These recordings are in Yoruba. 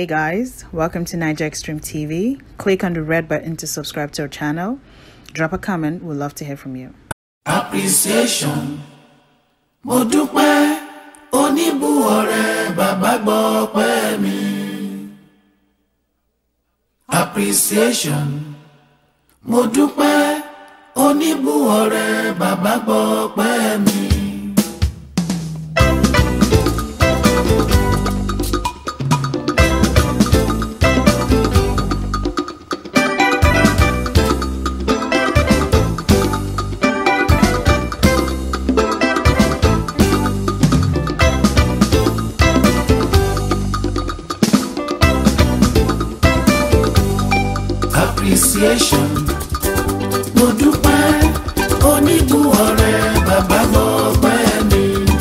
Hey guys, welcome to Niger Extreme TV. Click on the red button to subscribe to our channel. Drop a comment, we'd love to hear from you. appreciation mo dúpẹ́ oníbù ọ̀rẹ́ bàbá gbọ́ pẹ́ mi. appreciation mo dúpẹ́ oníbù ọ̀rẹ́ bàbá gbọ́ pẹ́ mi. appreciation mo dúpẹ́ oníbù ọ̀rẹ́ bàbá gbọ́ pẹ́ mi.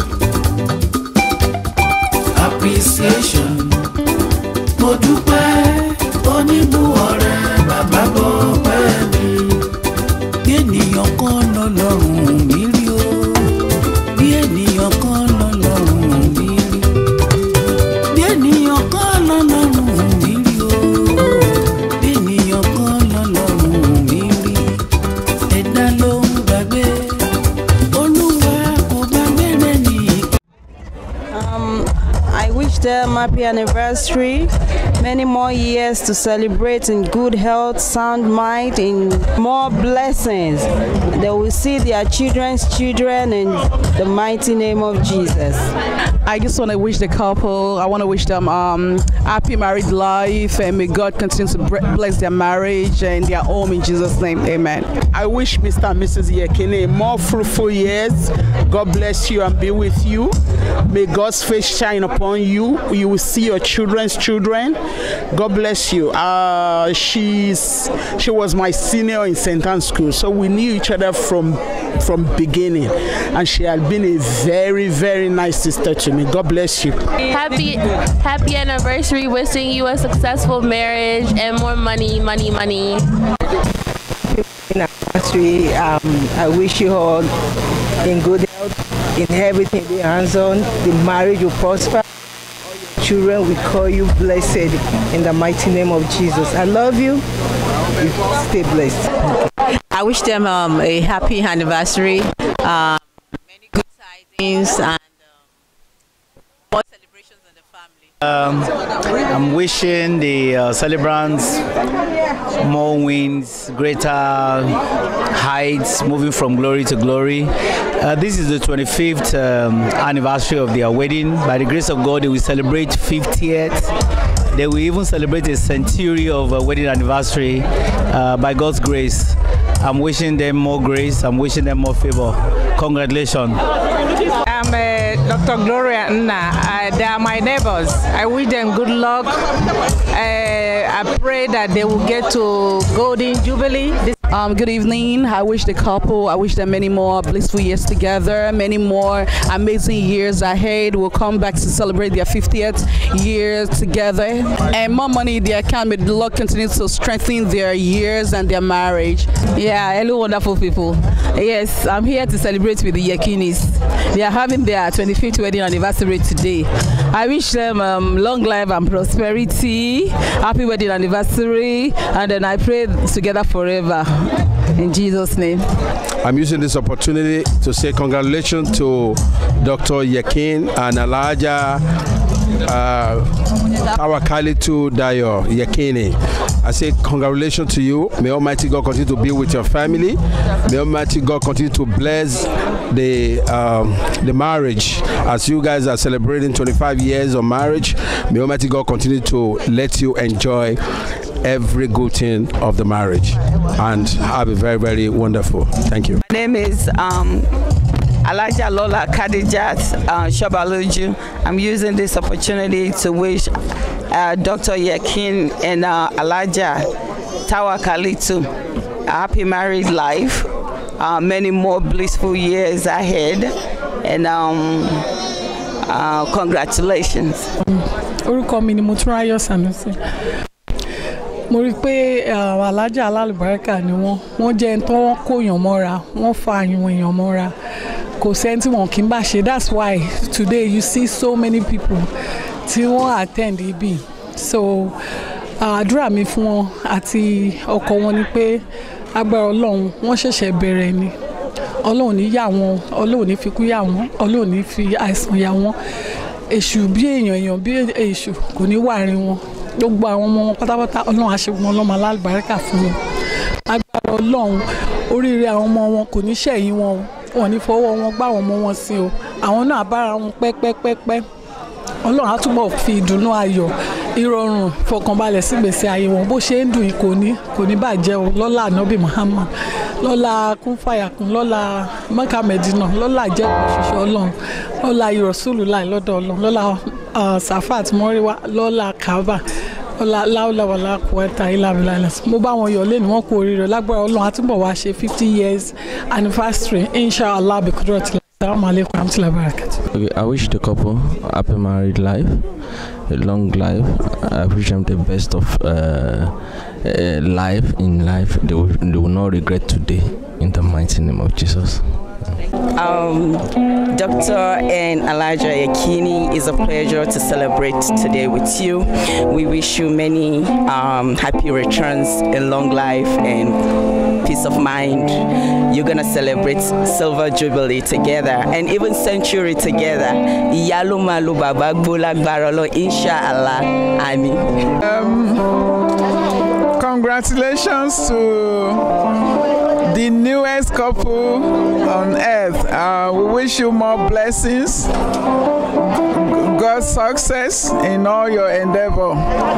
appreciation mo dúpẹ́ oníbù ọ̀rẹ́ bàbá gbọ́ pẹ́ mi. bí ènìyàn kan lọ́lọ́run mi rí o bí ènìyàn kan lọ́lọ́run mi rí bí ènìyàn kan lọ́lọ́run mi rí o bí ènìyàn kan lọ́lọ́run mi rí ẹ̀dá ló ń gbàgbé olúwa kò gbàgbé rẹ̀ nìyí. Um, I wish them happy anniversary, many more years to celebrate in good health, sound mind, in more blessings. They will see their children's children in the mighty name of Jesus. I just want to wish the couple, I want to wish them um, happy married life and may God continue to bre- bless their marriage and their home in Jesus' name. Amen. I wish Mr. and Mrs. Yekine more fruitful years. God bless you and be with you. May God's face shine upon you. You will see your children's children. God bless you. Uh, she's she was my senior in St. Anne's School, so we knew each other from from beginning, and she had been a very very nice sister to me. God bless you. Happy happy anniversary. Wishing you a successful marriage and more money, money, money. anniversary. Um, I wish you all in good health, in everything be hands on. The marriage will prosper. All your children will call you blessed in the mighty name of Jesus. I love you. You stay blessed. I wish them um, a happy anniversary, um, many good tidings, and um, more celebrations in the family. I'm wishing the uh, celebrants more wins, greater heights, moving from glory to glory. Uh, this is the 25th um, anniversary of their wedding. By the grace of God, they will celebrate 50th. They will even celebrate a century of uh, wedding anniversary uh, by God's grace. I'm wishing them more grace. I'm wishing them more favor. Congratulations. I'm uh, Dr. Gloria Nna. Uh, they are my neighbors. I wish them good luck. Uh, I pray that they will get to Golden Jubilee. This Um, good evening. I wish the couple, I wish them many more blissful years together, many more amazing years ahead. We'll come back to celebrate their 50th year together. And more money in their account. May the Lord continue to strengthen their years and their marriage. Yeah, hello, wonderful people. Yes, I'm here to celebrate with the Yekinis. They are having their 25th wedding anniversary today. I wish them um, long life and prosperity, happy wedding anniversary, and then I pray together forever. In Jesus' name. I'm using this opportunity to say congratulations to Dr. Yakin and Alaja uh, Tawakalitu Dayo Yakini. I say congratulations to you. May Almighty God continue to be with your family. May Almighty God continue to bless the um, the marriage as you guys are celebrating 25 years of marriage. May Almighty God continue to let you enjoy every good thing of the marriage and have a very very wonderful. Thank you. My name is um, Alaja Lola Kadijat uh, Shabaluju. I'm using this opportunity to wish uh, Dr. Yakin and uh, Alaja Tawakalitu a happy married life, uh, many more blissful years ahead, and um, uh, congratulations. orúkọ mi ni Motúnráyọ̀ Sanusi mo rí i pé àwọn alájà alálùbáríkà ni wọ́n wọ́n jẹ́ ẹni tó wọ́n kó èèyàn mọ́ra wọ́n fa àwọn èèyàn mọ́ra kò sẹ́ni tí wọ́n kì í bá ṣe that's why today you see so many people tí wọ́n attend ibi so àdúrà mi fún wọn àti ọkọ wọn ni pé agbára ọlọ́run wọ́n ṣẹ̀ṣẹ̀ bẹ̀rẹ̀ ni ọlọ́run ní yà wọ́n ọlọ́run ní fikú yà wọ́n ọlọ́run ní fi àìsàn yà wọ́n èṣù bí èèyàn èèyàn bí èṣù kò ní wà rí wọn gbogbo àwọn ọmọ wọn pátápátá ọlọ́run àṣegun ọlọ́mọ alábàárìkà fún wọn agbára ọlọ́run oríire àwọn ọmọ wọn kò ní ṣẹ̀yìn wọn o wọn ní fọwọ́ wọn gbá àwọn ọmọ wọn sí o àwọn náà bára wọn pẹ́pẹ́pẹ́pẹ́ ọlọ́run á túbọ̀ fi ìdùnnú ayọ̀ ìrọ̀rùn fọkànbalẹ̀ sí gbèsè ayé wọn bó ṣe ń dùn kò ní kò ní bàjẹ́ o lọ́lá ànábì Muhammad lọ́lá kúnfàyàkùn lọ́lá mẹ́kà mẹ́dínà lọ́lá ìjẹ́kùn ṣoṣo ọlọ́run lọ́lá ìrọ̀sùlù láì lọ́dọ̀ ọlọ́run lọ́lá safat mọ́ríwá lọ́lá kaaba lọ́lá láwùláwàlá kùwẹ́tà ìlàbílà ilẹ̀ mo bá wọn yọ̀ lẹ́nu wọn kú oríire lágbára ọlọ́run àtúbọ̀ wá ṣe fifty years anniversary inshallah bikudrati assalamu alaikum warahmatullahi wabarakatuh. Okay, I wish the couple happy married life, a long life. I wish them the best of uh, uh, life in life. They will, they will not regret today. In the mighty name of Jesus. Um, Dr. and Elijah Yakini, it's a pleasure to celebrate today with you. We wish you many um, happy returns and long life and peace of mind. You're gonna celebrate Silver Jubilee together and even Century together. Iyalu malu baba gbolagbara lo inshallah. Amin. Congratulations to the newest couple on earth. Uh, we wish you more blessings, God's success in all your endeavor.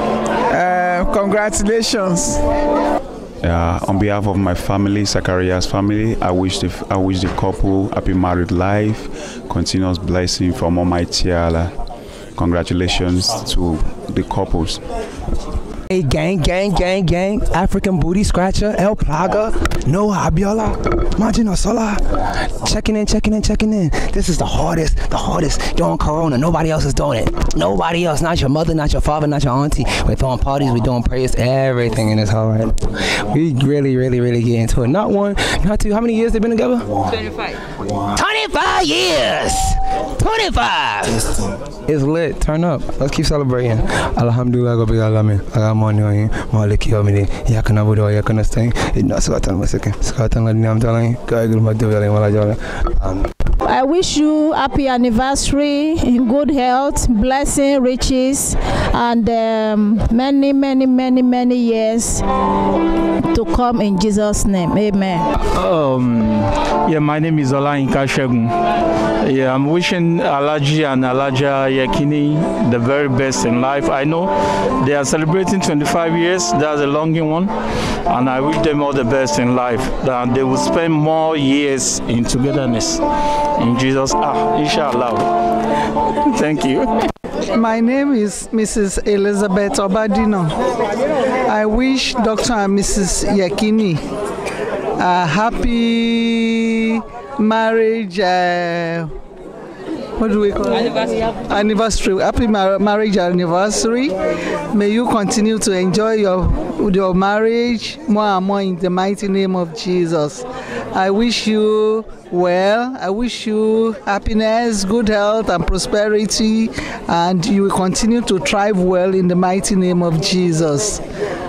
Uh, congratulations. Uh, on behalf of my family, Zachariah's family, I wish the I wish the couple happy married life, continuous blessing from Almighty Allah. Congratulations to the couples. Hey, gang, gang, gang, gang. African Booty Scratcher, El Plaga, Noah Abiola, Majino Sola. Checking in, checking in, checking in. This is the hardest, the hardest doing Corona. Nobody else is doing it. Nobody else. Not your mother, not your father, not your auntie. We're throwing parties, we're doing prayers, everything in this hall right We really, really, really get into it. Not one, not two. How many years they been together? 25. 25 years! 25! It's lit. Turn up. Let's keep celebrating. Alhamdulillah, Rabbil Alamin. Aramoni oyin. Maliki yomini. Yakana budo yakana stain. Inna salatan masake. Salatan la dinam talang. Kaigul madhu yaling wala jala. I wish you happy anniversary in good health, blessing, riches, and um, many, many, many, many years to come in Jesus' name. Amen. Um, yeah, my name is Olayinka Shegun. Yeah, I'm wishing Alaji and Alaja Yakini the very best in life. I know they are celebrating 25 years. That's a longing one, and I wish them all the best in life. That they will spend more years in togetherness. In Jesus, ah, inshallah. Thank you. My name is Mrs. Elizabeth Obadino. I wish Dr. and Mrs. Yakini a happy marriage. Uh, what do we call Anniversary. it? Anniversary. Happy mar- marriage anniversary. May you continue to enjoy your your marriage more and more in the mighty name of Jesus. I wish you well. I wish you happiness, good health, and prosperity, and you will continue to thrive well in the mighty name of Jesus.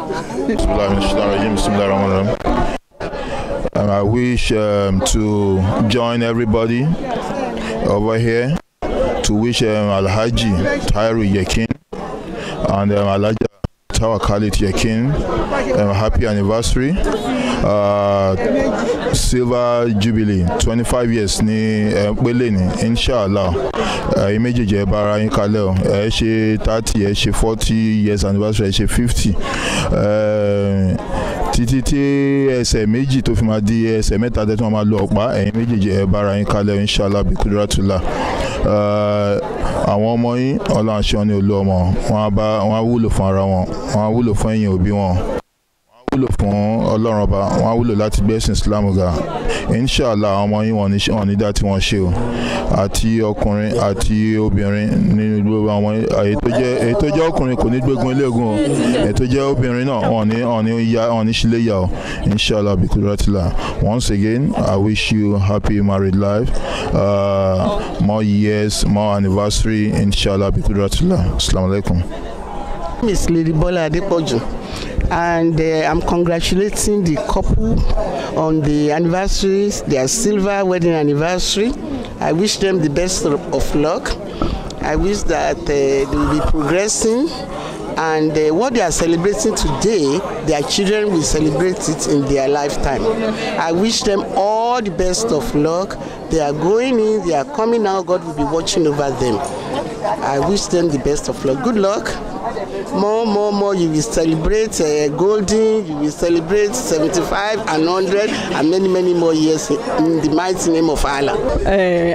And I wish um, to join everybody over here to wish um, Alhaji Tairu Yakin and um, Alhaji Tawakalit Yakin um, happy anniversary. Uh, silver jubilee twenty five years ní ẹ pélé ní inshallah ẹ̀yin méjèèjì ẹ bá ara yín kalẹ̀ o ẹ ṣe thirty ẹ ṣe forty years anniversary ẹ ṣe fifty títí tí ẹsẹ̀ méjì tó fi máa di ẹsẹ̀ mẹ́ta tẹ́tí wọn máa lo ọ̀pá ẹ̀yin méjèèjì ẹ bá ara yín kalẹ̀ o inshallah bí kudratullah àwọn ọmọ yín ọlọ́run aṣọ ni olú ọmọ wọn á bá wọn á wúlò fún ara wọn wọn á wúlò fún ẹ̀yin òbí wọn wúlò fún ọlọ́run ọba wọn á wúlò láti gbẹ́sìn islam ga inshallah àwọn ọmọ yín wọn ní wọn ní dá tí wọ́n ṣe o àti ọkùnrin àti obìnrin nínú gbogbo àwọn èyí tó jẹ́ èyí tó jẹ́ ọkùnrin kò ní gbégun eléegun o èyí tó jẹ́ obìnrin náà wọn ní wọn ní ya wọn ní sílé ya o inshallah bikuratila once again i wish you happy married life uh, more years more anniversary inshallah bikuratila assalamu alaikum. Miss Lady Bola Adepoju, and uh, I'm congratulating the couple on the anniversary, their silver wedding anniversary. I wish them the best of of luck. I wish that uh, they will be progressing, and uh, what they are celebrating today, their children will celebrate it in their lifetime. I wish them all the best of luck. They are going in, they are coming out. God will be watching over them. I wish them the best of luck. Good luck. More, more, more. You will celebrate uh, golden. You will celebrate 75 and 100 and many, many more years in, in the mighty name of Allah. Eh,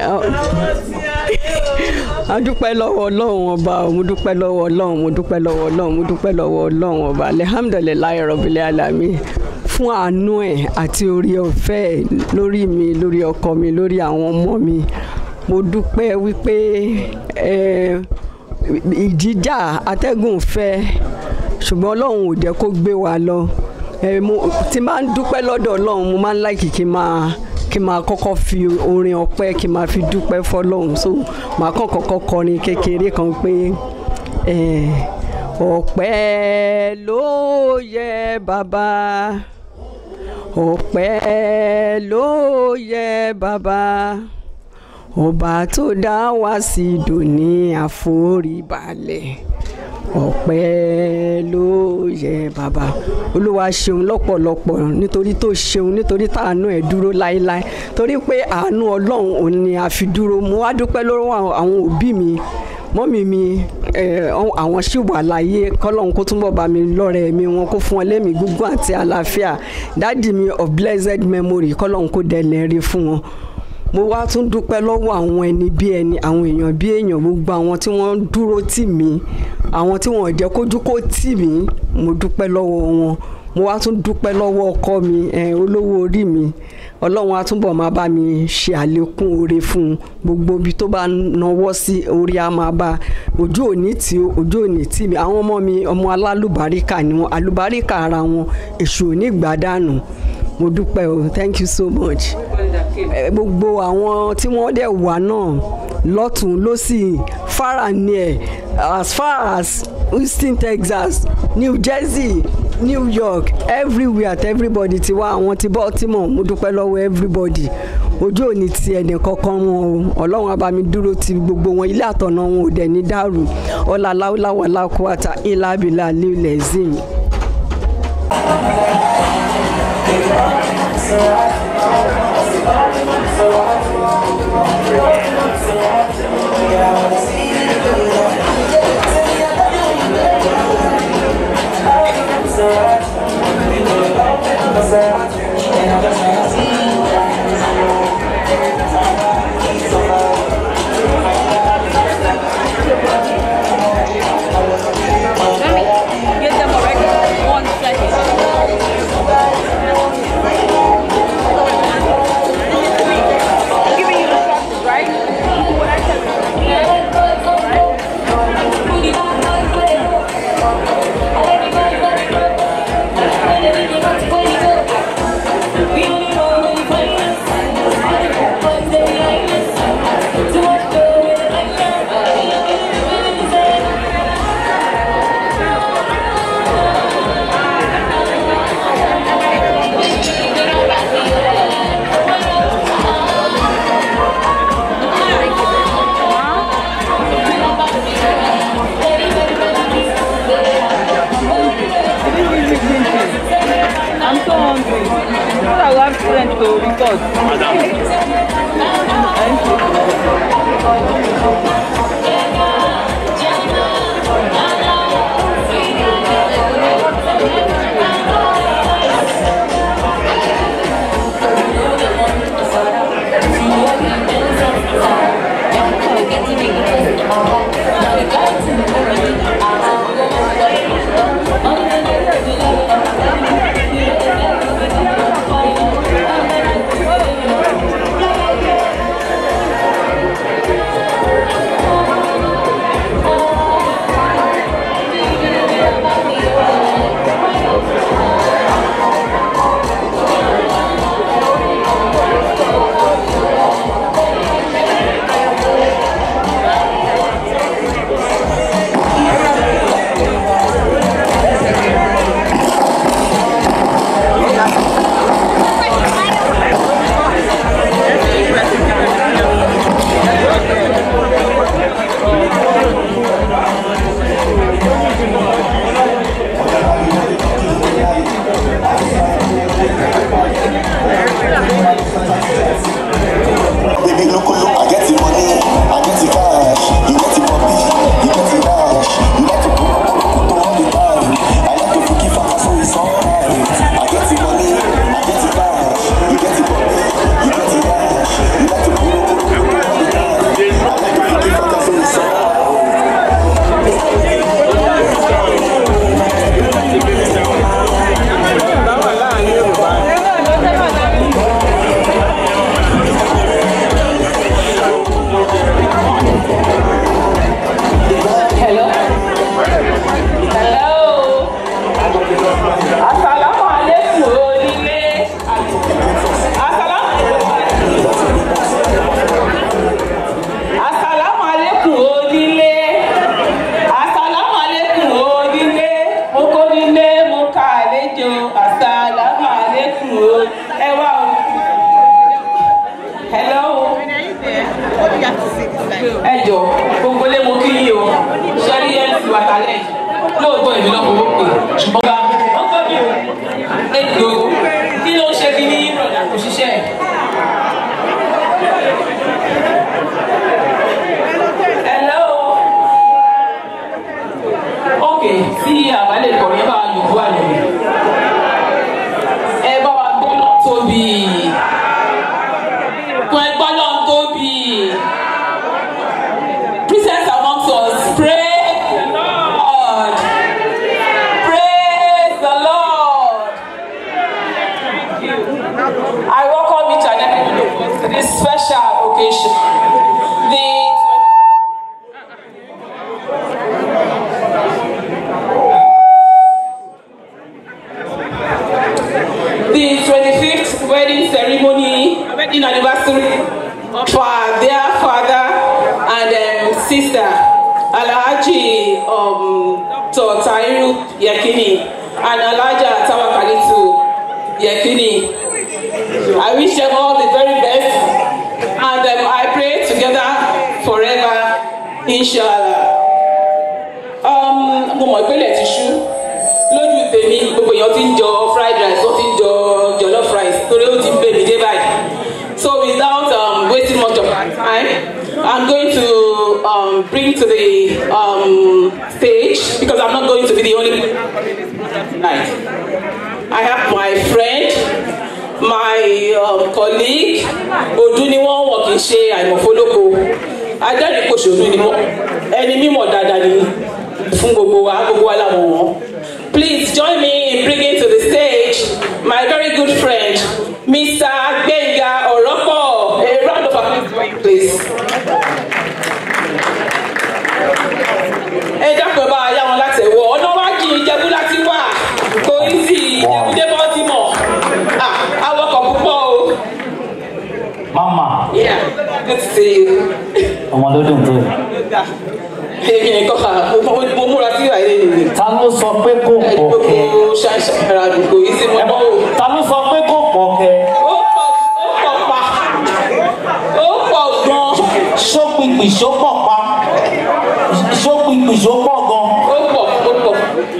a dúpẹ́ lọ́wọ́ ọlọ́run ọba o, mo dúpẹ́ lọ́wọ́ ọlọ́run mo dúpẹ́ lọ́wọ́ ọlọ́run mo dúpẹ́ lọ́wọ́ ọlọ́run ọba alihamudulilayi rọ̀bìlẹ̀ alami fún àánú ẹ̀ àti orí ọ̀fẹ́ ẹ̀ lórí mi lórí ọkọ mi lórí àwọn ọmọ mi mo dúpẹ́ wípé eh, ìjìjà atẹ́gùn fẹ́ ṣùgbọ́n ọlọ́run ò jẹ́ kó gbé wa lọ Eh, mo- tí n bá ń dúpẹ́ lọ́dọ̀ ọlọ́run mo máa ń láìkì kí n máa kí n máa kọ́kọ́ fi orin ọpẹ́ kí n máa fi dúpẹ́ fọlọ́run so màá kàn kọ́kọ́ kọrin kékeré kan pé eh, ọpẹ́ ló yẹ bàbá ọpẹ́ ló yẹ bàbá ọba tó dá wá sí dòní àforíbalẹ̀ ọpẹ́ ló yẹ bàbá olúwa ṣeun lọ́pọ̀lọpọ̀ nítorí tó ṣeun nítorí táànú ẹ̀ dúró láéláé torí pé àánú ọlọ́run òun ni a fi dúró mo wá dúpẹ́ lọ́wọ́ àwọn- àwọn òbí mi mọ́mì mi eh, àwọn sì wà láyé kọ́lọ́run kó túnbọ̀ bá mi lọ́rẹ̀ mi wọn kó fún wọn lẹ́mí gígùn àti àlàáfíà dáàdì mi of blessed memory kọ́lọ́run kó dẹ̀lẹ̀ rí fún wọn mo wá tún dúpẹ́ lọ́wọ́ àwọn ẹni bí ẹni àwọn èèyàn bí èèyàn gbogbo àwọn tí wọ́n ń dúró tì mí àwọn tí wọ́n ò jẹ́ kójú kó tì mí mo dúpẹ́ lọ́wọ́ wọn mo wá tún dúpẹ́ lọ́wọ́ ọkọ mi eh, olówó orí mi ọlọ́run á túbọ̀ máa bá mi ṣe àlékún oore fún un gbogbo ibi tó bá náwó sí orí á máa bá ojú òní tí ó ojú òní tì mí àwọn ọmọ mi ọmọ alálùbáríkà ni wọn alùbáríkà ara wọn èṣù ò ní gbàdánù mo dúpẹ́ o thank you so much Eh, gbogbo àwọn tí wọ́n dẹ̀ wà náà lọ́tún lọ́sì far and near as far as houston texas new jersey new york everywhere at everybody ti wá àwọn ti baltimore mo dúpẹ́ lọ́wọ́ everybody ojú òní ti ẹnì kankan wọn o ọlọ́run á bá mi dúró ti gbogbo wọn ilé àtọ̀nà wọn ò dẹ̀ ní dàrú ọlá láwùláwà lákùúwàtà ìlàbílà lílẹ̀ zim. Get them already. One second. Giving you instructions, right? Do what I tell you. Right? occasion. The the 25th wedding ceremony, wedding anniversary of our dear father and um, sister, Alhaji um, Dr. Tairu Yekini and Alhaja Tawakalitu Yekini. I wish them all the very best and um, I pray together forever, inshallah. Um, mo mọ̀ ìpínlẹ̀ ti ṣú lójú tèmi gbogbo èèyàn ti ń jọ fried rice wọ́n ti ń jọ jollof rice torí ó ti ń bèbí dé báyìí. So without um, wasting much of our time, I'm going to um, bring to the um, stage because I'm not going to be the only person tonight. I have my friend, my um, colleague, Odu ni wọ́n wọ̀ kì í ṣe àìmọ̀fólókò. Ajẹ́rìípòṣòro ni wọ́n. Ẹni mímọ̀ dáadáa ni fún gbogbo wa, gbogbo wa làwọn wọn. Please join me in bringing to the stage my very good friend, Mr. Gbenga Oropo. A round of applause for you, please. Ẹ dákun ẹ bá wa yá wọn láti ẹ̀wọ̀. Ọ̀nà wa jì Ìjẹ̀bú láti wà. Kò í sí Ìjẹ̀bú dé Baltimore. Ah, awakọ̀ púpọ̀ o. Mama, Yeah, good to see you. ọmọ ló dùn tó. Èmi nìkan kà mo múra sí ìwà ilé nìyí. Ta ló sọ pé kò pọ̀ kẹ́? Gbogbo ṣàṣàrà àdúgbò yìí sí mọ́ o. Ta ló sọ pé kò pọ̀ kẹ́? Ó pọ̀ ó pọ̀ pa. Ó pọ̀ gan. Ṣópinpin ṣó pọ̀ pa. Ṣópinpin ṣó pọ̀ gan. Ó pọ̀ ó pọ̀.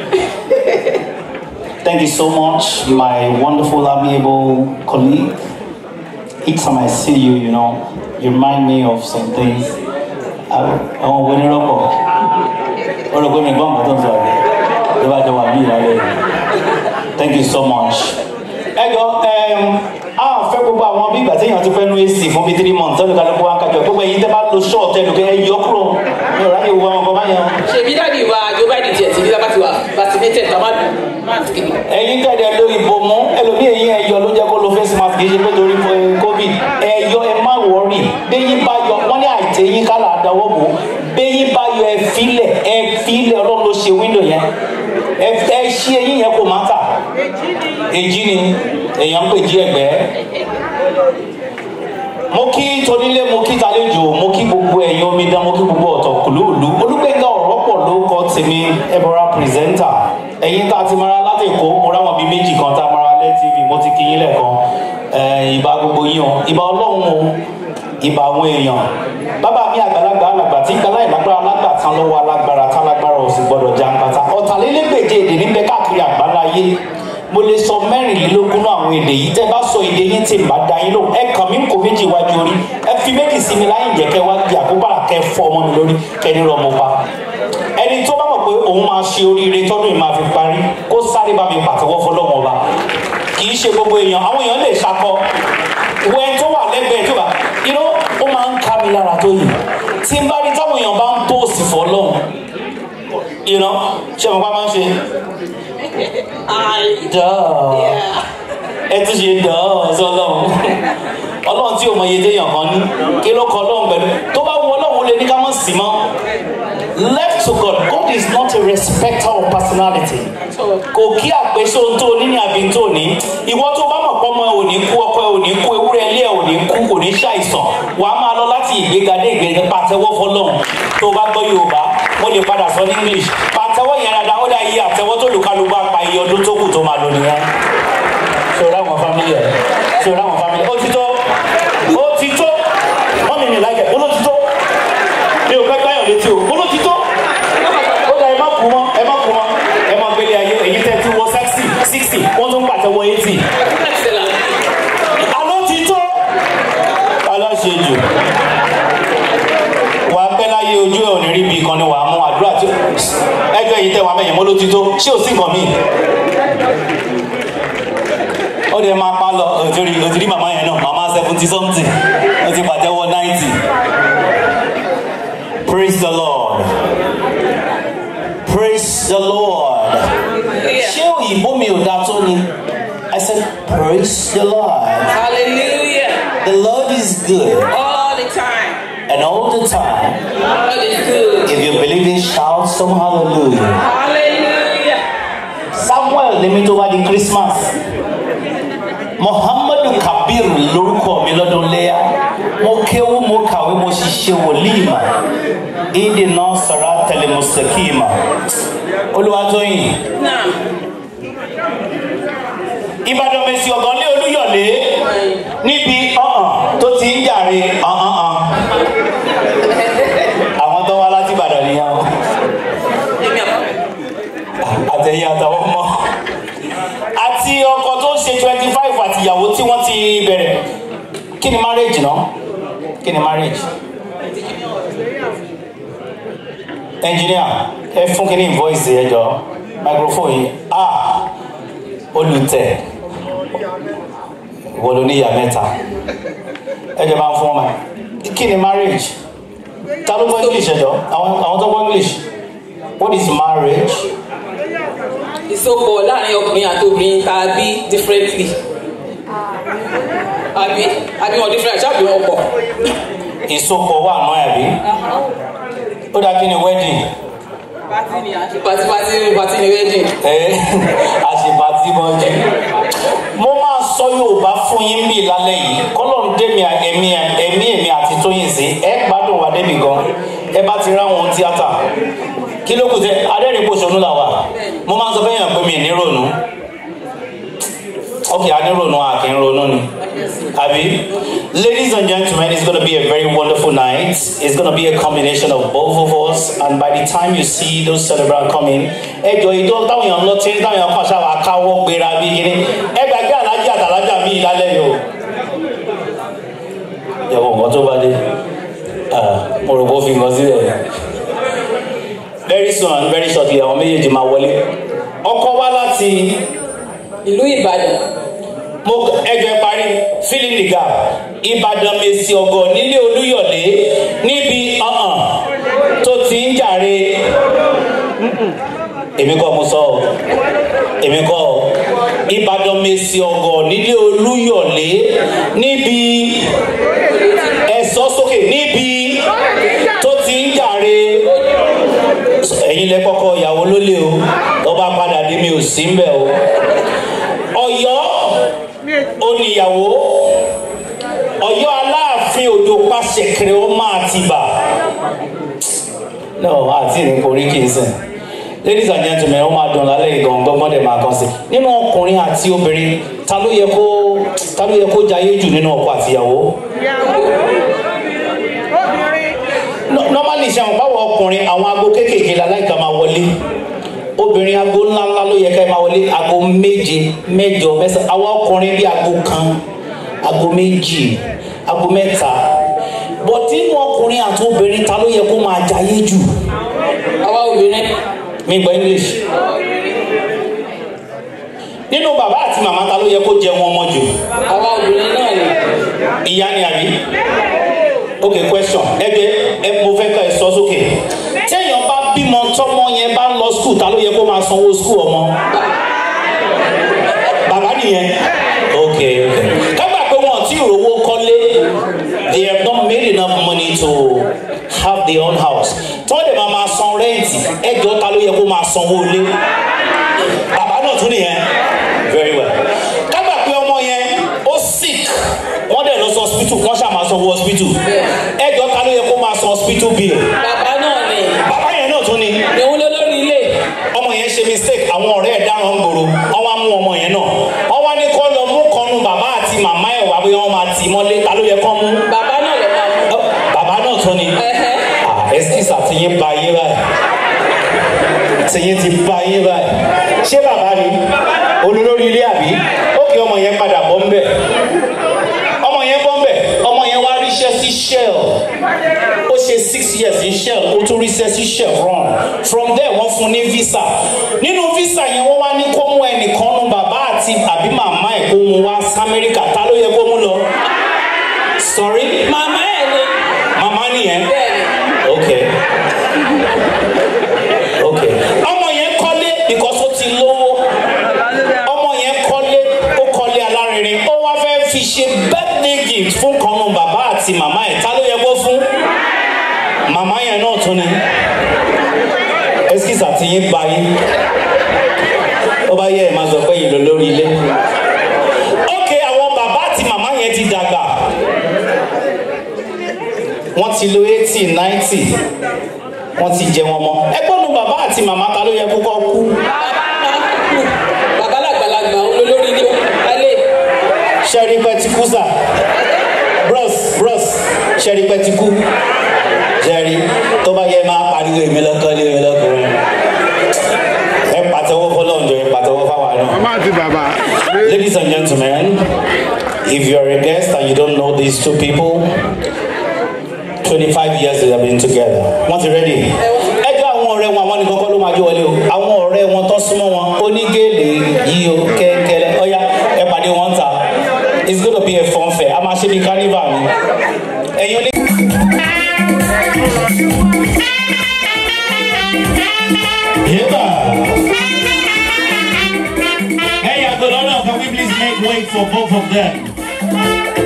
Thank you so much, my wonderful, amiable colleague. Each time I see you, you know, you remind me of some things. Àwọn òwe ní rọ́pọ̀. Ó rò pé mi gbọ́n nǹkan tó ń sọ rẹ̀. Ló bá jọ wà ní ìlàlẹ́ yìí. Thank you so much. Ẹ jọ a fẹ́ gbogbo àwọn bí ìgbà téèyàn ti fẹ́ nu AC fún bíi three months tẹ́lẹ̀ kálukú wa ń kájọ gbogbo ẹ̀yin tẹ́ bá lo ṣọ́ọ̀tì ẹnu kẹ́ ẹ yọ kúrò mi ò ráyè wo àwọn ọkọ̀ báyẹn. Ṣèbí dáàdi wa Joe Biden tiẹ̀ ti ní lábàtì wa vaccinated tàbá mask ni. ẹ̀yin tẹ̀lé lo ìbomú ẹlòmíì ẹ̀yin ẹ̀yọ ló jẹ́ kó lo face mask kì í ṣe pé torí eh, covid ẹ̀yọ ẹ má wọ̀ọ́rì bẹ́yìn bá yọ wọ́n ní àìtẹ́yìn kálá àdáwọ́ bò bẹ́yìn bá yọ ẹ filẹ̀ ẹ filẹ̀ ọlọ́run ló ṣe wíńdò yẹn ẹ ẹ ṣí ẹ̀yìn yẹn kò má tà èjì ni èèyàn ń pè jí ẹgbẹ́ mo kí tonílé mo kí talejò mo kí gbogbo ẹ̀yin omidan mo kí gbogbo ọ̀tọ̀ kùlùlù olùgbẹ̀ngà ọ̀rọ̀ pọ̀ ló kọ́ tèmi ẹ̀bọ̀ra pírẹsẹ́ńtà ẹ̀yin tá a ti mara láti èkó mo ráwọn bíi méjì kan tá a mara lẹ́ tv mo ti kí yín lẹ́ẹ̀kan ẹ̀, ìbà gbogbo yín o ìbà ọlọ́run o ìbà àwọn èèyàn bàbá mi àgbàlagbà alàgbà tí gbala ìlágbára alágbà tán lọ́wọ́ alágbára tálágbára ò sì gbọ́dọ̀ jàǹkàtà ọ̀tàlélégbèje èdè níbẹ̀ káàkiri àgbáláyé mo lè sọ mẹ́rìnlélógún náà àwọn èdè yìí tẹ́ bá sọ èdè yín tí n bá da yín lóhùn ẹ kàn mí kò méjì wájú orí ẹ fi méjì sí mi láyìn jẹ́ kẹ́ wá di àkóbára kẹ́ fọ́ ọmọ mi lórí kẹ́ ní rọmọ pa ẹni tó bá mọ̀ pé òun máa ṣe oríire tọ́dún yìí máa fi parí kó sáré bá mi pàtẹ́wọ́ fọlọ́mọ ọba kì í ṣe gbogbo èèyàn àwọn èèyàn lè ṣakọ wẹ́n tó wà lẹ́gbẹ̀ẹ́ tó bá you know ó máa ń ká mi lára tó yìí tí n bá rí táwọn èèyàn bá ń pòsì fọlọ́mù you know ṣé mo pa máa ń ṣe dọ́ọ̀ ẹ tún ṣe dọ́ọ̀ sọlọ́run ọlọ́run tí o mọ iye téèyàn kan ní kí ló kọ ọlọ́run pẹ̀lú tó bá wù ọlọ́run ó lè ní ká mọ̀ sí mọ́ left to God God is not a respecter of personality kò kí àpèsè ohun tó ní ní àbí tó ní ìwọ tó bá mọ̀ pọ́ mọ́ ò ní kú ọkọ ẹ ò ní kú ewúrẹ́ ilé ẹ ò ní kú kò ní ṣàìsàn wà á máa lọ láti ìgbéga dé ìgbéga pàtẹ́wọ́ fọlọ́run tó bá gbọ́ Yorùbá mo lè padà sọ ní English pàtẹ́wọ́ yẹn dáadáa ó dá iye àtẹ́wọ́ tó lùkálù bá pa iye ọdún tó kù tó máa lò nìyẹn ṣòro àwọn family ẹ ṣòro àwọn family ó ti tó ó ti tó wọ́n mi mi láìpẹ́ ó ló ti tó mi ò fẹ́ gbáyàn létí o ó ló ti tó ó dá ẹ má kú mọ́ ẹ má kú mọ́ ẹ má gbélé ayé èyí tẹ́ ti wọ sixty sixty wọ́n tún pàtẹ́wọ́ eighty àló ti tó aláṣejù wàá pẹ́ láyé ojú ẹ̀ ò ní rí bí kan ni wàá mú àdúrà tí ẹjọ́ èyí tẹ́ wàá mẹ́yìn mọ́ ló ti tó ṣé ò sí nǹkan míì ó dẹ̀ máa pa lọ òtúrí òtúrí màmá yẹn náà màmá seventy something ó ti pàtẹ́wọ́ ninety praise the lord praise the lord ṣé òyìnbó mi ò dáa tó ni i said praise the lord Hallelujah. the lord is good All the good time. God is good. If you believe it, shout some hallelujah. Hallelujah. Samuel lèmi tó wá di Christmas. Muhammadu Kabir lórúkọ mi lọ́dún léyà. Mo kéwú mo kàwé mo ṣiṣẹ́ wòlíìmà. Ìdí náà sọ̀rọ̀ àtẹlẹ mùsùlùmí. Olúwatóyìn. Ìbàdàn mèsì ọ̀gán lé Olúyọ̀lé níbi ọ̀hàn tó ti ń jàre ọ̀hàn. Àwọn tó wá láti Ìbàdàn nìyẹn o. Àtẹ̀yìn àtàwọn ọmọ. Àti ọkọ tó ń ṣe twenty five àti ìyàwó tí wọ́n ti bẹ̀rẹ̀. Kí ni marriage náà? Kí ni marriage? Engineer, ẹ fún kí ni voice ẹ jọ microphone yìí. Ah! Olùtẹ̀ ìwọ ló ní ìyá mẹ́ta ẹ jẹ́ bá ń fún ọmọ ẹ̀ kí ni marriage ta ló gbọ́ english ẹ̀jọ́ àwọn àwọn tó gbọ́ english what is marriage ìsopọ̀ láàrin ọkùnrin àti obìnrin tá a bí differently. àbí àbí wọn different àti àbí wọn pọ̀. ìsopọ̀ wà náà àbí ó dá kí ni wedding pati ni àṣẹ pati pati pati ni wedding. ẹ àṣepàtì mọ́jú mo máa sọ yorùbá fún yín bí lálẹ́ yìí kọ́lọ́n dẹ́mi ẹ̀mí ẹ̀mí ẹ̀mí àti tóyìn sí ẹ gbádùn wà débi gan ẹ bá ti ráwọn tíátà kí ló kù tẹ adẹ́rìn pòṣónú là wà mo máa ń sọ fẹ́yàn pé mi ní ronú ok a ní ronú a kì í ronú ni àbí ladies and gentlemen it's gonna be a very wonderful night it's gonna be a combination of both of us and by the time you see those celebrants coming ẹ jọ ìjọ táwọn èèyàn lọ tí táwọn èèyàn kàn ṣáà káwọ́ gbéra bí kíní ẹ gbàgbé alájà àtàlájà mi lálẹ́ yìí o yẹ̀wò nǹkan tó bá dé mo rò bó fi nǹkan sílẹ̀ very soon and very shortly àwọn méjèèjì máa wọlé ọkọ wá láti ìlú ìbàdàn mo ẹjọ ẹ parí filling the gap ìbàdàn mèsì ọgọ nílé olúyọlé níbi ọhàn tó ti ń jàre èmi kọ́ mo sọ ọ èmi kọ́ ọ ìbàdàn mèsì ọgọ nílé olúyọlé níbi ẹ̀sọ́ sókè níbi tó ti ń jàre ẹ̀yin lẹ kọ́kọ́ ìyàwó lólè o ọba padà dé mi ò sí mbẹ o ọ̀yọ́ oníyàwó ọ̀yọ́ aláàfin òjò pàṣẹ kiri ó máa ti bà no àti ìrìn orí kì í sìn ladies and gentlemen ó máa dùn lálẹ́ ìgbọ̀n gbọ́gbọ́n dẹ̀ máa kàn sí nínú ọkùnrin àti obìnrin ta ló yẹ kó ta ló yẹ kó jayé jù nínú ọkọ àtìyàwó No- normally ṣe àwọn báwo ọkùnrin àwọn aago kéékèèké la láìka máa wọlé obìnrin aago ńláńlá ló yẹ ká ẹ máa wọlé aago méje mẹ́jọ mẹ́sàn àwọn ọkùnrin bíi aago kan aago méjì aago mẹ́ta but nínú ọkùnrin àti obìnrin ta ló yẹ kó máa jayé jù. àwa obìnrin. mi gbọ́ english. nínú bàbá àti màmá ta ló yẹ kó jẹ wọn mọ́ jù. àwa obìnrin náà ni. ìyá ni àbí ok question ẹgbẹ ẹ mo fẹ́ ká ẹ sọ sókè téèyàn bá bímọ tọmọ yẹn bá ń lọ skul ta ló yẹ kó máa sanwó skul ọmọ bàbá nìyẹn ok ok kágbà pé wọn ti rówó kọ́lé they have not made enough money to have their own house tí wọ́n dẹ̀ máa máa san rẹ́ǹtì ẹjọ́ ta ló yẹ kó máa sanwó ilé bàbá náà tún nìyẹn very well kágbà pé ọmọ yẹn ó sick wọ́n dẹ̀ lọ sí hospital wọ́n ṣáà máa sanwó hospital ẹjọ́ ta ló yẹ kó máa san hospital bill bàbá náà ni. bàbá yẹn náà tún ni ìwọ ló lórí ilé. ọmọ yẹn ṣe mistake àwọn ọ̀rẹ́ ẹ̀ dáràn ń gbòòrò wọ́n wá mú ọmọ yẹn náà wọ́n wá ní kó lọ mú kọnu bàbá àti màmá ẹ̀ wá bóyá wọ́n máa tì í mọ́lé ta ló yẹ kó mú. bàbá náà lè máa mú. bàbá náà tún ni ẹsikísà ti yín ba yín báyìí ti yín ti ba yín báyìí ṣé bàbá ni olólórí ilé àbí ó kí ọmọ yẹn padà bọ́ ń bẹ̀ ọmọ yẹn bọ́ ń bẹ̀ ọmọ yẹn wá ríṣẹ́ sí shell ó ṣe six years ní shell ó tún ríṣẹ́ sí chevron from there wọ́n fún ní visa nínú visa yẹn wọ́n wá ní kó mú ẹnìkan nu bàbá àti àbí màmá ẹ̀ kó mú wá sí amẹ́ríkà ta ló yẹ kó mú lọ sorry màmá ẹ̀ ni. màmá nìyẹn ok ok ọmọ yẹn kọ́lé because ó ti lówó ọmọ yẹn kọ́lé ó kọ́lé alárinrin ó wá fẹ́ fi ṣe birthday gift fún kanu bàbá àti màmá ẹ̀ ta ló yẹ kó fún màmá yẹn náà tún ni eskisa ti yín ba yín ó bá yẹ ẹ máa sọ pé ìlò lórí ilé ok àwọn bàbá àti màmá yẹn ti dàgbà wọ́n ti lo eighty ninety wọ́n ti jẹ wọn mọ́ ẹgbọ́n nu bàbá àti màmá ta ló yẹ kó kọ́ kú. bàbá làgbàlagbà olólórí ilé alẹ́ sẹ́rí pẹ́ ti kú sà bros bros sẹ́rí pẹ́ ti kú sẹ́rí tó bá yẹ máa pariwo èmi lọ́kọ́ lé mi lọ́kùnrin ẹ pàtẹ́wọ́ fọlọ́njọ ẹ pàtẹ́wọ́ fáwa náà. mama àti bàbá. Ladies and gentlemen, if you're a guest and you don't know these two people, 25 years they have been together. Wọ́n ti ready? Ẹjọ́ àwọn ọ̀rẹ́ wọn àwọn nìkan kọ́ ló máa jó wọlé o. Àwọn ọ̀rẹ́ wọn tó súnmọ́ wọn onígèlè yìí o kẹ́kẹ́lẹ́. Ọ̀ya ẹ pàdé wọn ta. It's gonna be a fun fair. A máa ṣe bí carnival ni. Ẹ̀yin oní. Yébà. Hey, Agolona, can we please make way for both of them?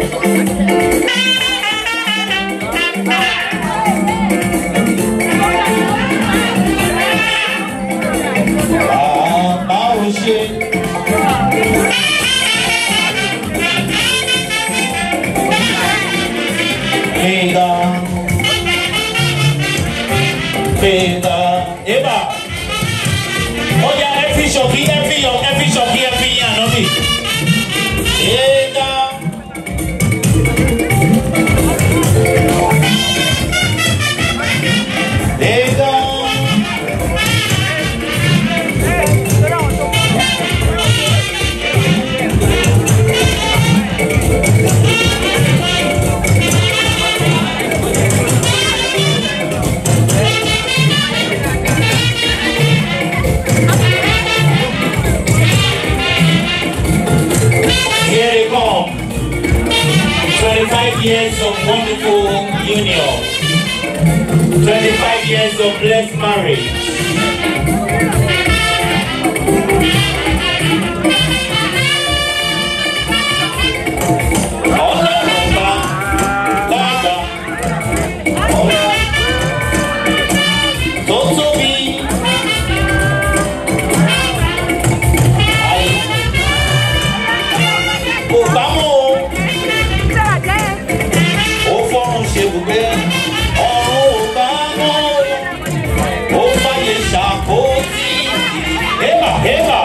Bàbá ò ṣe. Fìdá. Fìdá. Yébà. Ó yá ẹ fi ṣọ̀kí ẹ fi yọ ẹ fi ṣọ̀kí ẹ fi yàn lọ́bì. Fìdá. Fìdá. Here they come. 25 years of wonderful union. 25 years of blessed marriage. Ọlọ́run bá lágbà. Tó tóbi. kò bá mọ́ o. ó fọ́run ṣe bùgbé ọ̀run ò bá mọ́ o. ó fàyè ṣàkóso. Ébà ébà.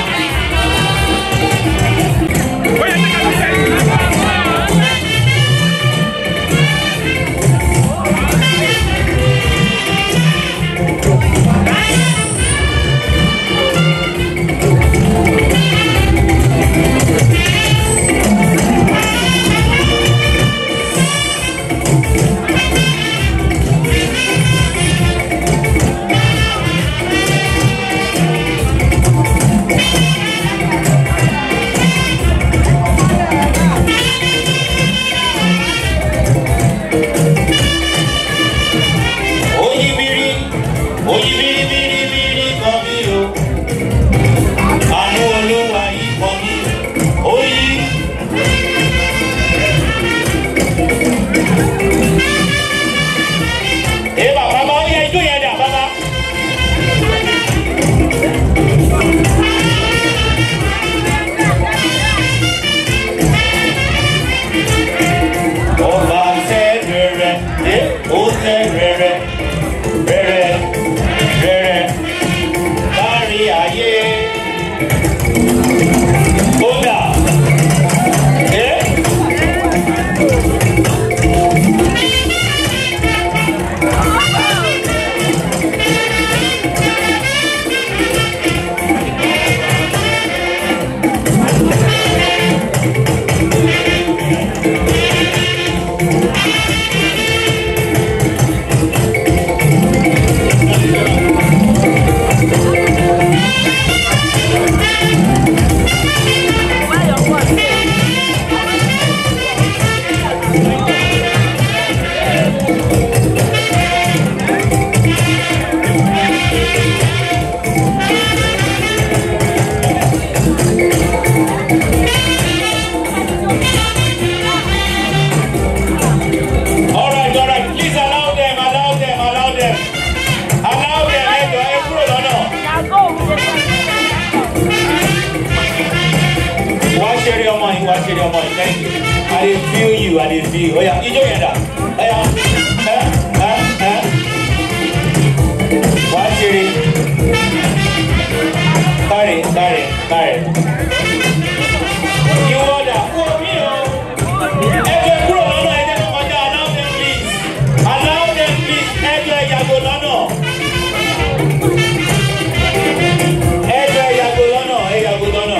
Oyibiri, oyibiri biri biri kan mi o. Àánú olúwa yìí kan mi. Oyi. Ẹ bàbá bá yẹ ijó yẹn dà bàbá. Ọba tẹ́ rẹ̀rẹ̀, ẹ ó tẹ́ rẹ̀rẹ̀ rẹ̀rẹ̀ rẹ̀rẹ̀ kárí ayé. Kódà ẹ́ them allow them ẹjọ ẹ kúrò lọ́nà. wá ṣeré ọmọ yìí wá ṣeré ọmọ yìí thank you i dey feel you i dey feel oya ijó yẹn dà oya ẹ ẹ ẹ wá ṣeré kárẹ̀ kárẹ̀ kárẹ̀ ìwọ dà kúrò mí o ẹjọ ẹ kúrò lọ́nà ẹ jẹ́ kó kọjá allow them please allow them please ẹjọ ẹ yàgò lọ́nà ẹjọ ẹ yàgò lọ́nà ẹ yàgò lọ́nà.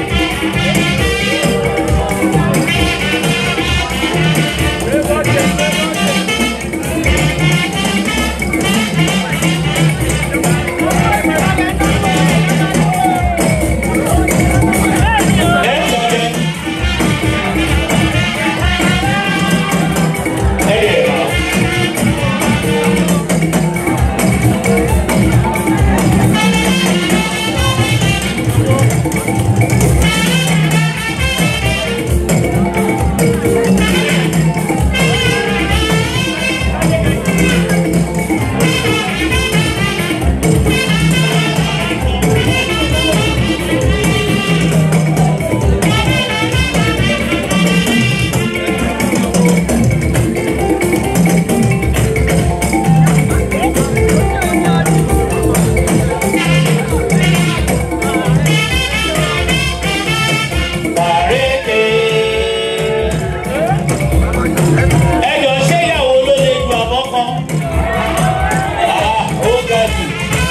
ẹjọ ṣé ìyàwó ló lè ju àbọ̀ kan Ah, ó ga jù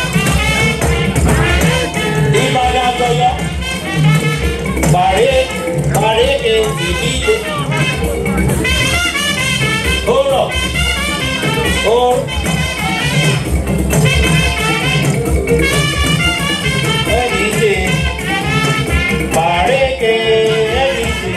ìbàdàn àtọyọ pàrẹ pàrẹ èsì nílé ó rọ ó. ẹnì ṣe pàrẹ kẹ ẹnì ṣe.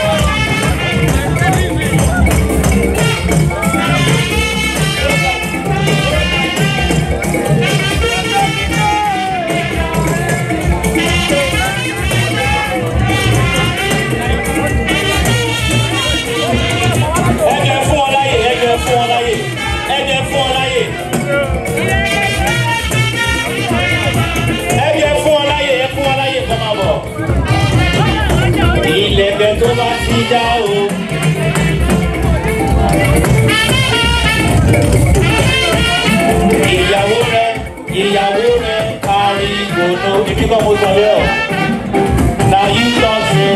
ẹjẹ fún ọ láyè ẹjẹ fún ọ láyè ẹjẹ fún ọ láyè ẹjẹ fún ọ láyè ẹ fún ọ láyè kọ́ máa bọ̀ ilẹ̀kẹ̀ tó bá ti dá o. ìyàwó rẹ ìyàwó rẹ kárí gbòòrò ibi kan mo sọ bẹ́ẹ̀ o na yí lọ́sẹ̀.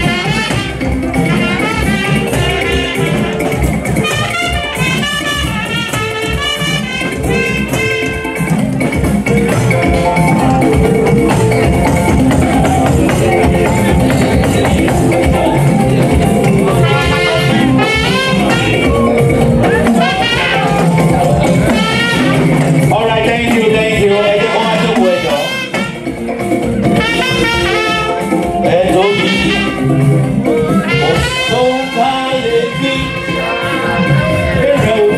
All right, thank you, thank you. Ẹ jẹ́ kó máa jókòó ẹ̀jọ̀. Ẹ tóbi. Òṣùwọ̀n ká lè fi èrè o.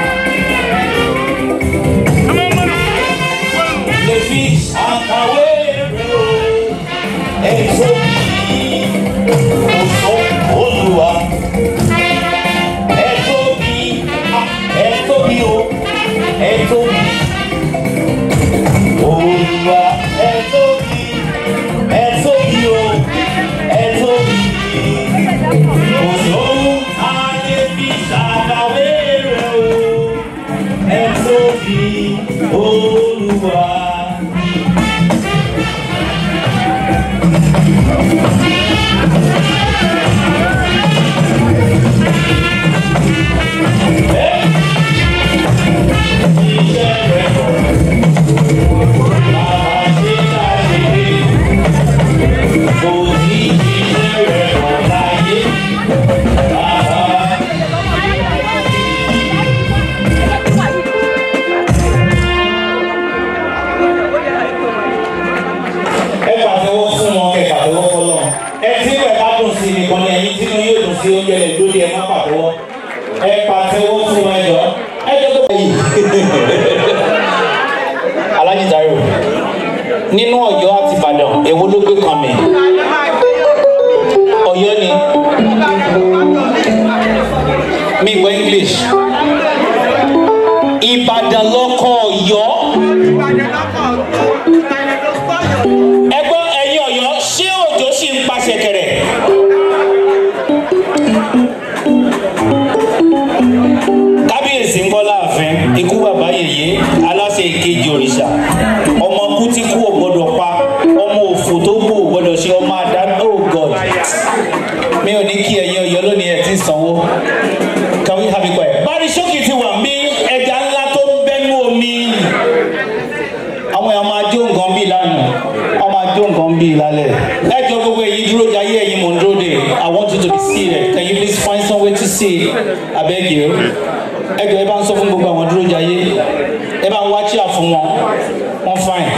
Lè fi àkàwé èrè o. Ẹ tóbi. Òṣùwọ̀n olùwà. Ẹ tóbi. Ẹ tóbi o. Ẹ tóbi. Olúwa ẹ tóbi, ẹ tóbi o, ẹ tóbi. Kò sóhun ayé fi ṣàkàwé rẹ̀ o, ẹ tóbi, Olúwa. ẹ pàtẹ́wọ́ fún wọn kẹ pàtẹ́wọ́ fọlọ́ ẹ tí ìwẹ̀ bá dùn sí nìkan ní ẹyin tí inú yóò dùn sí oúnjẹ rẹ̀ lórí ẹ má pàtẹ́wọ́ ẹ pàtẹ́wọ́ fún wọn ẹjọ́ ẹ jẹ́ kó bẹ̀yì. Alhaji Taiwo nínú Ọ̀yọ́ àti Ìbàdàn èwo ló gbé kan mi Ọ̀yọ́ ni mi gbọ́ English Ìbàdàn. ìbàdàn lọkọ ọ̀yọ́. ẹgbọ́n ẹ̀yin ọ̀yọ́ ṣé òjò sì ń pa ṣẹ̀kẹ̀rẹ̀? kábíyèsí ń kọ́ láàfin ikú bàbá yèyé aláṣẹ ìkejì òrìṣà ọmọ kú tí kú ò gbọdọ̀ pa ọmọ òfò tó kú ò gbọdọ̀ ṣe ọmọ àdá oh god mi ò ní kí ẹ̀yin ọ̀yọ́ lónìí ẹ̀ tí ń sanwó can we have it quiet. bari ṣókì ti wà mí ẹja ńlá tó ń bẹ́nu omi àwọn èèyàn máa jó nǹkan bíi lánàá wọ́n máa jó nǹkan bíi lálẹ́ ẹjọ́ gbogbo èyí dúró jayé ẹ̀yin mò ń dúró de i want you to be seated can you please find some way to sit abeg you ẹjọ́ ẹ bá ń sọ fún gbogbo àwọn dúró jayé ẹ bá ń wá chíà fún wọn wọn fine.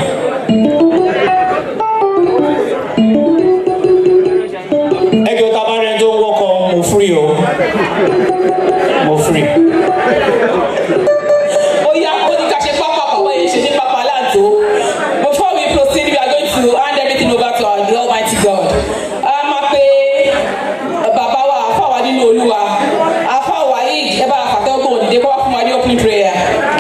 ẹjọ́ tá a bá rẹ tó ń wọ́kọ̀ mo free o mo free. ó yá ó ní ká ṣe pápá pàpọ̀ yìí ṣe ní pápá láǹtó before we proceed we are going to hand everything over to our almighty god a máa pe bàbá wa àfa wa nínú olúwa àfa wa yìí ẹ bá a fàtẹ́ ọgbọ̀n òdìdé kó wá fún wa ní opening prayer.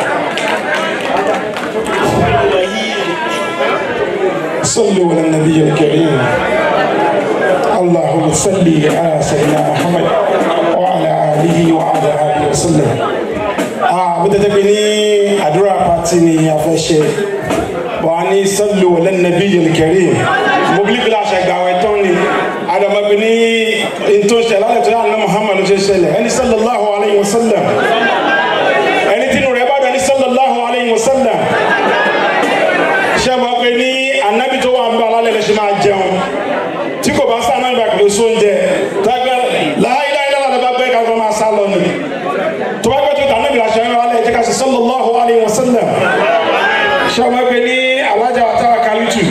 صلوا على النبي الكريم اللهم صل على سيدنا محمد وعلى اله وعلى اله وسلم ah bó tẹ́tẹ́ pé ní àdúrà pàtì ni a fẹ́ ṣe bọ̀ a ní sọ́lù ọ̀lẹ́nàbí yẹlẹkẹ̀rí mobilibili aṣàgbàwẹ̀ tán ni adamabi ní ntòṣẹ lálẹ́ tó yà ní muhammadu ṣe ṣẹlẹ̀ ẹni sallallahu alayhi wa sallam ẹni tí inú rẹ̀ bá dọ̀ ní sallallahu alayhi wa sallam ṣe mọ̀ pé ní anabi tó wà ń bá alálẹ̀ lè ṣe máa jẹun tí kò bá sá náà ìgbà kìlọ̀ sóúnjẹ tágbẹ́ láìláìláìlá ló bá gbé ká ló máa sá lọ ni tó bá gbé tó tà níbi àṣẹ ń rálẹ̀ jẹ́ ká ṣe sallallahu alayhi wa sallam ṣe mọ̀ pé ní alájà wa táwa kálítù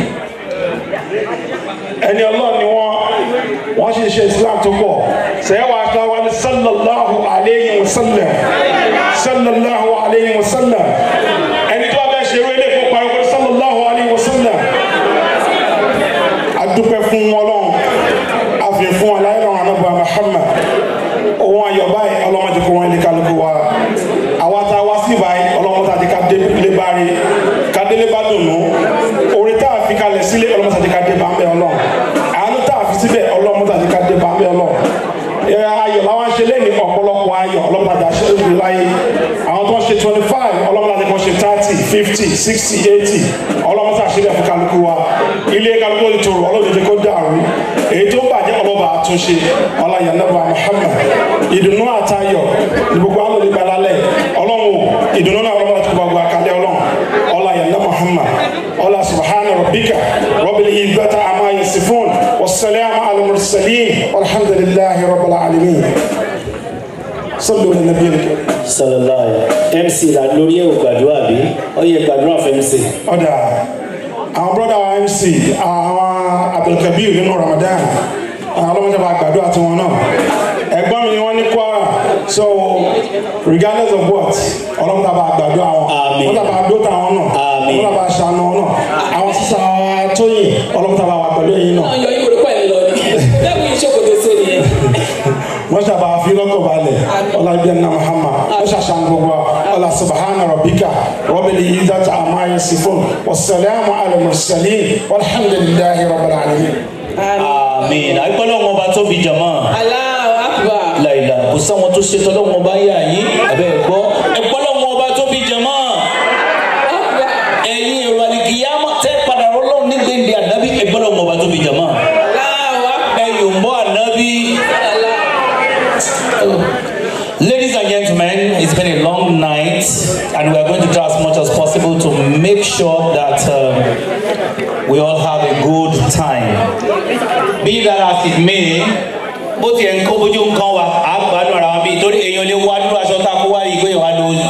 ẹni ọlọ́run ni wọ́n wọ́n sì ṣe islam tó pọ̀ sẹ́wà ká wá ní sallallahu alayhi wa sallam sallallahu alayhi wa sallam ẹni tó bá fẹ́ ṣe eré ilé ìfowópamọ́ sallallahu alayhi wa sallam adúpẹ́ fún ọlọ́run àfihàn fún aláìlọ́run anábọ̀ Muhammad ohun ayọ̀ báyìí ọlọ́mọdé kó wọn ilé kálukú wa àwa tá a wá sí báyìí ọlọ́mọdé àti ká délé bá rí ká délé bá dùnú orí tá a fi kalẹ̀ sílé ọlọ́mọdé àti ká dé bá ń bẹ ọlọ́run àánú tá a fi síbẹ̀ ọlọ́mọdé àti ká dé bá ń bẹ ọlọ́run ayọ̀ làwọn ṣe lẹ́nu ọ̀pọ̀lọpọ̀ ayọ̀ ọlọ́mọdé àṣẹ òbí láyé àwọn tó ń ṣe twenty five ọlọ́mọdé àti kan ṣe thirty fifty sixty eighty ọlọ́mọdé àṣẹlẹ̀ fún kálukú wa ilé kálukú ó ti tòrò ọlọ́dún kó dàrú èyí tó bàjẹ́ ọlọ́ba àtúnṣe ọláyà nàbà Muhammad ìdùnnú àtayọ̀ ní gbogbo àwọn olùgbà lálẹ́ ọlọ́run ìdùnnú náà ọlọ́mọdé àti gbogbo àkàlẹ́ ọlọ́run ọláyà nàbà Muhammad ọlá subhana rabbika rabbil izzati amma yasifun wassalamu ala mursalin walhamdulillahi rabbil alamin sallu ala nabiyil karim sallallahu mc la lórí ẹ̀ ò gbàdúrà bí ó yẹ gbàdúrà fún mc. ọ̀dà àwọn brọ́dà wa mc àwọn abdulkabir nínú ramadan àwọn ọlọ́mọdé bá gbàdúrà tiwọn náà ẹ̀gbọ́n mi ni wọ́n ní kwara so regardless of what ọlọ́mọdé bá gbàdúrà wọn ọlọ́mọdé bá dóta wọn náà ọlọ́mọdé bá ṣàánú wọn náà àwọn sísá tóyìn ọlọ́mọdé bá wà pẹ̀lú ẹ̀yin náà. ọyọ yìí orúkọ ẹ lọ ni lẹ́kùn ìṣòkòtò sí ni ẹ. wọ́n ṣàbà fi lọ́kọ̀ balẹ̀ ọlábíyá náà muhammad wọ́n ṣàṣàn gbogbo ọlá subahana rabbika rabbil izzati amma yasifun wasalaamu ala mursalin walhamdulillahi rabbil alamin. àmín àgbẹ̀lẹ̀ wọn bá tóbi jama. Allahu akbar. láìla kò sáwọn tó ṣe tọ́lọ́ wọn bá yà yín abẹ́ gbọ́ ẹgbọ́lọ́ wọn bá tóbi jama. ẹ̀yin èrò àlìkìyàmọ̀ tẹ́ padà rọ́lọ́run ní gbèǹde ànábì ẹgbọ́lọ́ wọn bá tóbi jama. ẹ̀yọ̀ ń bọ́ ànábì. Ladies and gentlemen, it's been a long night, and we are going to try as much as possible to make sure that um, we all have a good time. Be that as it may, bó tiẹ̀ ń kó bójú ń kán wa á gbádùn ara wa bíi torí èèyàn lè wá dúró aṣọ tá a kó wá rí i pé èèyàn wá lóyún.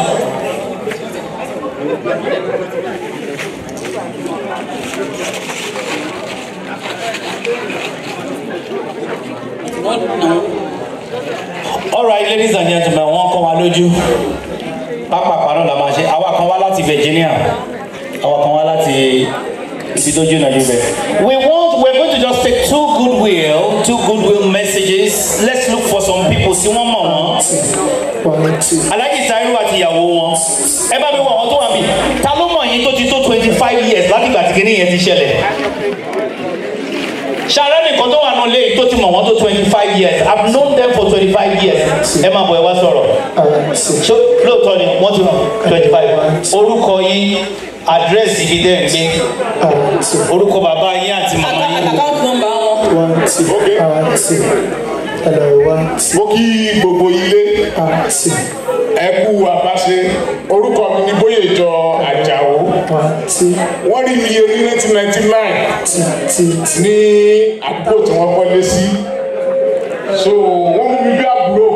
all right ladies and gentlemen wọ́n kọ́ wa lójú pápápá náà la máa ṣe àwa kan wá láti Virginia àwa kan wá láti ibi tó jìnnà jù bẹ́ẹ̀. we want we are going to just take two goodwill two goodwill messages let's look for some people sí wọ́n mọ̀ wọ́n alhaji tairu àti ìyàwó wọn ẹ bá mi wọ àwọn tó wà bí ta ló mọ̀ yín tó ti tó twenty five years láti ìgbà tí kinní yẹn ti ṣẹlẹ̀ ṣàrẹ́ nìkan tó wà nù léyìí tó ti mọ̀ wọ́n tó twenty five years i have known them for twenty five years ẹ máa bọ̀ ẹ wá sọ̀rọ̀ ṣé lóòótọ́ ni wọ́n ti mọ̀ twenty five orúkọ yín àdírẹ́sì ibi tẹ́ ẹ̀ ń gbé orúkọ bàbá yín àti màmá yín. account number wọn. mo kí gbogbo ilé ẹ kú àbáṣe orúkọ mi ní bóyèjọ àjàó wọ́n rí mi ní nineteen ninety nine ní àdúgbò tí wọ́n kọ́lé sí so wọ́n mú mi bí àbúrò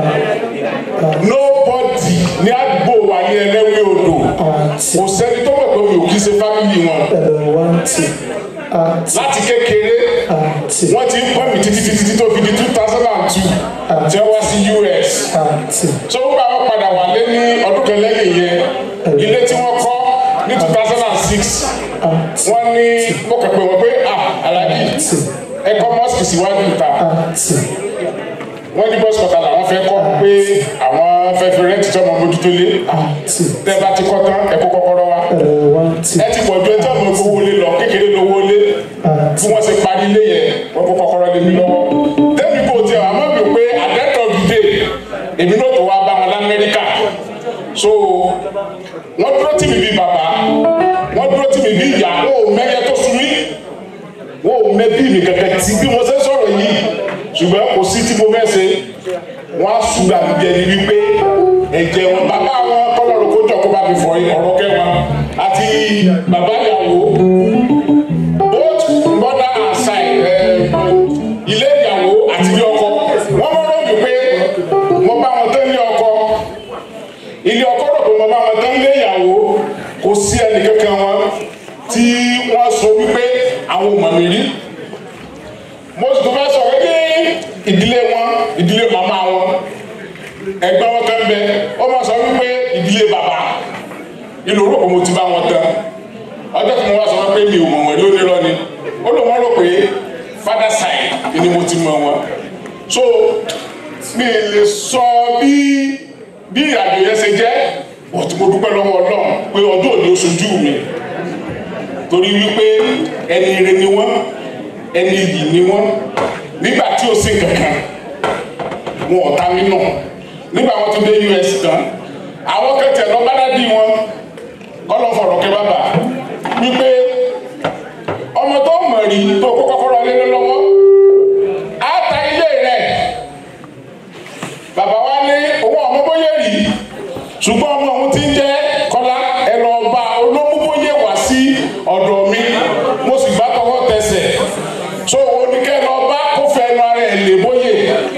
nobody ní àdúgbò wa ní ẹlẹ́wẹ̀ odò kò sẹ́ni tó mọ̀ pé mi ò kí ṣe fámìlì wọn láti kékeré wọ́n ti ń pọ̀ mí títí títí tó fi di two thousand and two tí wọ́n wá sí us so ó gbà wọ́n padà wálé ní ọdún kan lẹ́yìn yẹn ilé tí wọ́n kọ́ ní two thousand and six wọ́n ní mo kàn pé wọ́n pé ah aláàjì ẹ kọ́ mọ́sìkì síwájú ìta wọ́n ní bọ́sì kọ́ta làwọn fẹ́ kọ́ pé àwọn fẹ́ fi rẹ́ǹtì tí ọmọ mójútó lé tẹ́ bá ti kọ́ tán ẹ kó kọ́kọ́rọ́ wa ẹ ti pọ̀ ju ẹjọ́ mi gbowó lé lọ kékeré lówó lé bí wọ́n ṣe parí ilé yẹn wọ́n kó kọ́kọ́rọ́ lé mi lọ́wọ́ tẹ́mi kò tiẹ̀ wá mọ̀ mi pé àdẹ́tọ̀ dìde èmi náà tó wá bá wọn lamẹ́ríkà so wọ́n dúró tì mí bí bàbá wọ́n dúró tì mí bí ìyá wọn ò mẹ́yẹ tó sun mí wọn ò mẹ́ bí mi kẹ̀kẹ́ tí bí mo ṣe sọ̀rọ̀ yìí ṣùgbọ́n kò sí tí mo fẹ́ ṣe wọ́n á ṣùgbọ́n àbíjẹ ni wípé ẹ̀jẹ̀ wọn bàbá wọn kọ́lọ́run kó jọ kó bá mi fọ ọ̀rọ̀ kẹwọn àti bàbá ìyàwó both mother and side ilé ìyàwó àti ilé ọkọ wọ́n mọ̀rọ̀ mi pé mo bá wọn tán ilé ọkọ ilé ọkọ rò pé mo bá wọn tán ilé ìyàwó kò sí ẹnì kankan wọn tí wọ́n sọ wípé àwọn ò mọ̀ mi rí mo sì tún fẹ́ sọ pé ní ìdílé wọn ìdílé màmá wọn ẹgbẹ́ wọn kan bẹ ó máa sọ wípé ìdílé bàbá inú orúkọ mo ti bá wọn tán ọjọ́ tí mo wá sọ pé mi ò mọ̀ wọ́n ló ní lọ ni ó lò wọ́n rò pé father side ni mo ti mọ̀ wọn so mi lè sọ bí bí ìrìnàjò yẹn ṣe jẹ́ but mo dúpẹ́ lọ́wọ́ ọlọ́run pé ọdún òní ó ṣojú mi torí wípé ẹni ire ni wọ́n ẹni yìí ni wọ́n nígbà tí ó sì kankan wọn ò ta mí nù nígbà wọn tún dé us tán àwọn kẹtẹ lọ bá dádì wọn kọlọ fọ̀rọ̀ kẹ bàbà wípé ọmọ tó mọ̀ rí tó kó kọ́kọ́rọ́ lé lọ́wọ́ á ta ilé rẹ̀ bàbá wa ní owó ọmọ bóyá rí ṣùgbọ́n ọmọ òun ti ń jẹ́ kọ́lá ẹ lọ bá olómúbóyè wá sí ọ̀dọ̀ mi mo sì gbá tọwọ́ tẹsẹ̀ so oníkẹ́ lọ bá kó fẹ́ nu ara ẹ̀ lè bóyè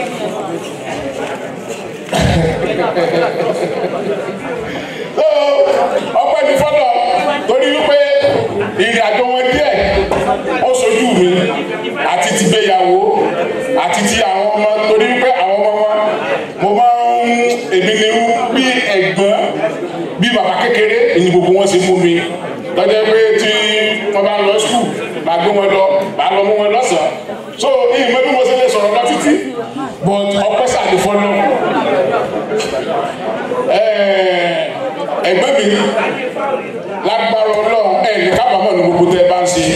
ọpẹ́ ní fọ́lọ̀ torí wípé ìrìn àjò wọn díẹ̀ ó sojú mi àti ti gbéyàwó àti ti àwọn ọmọ torí wípé àwọn ọmọ wọn mo máa ń èmi ni bí ẹ̀gbọ́n bí bàbá kékeré èyí gbogbo wọn ṣe mú mi lọ́jọ́ pé tí wọ́n bá lọ skul máa gbé wọn lọ máa lọ mú wọn lọ́sàn-án so ìmọ̀ bí mo ṣe lè sọ̀rọ̀ lọ títí but ọpẹ́ sàdé fọ́lọ́ ẹgbẹ́ mi lágbára ọlọ́run ẹ̀ ní kábàámọ̀ ní gbogbo tẹ́ ẹ bá ń ṣe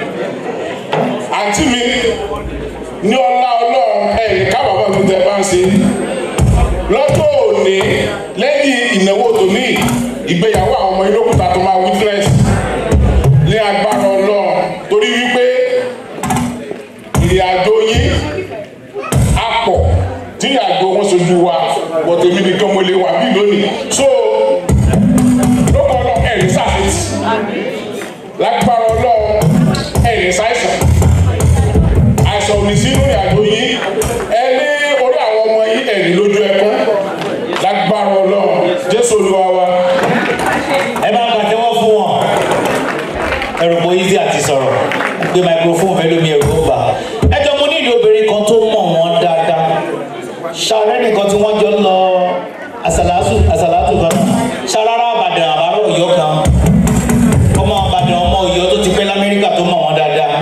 àǹtí mi ní ọlá ọlọ́run ẹ̀ ní kábàámọ̀ ní tẹ́ ẹ bá ń ṣe lọ́jọ́ òní lẹ́yìn ìnáwó tòní ìgbéyàwó àwọn ọmọ ilókùtà tó máa witness ní agbára ọlọ́run torí wípé ìrìn àjò yín á pọ̀ tí ìrìn àjò wọn sojú wa bọ̀tẹ̀ mi nìkan mo lè wà bí lónìí so lọ́kọ̀ ọlọ́run ẹ̀rí sàfẹ́tì lágbára ọlọ́run ẹ̀rí sáìsàn àìsàn ò ní sí lórí àjò yín ẹ ní orí àwọn ọmọ yín ẹ̀rí lójú ẹkún lágbára ọlọ́run jésù olúwa wa. ẹ bá ń pàtẹ́wọ́ fún wọn ẹrù pọ̀ easy àti sọ̀rọ̀ gbé microphone fẹ́ lómi ẹ̀rù ó bà ẹ jọ mo nílò obìnrin kan tó mọ̀ wọ́n dáadáa ṣàrẹ́ nìkan tí wọ́n jọ ń lọ àsàlátù àsàlátù kan ṣàrárá àbàdàn àbárò ọ̀yọ́ kan ọmọ àbàdàn ọmọ ọ̀yọ́ tó ti pẹ́ lamẹ́ríkà tó mọ̀ wọ́n dáadáa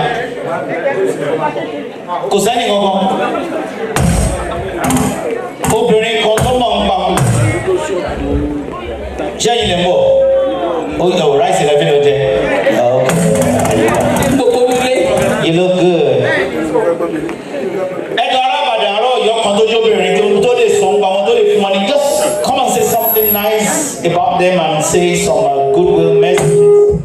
kò sẹ́ni kankan obìnrin kan tó ṣé ẹ̀yin lè ń bọ̀ ó yẹ ò ráìsì rẹ fi ló jẹ gbogbo nílé. you look good. ẹjọ arábàdàn àárọ̀ ọ̀yọ́ kan tó jóbìnrin tó tó lè sọ nípa wọn tó lè fún wọn ni just come and say something nice about them and say some uh, goodwill messages.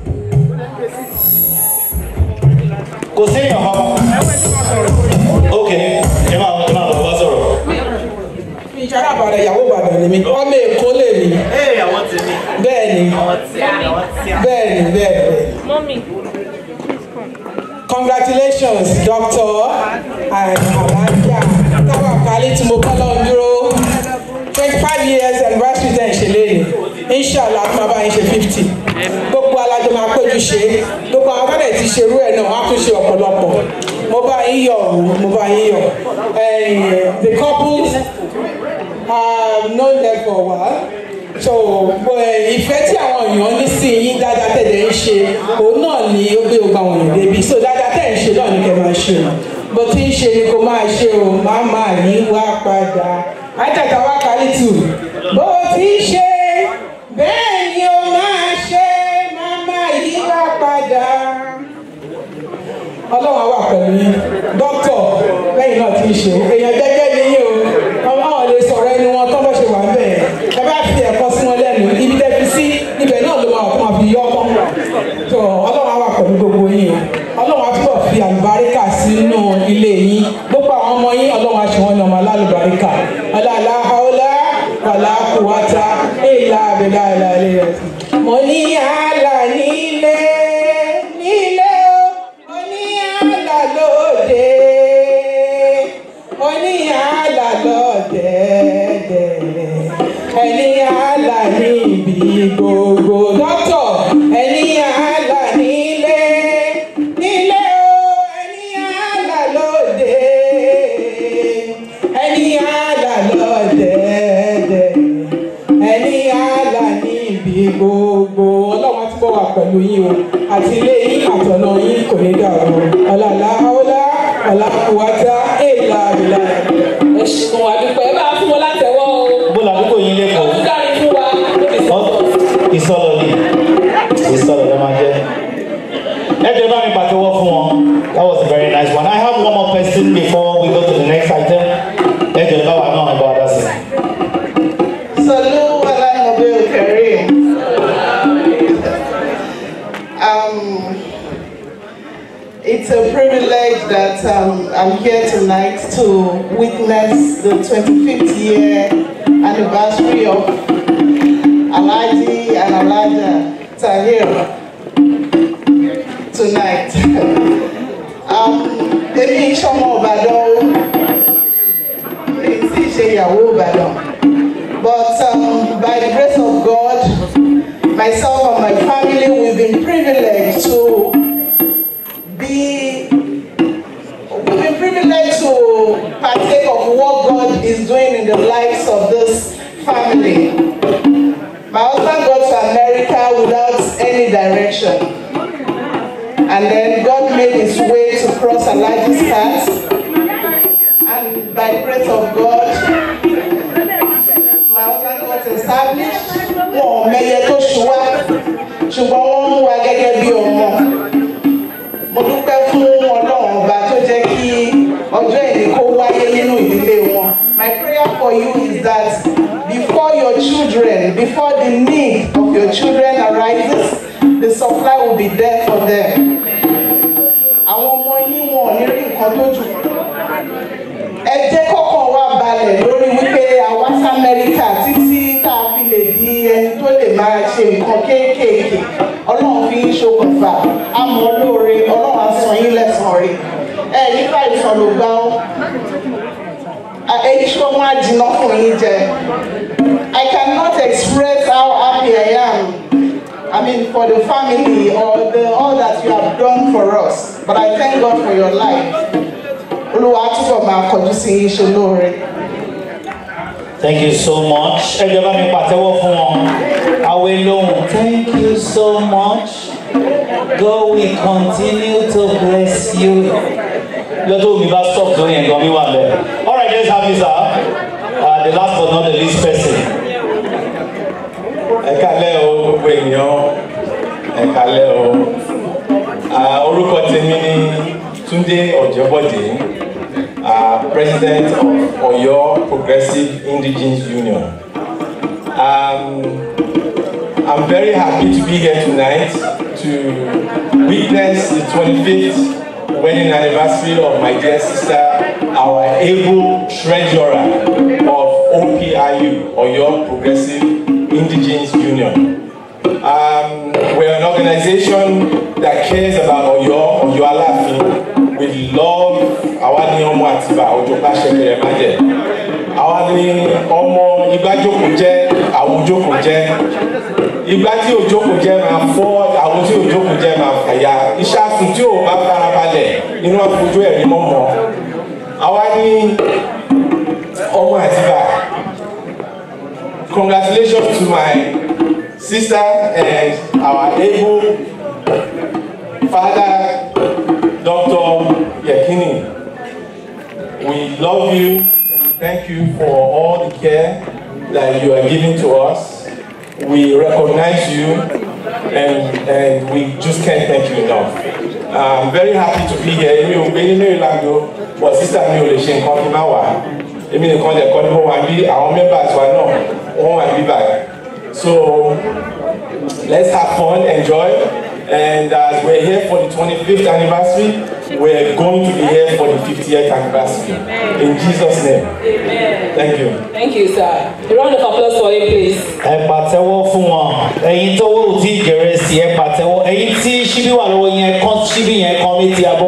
kò séèyàn kankan. ok ẹ máa ẹ máa lọ bá sọ̀rọ̀. ìṣàrà àbàdàn ìyàwó ìbàdàn ni mí ọmọ èkó lè mí. bẹ́ẹ̀ ni bẹ́ẹ̀ ni bẹ́ẹ̀ bẹ́ẹ̀. congratulations doctor and alaja táwa kálí tí mo bá lọ́wọ́ dúró twenty five years anniversary tẹ̀ ń ṣe léyìn inshallah tí màá bá yín ṣe fifty gbogbo alájọ máa péjú ṣe gbogbo àwọn bá dẹ̀ ti ṣerú ẹ̀ náà wọ́n á tún ṣe ọ̀pọ̀lọpọ̀ mo bá yín yọ̀ ọ́ mo bá yín yọ̀ the couples have known them for a while so eh, ìfẹ́ tí àwọn èèyàn ní sí yín dáadáa tẹ̀lé ń ṣe òun náà ni ó gbé gbogbo àwọn èèyàn débi so dáadáa tẹ̀ ń ṣe náà ni kẹ́ máa ṣe o bó ti ń ṣe ni kò máa ṣe o máa máa yí wá padà àjàkà wá kárí tù bó ti ń ṣe bẹ́ẹ̀ ni o máa ṣe máa máa yí wá padà ọlọ́run á wà pẹ̀lú yín dókítọ̀ lẹ́yìn náà ti ń ṣe èèyàn jẹ́jẹ́ ni yín o ọmọ lè sọ̀rọ̀ ẹni wọn tọ́ bọ́ ṣe wà bẹ́ẹ̀ ẹ bá fi ẹ̀kọ́ sí wọn lẹ́nu ibi tẹ́ fi sí ibẹ̀ náà ló máa tó máa fi yọ ọ́ tó ọlọ́run á wà pẹ̀lú gbogbo yín o ọlọ́run á túbọ̀ fi àlùbáríkà sínú ilé yín gbogbo àwọn ọmọ yín ọlọ́run á ṣe wọ́n ní ọmọ alálùbáríkà ọlọ́àlá haúlá wàlá kùwátá èèlà àbẹ̀là ìlà ilé rẹ̀ mo ní àlà nílé nílé o mo ní àlà lóde mo ní àlà lọ́dẹ̀ẹ̀dẹ̀ ẹni àlà níbi gbogbo dọ́tọ̀ ẹni àlà nílé nílé o ẹni àlà lóde ẹni àlà lọ́dẹ̀ẹ̀dẹ̀ ẹni àlà níbi gbogbo ọlọ́run á túbọ̀ wà pẹ̀lú yín o àti ilé yín àtọ̀nà yín kò ní dàrú ọ̀làlá ọ̀là ọ̀làkùwátá èèlà àbílà. ẹ ṣeun àdúpẹ́ ẹ bá fún wọn látẹ̀wọ́ o. bó làdúgbò yín lẹ́kọ̀ọ́. ọdún dárí fún wa. ìsọlọ ni ìsọlọ ló máa jẹ. ẹ jẹ́ bá mi pàtẹ́wọ́ fún wọn that was a very nice one I have one more person before we go to the next item ẹ jẹ́ bá wa náà ẹ bá wa dá sí i. Salud ala Nabi Kareem. Um, it's a privilege that um, I'm here tonight to witness the 25th year anniversary of Alaji and Alaja Tahir tonight. um, Èmi ìṣọmọ Ìbàdàn o, mi ì tí ì ṣe ìyàwó Ìbàdàn. But um, by the grace of God, myself and my family, we've been privileged to be, we've been privileged to partake of what God is doing in the lives of this family. My husband got to America without any direction. And then God made his way to cross Elijah's path. And by the grace of God, my husband got established wọn ò mẹyẹ tó ṣu wá ṣùgbọ́n wọ́n mú wa gẹ́gẹ́ bí ọmọ mo dúpẹ́ fún ọlọ́run ọba tó jẹ́ kí ọjọ́ ìní kó wáyé nínú ìdílé wọn my prayer for you is that before your children before the need of your children arises the supply will be there for them àwọn ọmọ yín wọn ò ní rí nǹkan tó jù ẹ jẹ́ kọ́kàn wá balẹ̀ lórí wípé àwa sí amẹ́ríkà títí tá a fi lè di ẹni tó lè máa ṣe nǹkan kéékèèké ọlọ́run fi ń ṣokùnfà àmọ́ lóore ọlọ́run á san yín lẹ́sàn-án rí ẹ nípa ìtàn ló gbá ọ́ èyí ṣó máa jiná fún yín jẹ I cannot express how happy I am I mean for the family or the all that you have done for us but I thank God for your life olúwa túbọ̀ máa kọjú sí yín ṣe lóore. Thank you so much. Ẹ jẹ́ bá mi pàtẹ́wọ́ fún wọn. Àwẹ̀ lóhùn. Thank you so much. God will continue to bless you. Lọ́jọ́ omi bá stop lórí ẹ̀gbọ́n mi wà bẹ́ẹ̀. All right, let's have you sir. Uh, the last but not the least person. Ẹ kálẹ̀ o gbogbo ènìyàn ẹ kálẹ̀ o Ah, orúkọ tèmi ni Túndé Ọ̀jẹ́bọ̀dé ah, president of Ọ̀yọ́ Progressive Indigenous Union. Um, I'm very happy to be here tonight to witness the 25th wedding anniversary of my dear sister, our able treasurer of OPIU, Oyo Progressive Indigenous Union. Um, we're an organization that cares about Oyo, Oyo Alafin. We love àwa ni ọmọ Àtìbà Òjòpá Ṣẹ̀kẹ̀rẹ̀ Májẹ̀. Àwa ni ọmọ Igbájókòó jẹ́ Àwùjókòó jẹ́. Igbá tí òjókòó jẹ́ máa fọ́ àwọn tí òjókòó jẹ́ máa fàyà. Iṣẹ́ àtún tí ò bá farabalẹ̀ nínú àfojú ẹ̀rí mọ́mọ́. Àwa ni ọmọ Àtìbà. Congratulations to my sister and our able father, Dr. Yakini. We love you. We thank you for all the care that you are giving to us. We recognize you and, and we just can't thank you enough. I'm very happy to be here. Èmi ò gbé ní Maryland o, but sister mi ò lè ṣe nǹkan kí n má wà. Èmi nìkan lè kọ́ ni mo wà bí àwọn members wa náà wọ́n wà bí báyìí. So let's have fun, enjoy. And as we're here for the 25th anniversary, we're going to be here for the 50th anniversary. In Jesus' name. Thank you. Thank you, sir. A round of applause for him, please. ẹ pàtẹ́wọ́ fún wọn ẹ̀yin tó wò tí jẹrẹ sí ẹ pàtẹ́wọ́ ẹ̀yin tí ṣíbí wà lọ́wọ́ yẹn kán ṣíbí yẹn kán mi ti abọ́.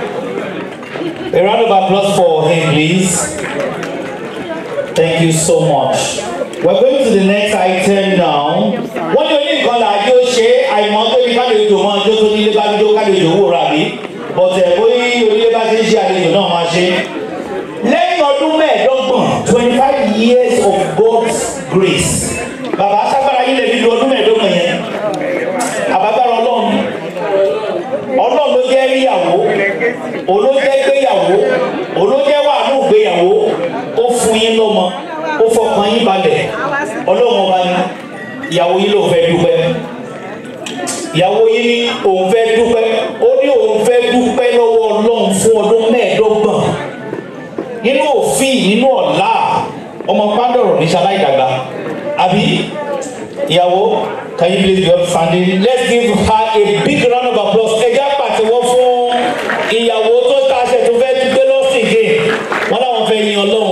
A round of applause for him please. Thank you so much. We're going to the next item now. Wọ́n ní oní nǹkan làájú ó ṣe àìmọ́ tó ní kálejò mọ́ ọjọ́ tó nílé bá dúró kálejò wò rà mí. Bọ̀tẹ̀ bóyá onílé bá ṣe ń ṣe àlejò náà máa ṣe. Lẹ́yìn ọdún mẹ́ẹ̀ẹ́dọ́gbọ̀n twenty five years of God's grace. Bàbá aṣágbára yín lè fi lu ọdún mẹ́ẹ̀ẹ́dọ́gbọ̀n yẹn. Àbágbára Ọlọ́run. Ọlọ́run ló jẹ́ ríyàwó. Olójẹ́ gbéyàwó. Olójẹ́ wà ní ìgbéyàwó. Ó fún yín lọ́mọ. Ó fọkàn yín balẹ̀. Ọlọ́run ọba ni ìyàwó yín ló fẹ́ dúpẹ́. Ìyàwó yín ní òun fẹ́ dúpẹ́. Ó ní òun fẹ́ dúpẹ́ lọ́wọ́ Ọlọ́run fún ọdún mẹ́ẹ̀ẹ́dọ́gbọ̀n. Nínú òfin nínú ọ̀la ọmọ pàdọ̀rọ̀ ní ṣaláìdàgbà. Àbí ìyàwó can you please be up standing let's give her a big round of applause ẹ jẹ́ pàtẹ́wọ́ fún ìyàwó tó tàṣẹ tó fẹ́ dúpẹ́ lọ́sìn gé wọ́n láwọn fẹ́ yin ọlọ́run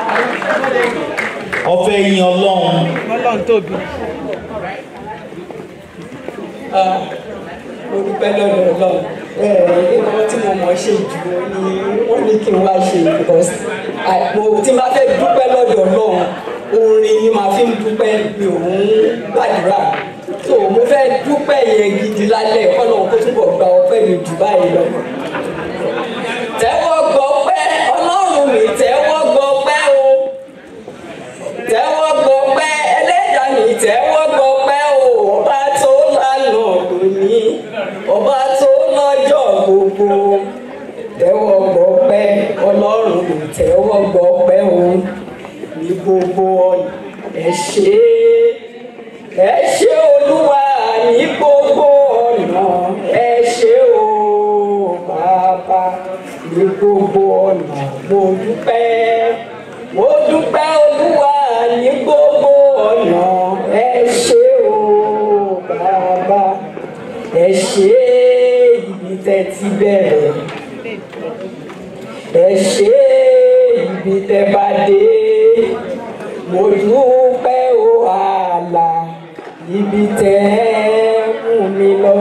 wọ́n fẹ́ yin ọlọ́run. ọlọ́run tóbi. mo dúpẹ́ lọ́dọ̀ ọlọ́run nǹkan tí mo mọ̀ ṣe jù ni wọ́n ní kí n wá ṣe because I- mo- tí n bá fẹ́ dúpẹ́ lọ́dọ̀ ọlọ́run orin ni màá fi ń dúpẹ́ mi ò ń gbàdúrà so mo fẹ́ dúpẹ́ yẹn gidi lálẹ́ ọlọ́run kó túbọ̀ gba ọpẹ́ mi jù báyìí lọ. tẹ́wọ́ gbọ́ pẹ́ ọlọ́run mi tẹ́wọ́ gbọ́ pẹ́ o tẹ́wọ́ gbọ́ pẹ́ ẹlẹ́dàá mi tẹ́wọ́ gbọ́ pẹ́ o ọba tó lánàá lónìí ọba tó lọ́jọ́ gbogbo tẹ́wọ́ gbọ́ pẹ́ ọlọ́run mi tẹ́wọ́ gbọ́ pẹ́ o ní gbogbo ọ̀nà ẹ ṣé ẹ ṣé olúwa ní gbogbo ọ̀nà ẹ ṣé o bàbá ní gbogbo ọ̀nà mo dúpẹ́ mo dúpẹ́ olúwa ní gbogbo ọ̀nà ẹ ṣé o bàbá ẹ ṣé ibi tẹ́ ti bẹ̀rẹ̀ ẹ ṣé ibi tẹ́ bá dé mo dúpẹ́ o àlà ibi tẹ́ mú mi lọ.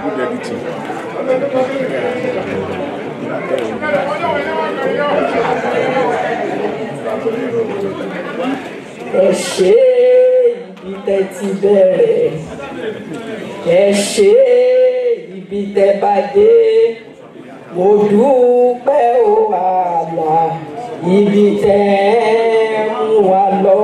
ẹ ṣé ibi tẹ́ ti bẹ̀rẹ̀ ẹ ṣé ibi tẹ́ bá dé mo dúpẹ́ o àlà ibi tẹ́ mú wa lọ.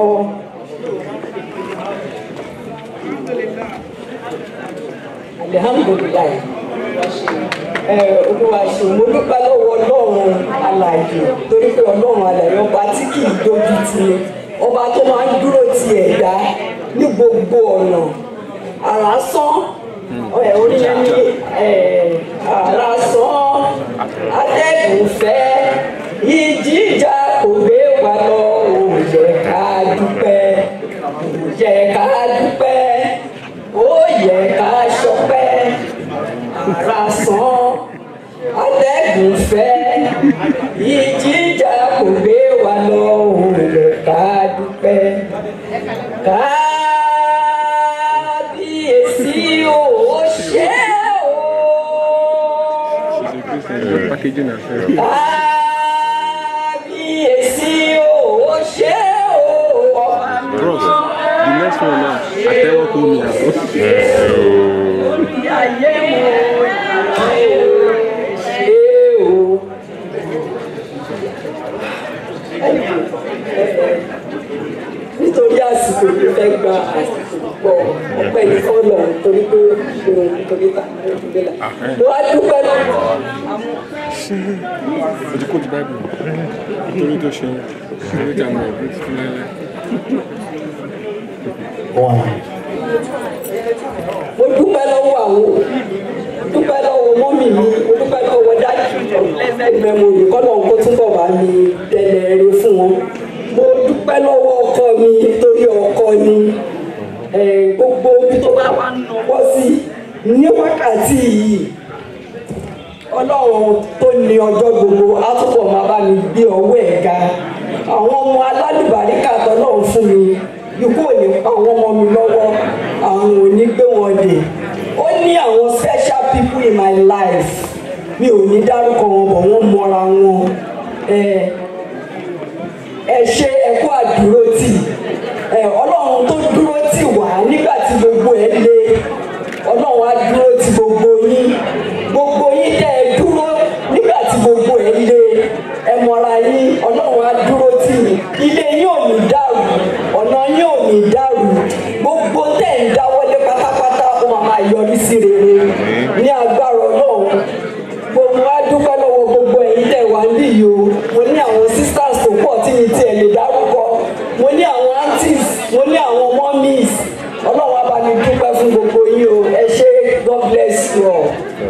alihamudulilayi ẹ olúwa ṣe mo dúpẹ́ lọ́wọ́ ọlọ́run alàyè torí pé ọlọ́run alàyè ọba tí kì í dójú ti ni ọba tó máa ń dúró ti ẹ̀dá ní gbogbo ọ̀nà àrà sán ẹ̀ orí yẹn ní ẹ̀ àrà sán atẹ́gùn fẹ́ ìjìjà kò gbé wa lọ ò yẹ ká dúpẹ́ ò yẹ ká dúpẹ́ ó yẹ ká ṣọpẹ́ àrà sán atẹ́gùn fẹ́ ìjìjà kò gbé wa lọ ò yẹ ká dúpẹ́ kábíyèsí ò ṣe o. kábíyèsí ò ṣe o. ọba Bros, the next one now, àtẹ́wọ́ kò ní àbọ̀. orí ayé mo ṣe o. nítorí àsìkò tó fẹ́ gba àsìkò pọ̀ ọpẹ́ ní fọ́lọ̀ torí pé òun nítorí ta ìdílé la. mo wá dúpẹ́ lọ́wọ́ o ti kó ti báìbù nítorí tó ṣeun nítorí tí àwọn ẹ̀gbẹ́ ti fi láéláé. mo dúpẹ́ lọ́wọ́ àwọn dúpẹ́ lọ́wọ́ mọ́mì mi mo dúpẹ́ lọ́wọ́ dájú ẹgbẹ́ mo yìí kọ́ lọ́wọ́ kó túbọ̀ bá mi tẹ̀lé ẹrẹ fún wọn mo dúpẹ́ lọ́wọ́ ọkọ mi torí ọkọ ni eh, gbogbo ibi tó bá wà nọwọ́ sí ní wákàtí yìí ọlọ́run tó ní ọjọ́ gbogbo á túbọ̀ máa bá mi gbé ọwọ́ ẹ̀ ga àwọn ọmọ alálùbáríkà tọ́lọ́run fún mi ikú ò ní pa àwọn ọmọ mi lọ́wọ́ àwọn ò ní gbé wọn dè ó ní àwọn special people in my life mi ò ní dárúkọ wọn bọ̀ wọ́n mọra wọn ẹ ẹ ṣe ẹkú àdúró tì ẹ ọlọ́run tó dúró tì wá nígbà tí gbogbo ẹ le ọlọ́run á dúró tì gbogbo yín gbogbo yín tẹ́ ẹ dúró nígbà tí gbogbo ẹ le ẹ mọ̀ra yín ọlọ́run á dúró tì yín ilé yín ò ní dàrú ọ̀nà yín ò ní dàrú gbogbo tẹ̀ ń dáwọ́lé pátápátá ó máa máa yọrí sí rere ní agbára ọlọ́run gbogbo wa dúpẹ́ lọ́wọ́ gbogbo ẹ̀yin tẹ̀ wá níbí yìí o mo ní àwọn sisters tó pọ̀ tí mi tiẹ̀ lè dárúkọ mo ní àwọn aunties mo ní àwọn mummies ọlọ́run á bá mi dúpẹ́ fún gbogbo yín o ẹ ṣé god bless you all.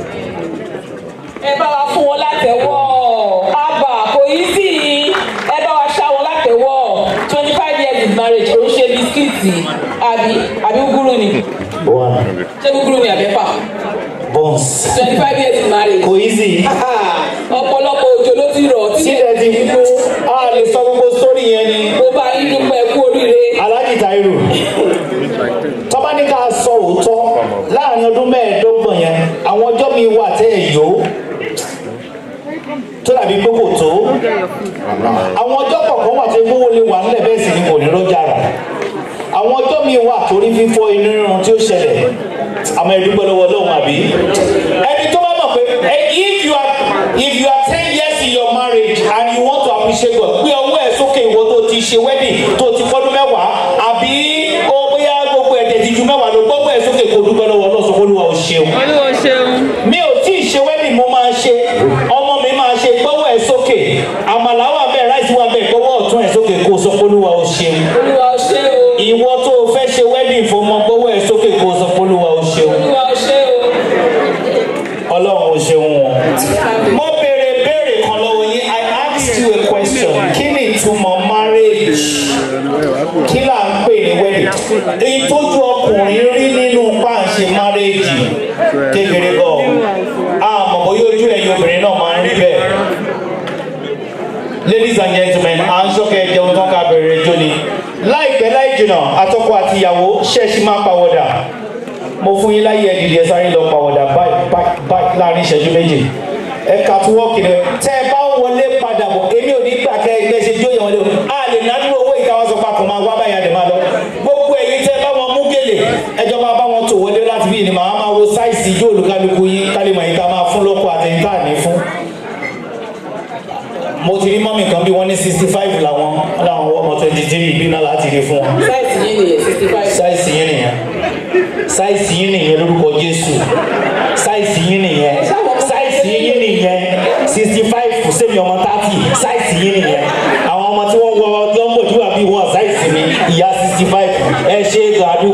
ẹ bá wa fún wọn látẹ̀wọ́ àbà kò yí sí i ẹ bá wa ṣá wọn látẹ̀wọ́ twenty five years in marriage kò ń ṣe bisikíìtì àbí àbí gúgúrú ni ṣé gúgúrú ni àbẹ́pà Bones. twenty five years in marriage. Kò easy. ọ̀pọ̀lọpọ̀ òjò ló ti rọ̀ tí Sílẹ̀ ti gbó. A lè sọ gbogbo sórí yẹn ni. mo bá yín dúpẹ́ kú oríire. Alájì Táírò. Tọ́ba ní ká sọ òótọ́ láàrin ọdún mẹ́ẹ̀ẹ́dọ́gbọ̀n yẹn, àwọn ọjọ́ mi wà tẹ́ ẹ̀ yó. Tó dàbí pé kò tó. Àwọn ọjọ́ kọ̀ọ̀kan wà tẹ́ gbówó lè wà nílẹ̀ bẹ́ẹ̀ sì ni kò ní rọ́jà rà. Àwọn ọjọ́ mi wà torí fífọ́ inú rírun tí ó ṣẹlẹ̀. Àmọ́ ẹ dúpẹ́ lọ́wọ́ Ọlọ́run àbí? Ẹni tó bá mọ̀ pé eh, if you are if you are ten years in your marriage and you want to appreciate God, gbé ọwọ́ ẹ̀ sókè ìwọ tó ti ṣe wedding tó ti fọ́dún mẹ́wàá àbí ó bóyá gbogbo ẹ̀jẹ̀ ti ju mẹ́wàá lọ gbogbo ẹ̀ sókè kò dúpẹ́ lọ́wọ́ Ọlọ́run sọ fún Olúwa ò ṣeun. olúwo ṣeun. Mi ò tí ì ṣe wedding mo máa ṣe ọmọ mi máa ṣe gbọ́wọ́ ẹ̀ sókè àmàlà wà bẹ́ẹ̀ ráìsì wà bẹ́ẹ̀ gbọ́wọ́ ọ̀tún ẹ̀ sókè kó o sọ fún Olúwa ò ṣeun. olúwa ò ṣe o. Ìwọ tó o fẹ́ ṣe wedding fún ọmọ gbọ́wọ́ ẹ̀ sókè kó o sọ fún Olúwa ò ṣeun. olúwa ò ṣe o. Ọlọ́run ò ṣeun wọn. Mo béèrè béèrè kan lọ́wọ́ yín. I asked you a question. Kí ni ìtumọ̀ marriage? Kí là ń pè ní wedding? Èyí tójú ọkùnrin rí nínú páàṣẹ marriage kékeré gan. Àmọ̀ bóyá ojú ẹ̀yin obìnrin náà máa ń rí bẹ́ẹ̀. Ladies and gentlemen, à ń ṣọ́kẹ́ jẹun tán ká bẹ̀rẹ̀ ẹjọ́ ni. Láìpẹ́ láì jìnà, àtọkọ àti ìyàwó ṣẹ̀ṣì máa pàwọ̀dà mo fún yín láyé ẹdìdì ẹ sáré lọ pàwọ̀dà báyìí báyìí báyìí láàrin ìṣẹ́jú méjì ẹ kà tún wọ́ọ̀kì rẹ tẹ ẹ bá ń wọlé padà bọ̀ èmi ò ní gbà kẹ ẹgbẹ́ ṣe jó yẹn wọlé o a lè nánú owó ìtawọ́ sọ pa kò máa wá báyìí àdè máa lọ gbogbo ẹ̀yin tẹ bá wọn mú gèlè ẹjọ́ máa bá wọn tò wọlé láti bí ìnìmọ̀ àwọn máa wo sáìsì ijó olùkálukú yín kálímọ̀ yìí tá a máa fún lọ́kọ̀ àtẹ̀yìn tá à ní fún mo ti rí mọ́mì kan bí wọ́n ní sixty five làwọn làwọn ọmọ twenty three ìbí náà láti rí fún wọn sáìsì yín nìyẹn sixty five. sáìsì yín nìyẹn sáìsì yín nìyẹn lórúkọ jésù sáìsì yín nìyẹn sáìsì yín nìyẹn sixty five kò sẹ́mi ọmọ thirty sáìsì yín nìyẹn àwọn ọmọ tí wọ́n wọ lọ́mbò tí wà bí wọ́n sáìsì mi ìyá sixty five ẹ ṣe gàdú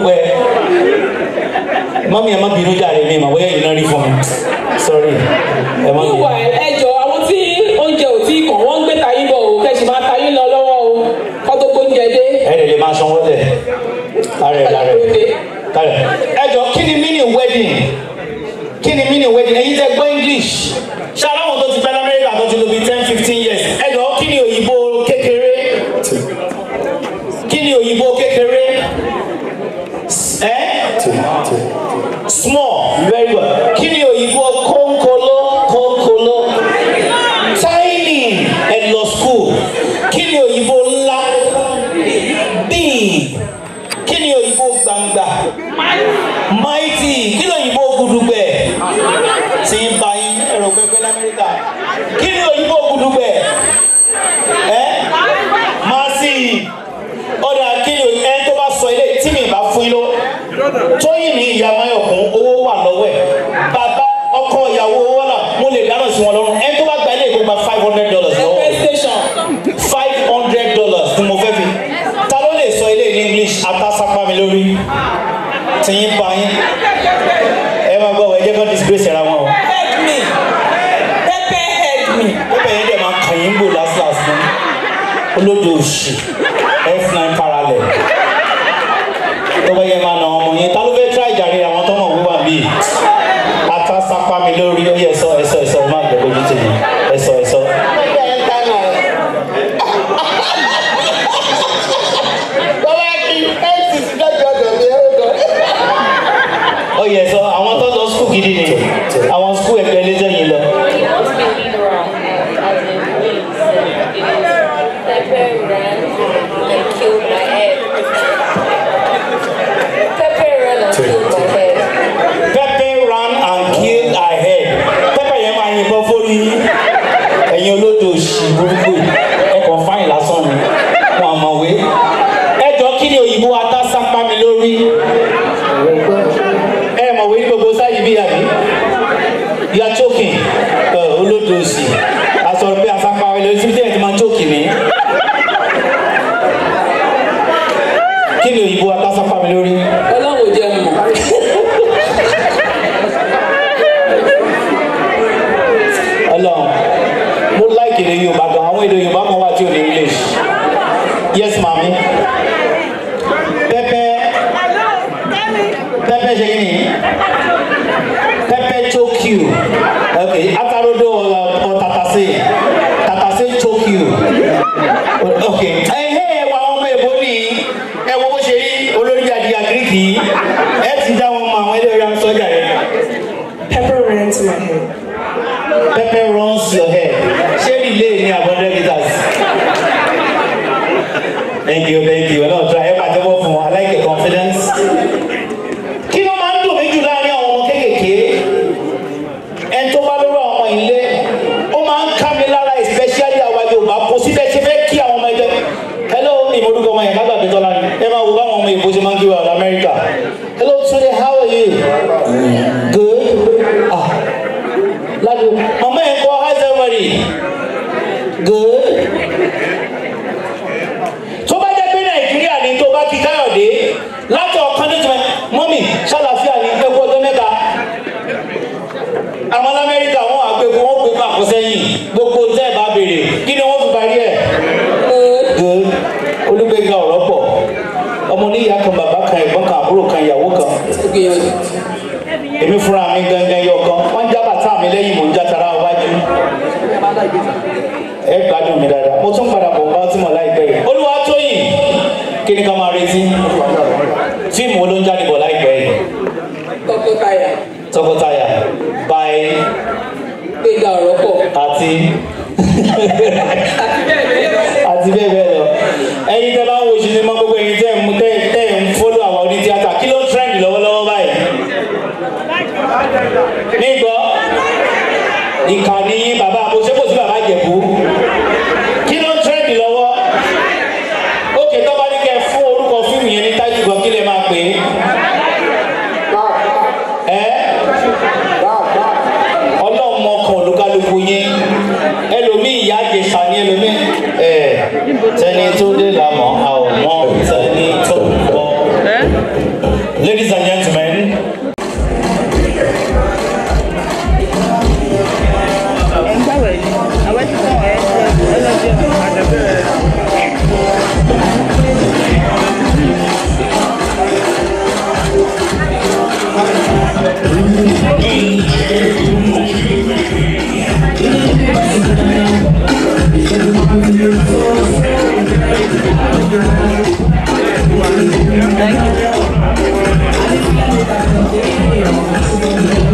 bínú jáde mi mà bóyá yìí náà rí fún mi sorry ẹ má ìwà bínú. ẹjọ àwọn tí oúnjẹ ò tí kàn wọ́n ń gbé tayín bọ̀ o kẹ̀sì máa tayín lọ lọ́wọ́ o kọ́ tó gbóúnjẹ dé. ẹ lè lè máa sanwó tẹ lárẹ lárẹ lárẹ ẹ jọ kí ni mini wedding kí ni mini wedding ẹ̀yin tẹ́ gbọ́ english ṣé aláwọ̀ tó ti pẹ́ lamẹ́ríkà tó ti lò bí ten fifteen years ẹ jọ kí ni òyìnbó kékeré kí ni òyìnbó kékeré ẹ small very good kí ni òyìnbó kónkóló kónkóló tiny ẹ lọ school kí ni òyìnbó ńlá big kí ni òyìnbó gbangba mighty kí ni òyìnbó gudugbẹ tí ń ba yín ẹ̀rọ pẹpẹ lamẹ́ríkà kí ni òyìnbó gudugbẹ ẹ massive ọ̀dà kí ni ẹ tó bá sọ ilé tí mi bá fún yín lọ tóyìn ní ìyá mayọ̀kún owó wà lọ́wọ́ ẹ̀ bàbá ọkọ ìyàwó owó náà mo lè dáná sí wọn lọ́rùn ẹ tó bá gba ilé ìkó gba five hundred dollars lọ́wọ́ five hundred dollars ni mo fẹ́ fi ta ló lè sọ ilé ní english atasapa mi lórí tí yín pa yín ẹ máa gbọ́ ẹ jẹ́ kó disgrace ara wọn o. help me pepper help me. pẹ́pẹ́ yẹn dẹ̀ máa kàn yín gbò last last fún olódò òsì f9 parallel tó bá yẹ máa nà ọmọ yẹn ta ló fẹ́ try ìjàre àwọn tó mọ̀ wíwà bíi atasapa mi lórí ó yẹ ẹ̀sọ́ ẹ̀sọ́ ẹ̀sọ́ ẹ má gbẹ lójú tèmi ẹ̀sọ́ ẹ̀sọ́. ó yẹ ẹ̀sọ́ àwọn tó lọ skul gidi ni àwọn skul ẹgbẹ́ ẹlẹ́jọ́ yìí lọ. pepper ran and killed her head pepper yẹn máa yìnbọn fórí ẹ̀yin olódò òsì burúkú ẹ kàn fáyìn lásán ni wọn àmọ̀wé ẹ jọ kí ni òyìnbó atásápá mi lórí ẹ mọ̀wé ní gbogbo sáyé bí àbí you are choking ẹ olódò òsì àsọ̀rọ̀ pé asápá mi lórí síbi tí ẹ ti máa choking mi kí ni òyìnbó atásápá mi lórí. ọlọ́run ò jẹ́ mọ̀. Ọlọ́run mo like èdè Yorùbá gan àwọn èdè Yorùbá kan wà tí ò ní English yes maami pẹpẹ pẹpẹ ṣe kí ni pẹpẹ choke you ok atarodo ọ tatase tatase choke you ok ẹ ẹ wà àwọn ọmọ èbó ni ẹ wo bó ṣe rí olórí àdìyà gíríkì ẹ ti dá wọn mọ àwọn ẹlẹ́rìí àwọn sọ́jà yẹn. pepper ran to my head. pepper runs your head ṣé relay ní abọ́dẹ́ guitars. thank you thank you ọlọ́run tó ẹ pàtẹ́wọ́ fún wa I like your confidence. kí ló máa ń dùn mí jù láàrin àwọn ọmọ kéékèèké ẹni tó bá lórí àwọn ọmọ ilé ó máa ń ká mi lára especially àwa Yorùbá kò síbẹ̀ ṣe fẹ́ kí àwọn ọmọ ẹgbẹ́ hello ìmọ̀lúkọ ọmọ yẹn lágbàdo tọ́lá ni ẹ máa wo báwọn ọmọ ìbò ṣe máa ń kí wa America hello Tunde how are you good ah láti mama yẹn kọ́ how's everybody good tó bá jẹ́ pé nàìjíríà ni tó bá kí káyọ̀dé láti ọ̀kan tó ti mẹ́ mọ́mì ṣàlàfíà ní ẹgbẹ́ ọjọ́ mẹ́ta àwọn amẹ́ríkà wọn àgbẹ̀kọ wọn pè fún àkọsẹ́yìn gbogbo tẹ́ ẹ̀ bá béèrè kí ni wọ́n fi parí ẹ̀ good olùgbéga ọ̀rọ̀ pọ̀ ọmọ oníyàá kan bàbá kan ẹ̀gbọ́n kan àbúrò kan ìyàwó kan èmi fúnra mi gangan yọ kan wọ́n já bàtà mi lẹ́yìn mò ń já tara wájú ẹ gbádùn mi dáadáa mo tún padà bọ̀ bá tí mo láìpẹ́ yìí olúwa tóyìn kí ni ká máa retí fíìmù wo ló ń jáde bọ̀ láìpẹ́ yìí tọkọtaya tọkọtaya by gbéga ọ̀rọ̀ pọ̀. àti àti bẹ́ẹ̀ bẹ́ẹ̀ lọ ẹ̀yin tẹ́ bá ń wo sinimá gbogbo ẹ̀yin tẹ́ ń tẹ́ tẹ́ ń fọ́lọ́ àwọn oní tíátà kí ló ń trend lọ́wọ́lọ́wọ́ báyìí nígbọ́ ìkànnì yín bàbá àbòsíkò sí bàbá jẹ̀bú kí ló ń trend lọ́wọ́ ókè tó bá ní kẹ́ fún orúkọ fíìmù yẹn ní tájú gan kí lè máa pè é ẹ́ ọlọ́run mọ kan olúkálùkù yín ẹlòmíì ìyá àjẹsà ni ẹlòmíì ẹ tẹni tó dé làmọ́ àwọn mọ tẹni tó bọ́. ladies and gentlemen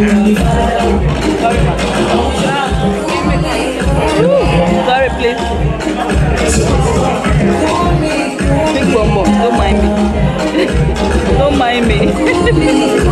Sorry, please. Big one more. Don't mind me. Don't mind me.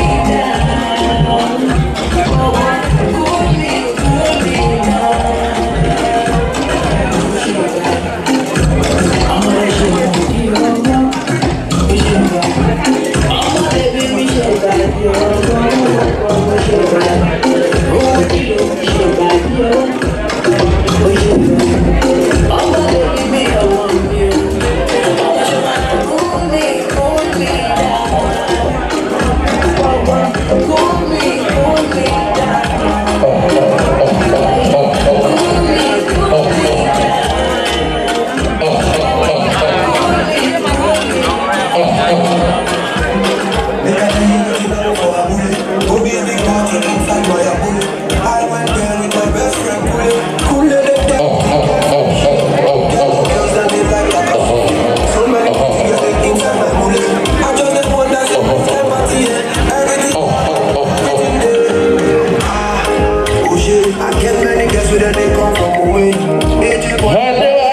I get many girls with they come from away. AJ boy.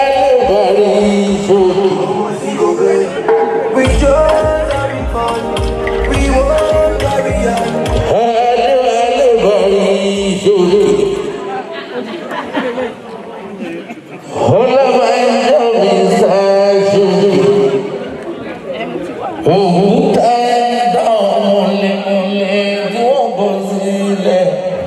We just having fun. We won't carry on. Òkúta ẹ̀dá ọmọlẹ́mọlẹ́ tí wọ́n bọ̀ sílẹ̀.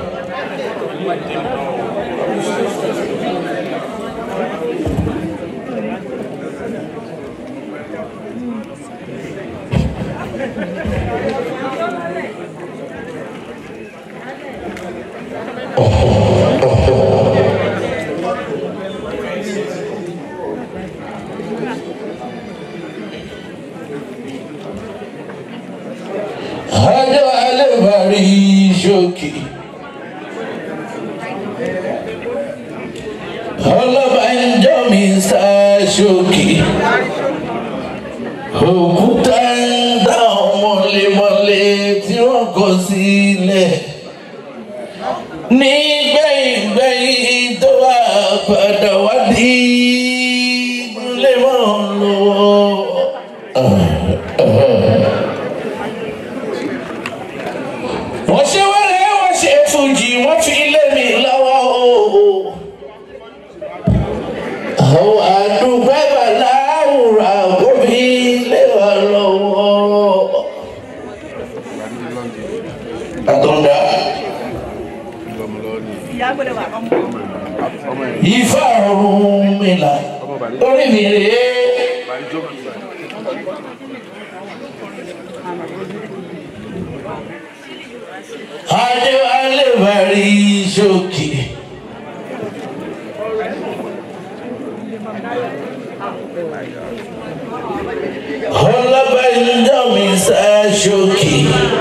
Adé alẹ́ bàrí ṣókè. Ọlọ́ba ń jọ mi sá ṣókè. Òkúta ń dá ọmọlémọlé tí wọ́n kọ sílẹ̀. Nígbẹ̀yìngbẹ̀yìn tó wà padà wá di ìdúlé mọ́ lọ́wọ́. wọ́n ṣe wẹ́rẹ́ wọ́n ṣe fújì wọ́n fi lé mi lọ́wọ́ o. àwọn àdúgbò bàláwùrà gómi lé wa lọ́wọ́. àtọ̀ndà ifá ọ̀run mi là orí mi rèé. Adéwálé bàrí ṣókè. Ọlọ́ba ìjọ mi sá ṣókè.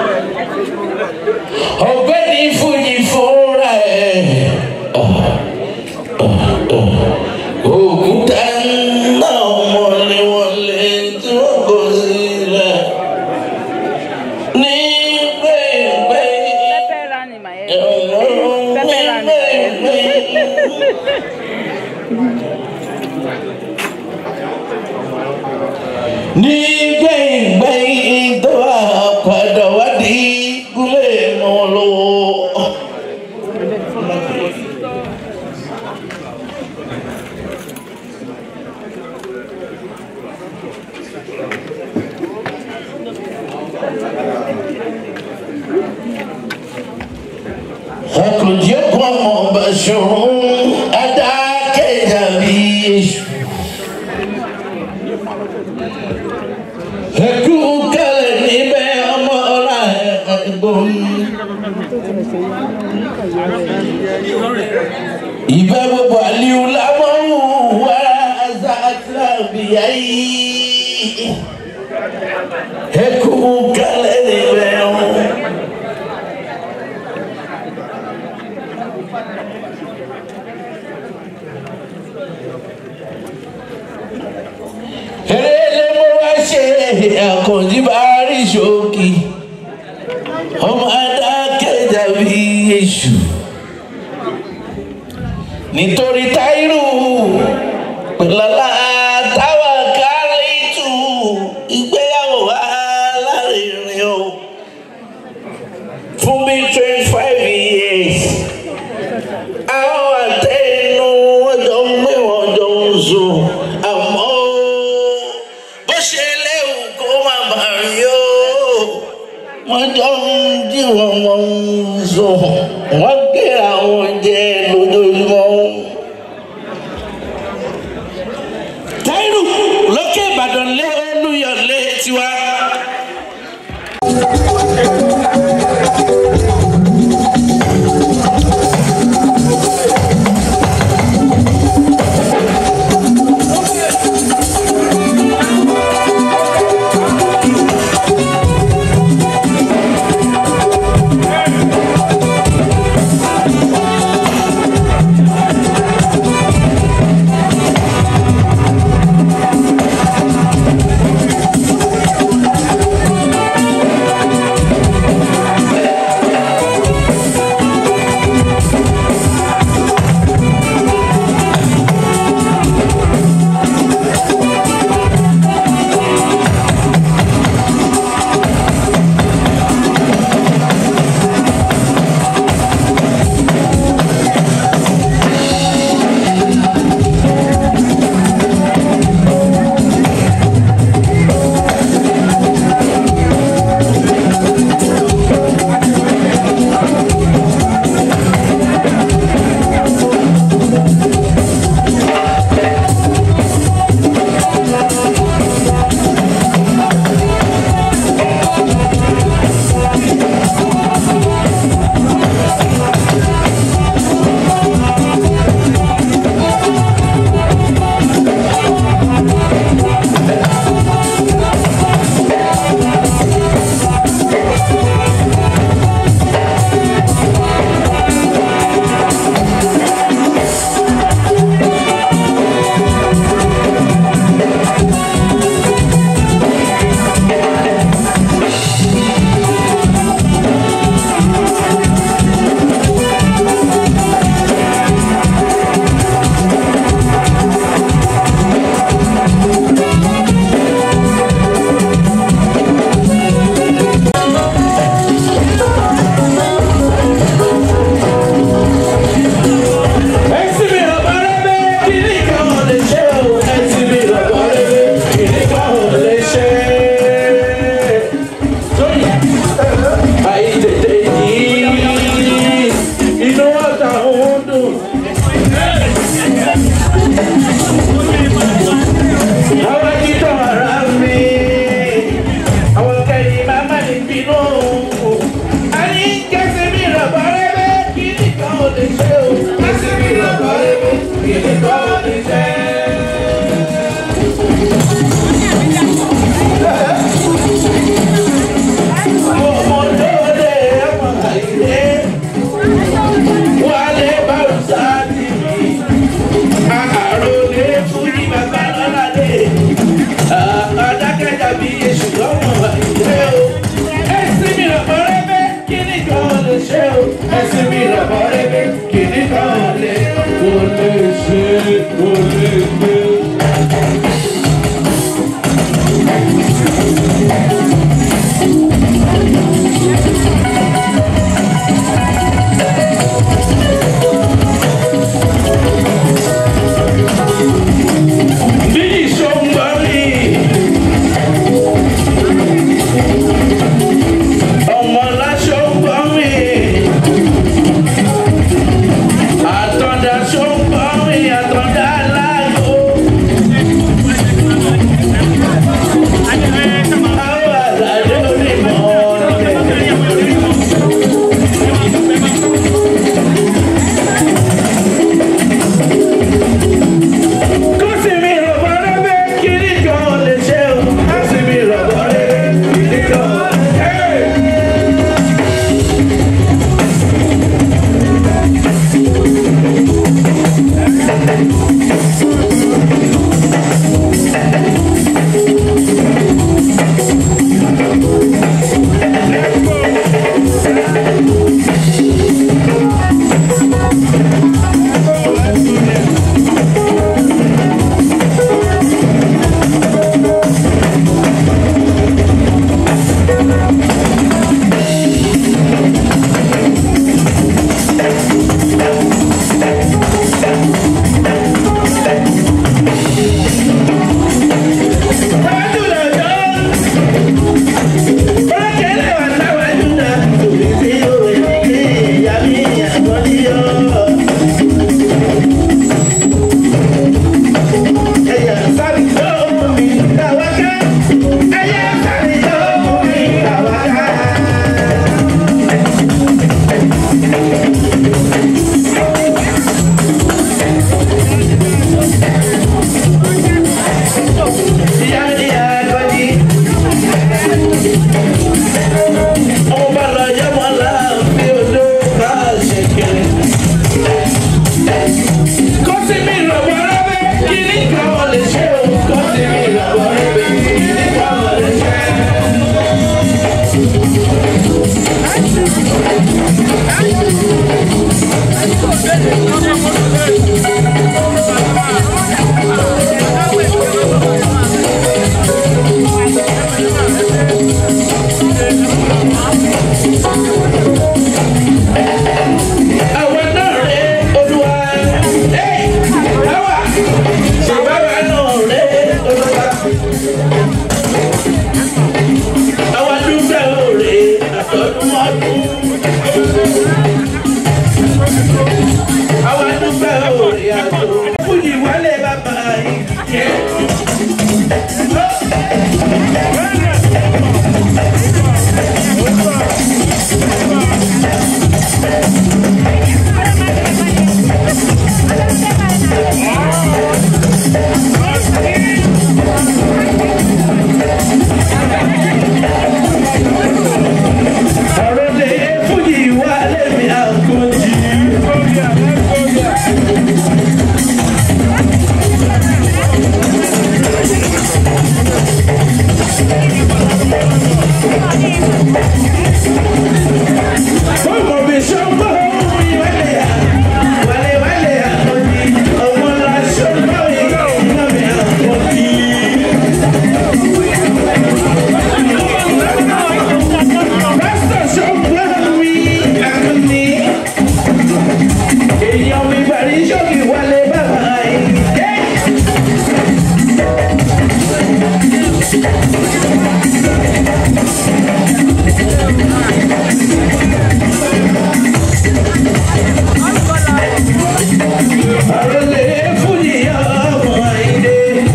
Ọ̀gbẹ́ni Fújì fúnra ẹ̀. Òkúta náà wọléwọlé tí wọ́n kọ sílẹ̀. Ní Pepper ran in my head. Pepper ran in my ní gbẹ̀yìngbẹ̀yìn tó wà padà wá di gúlẹ̀ mọ́ lọ́wọ́. Àkànjẹ́ kan mọ̀ bá ṣòro adákẹ́jà bí èṣù. Ẹkú kẹlẹ̀ níbẹ̀ ọmọ ọ̀la ẹ̀gbọ́n. Ìfẹ́ gbogbo àlìú lámọ́rù wàrà àzá àtìlábìyá yìí. Ẹkú kẹlẹ̀ níbẹ̀ ọmọ. Eré mo wá ṣe àkànjí bá rí ṣókì. Ọmọ adákẹ́jà bí èṣù nítorí táírù pẹ̀lọ́lá táwa kárìtù ìgbéyàwó alárinrin o fún bí twenty five years àwọn àtẹnu wọn jọ ń gbé wọn jọ ń sùn àmọ́ bó ṣe léwu kó má bà rí o wọn jọ ń dí wọn wọn ń sùn wọn gbé àwọn jẹ lójoojúmọ́. táírù lókè ìbàdàn lé olúyọlé tiwa. Àtọ̀dá ṣó ń gbọ́ mi, àtọ̀dá láàyè. Àwa náà rè Olúwa. Ẹ́ àwa ṣèbáwa náà rè Olúwa. Àwa dúpẹ́ òrè àtọ́dún ọdún. Àwa dúpẹ́ òrè àtọ́dún. Fújì wálé bàbá yìí. Ọ̀rọ̀ lè fújì wálé mi àkójì. Ọmọ mi ṣọ́gbọ́ ìwálé yà, wálé wálé àkójì. Ọmọ ńlá ṣọ́gbọ́ ìwálé àkójì. Pásítọ̀ ṣọ́gbọ́ mi àkójì. Èèyàn mi bàrí ṣọ́ọ̀kì wálé bàbá yìí. Àròlé fújì ọmọ àìdè.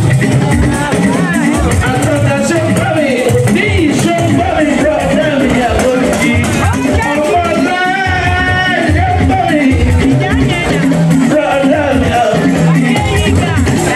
Àtọ̀dá ṣọ́gbọ́ mi ní ìṣọ́gbọ́ mi bọ̀dá mi àkójì. Ọmọ náà ṣọ́gbọ́ mi bọ̀dá mi àkójì.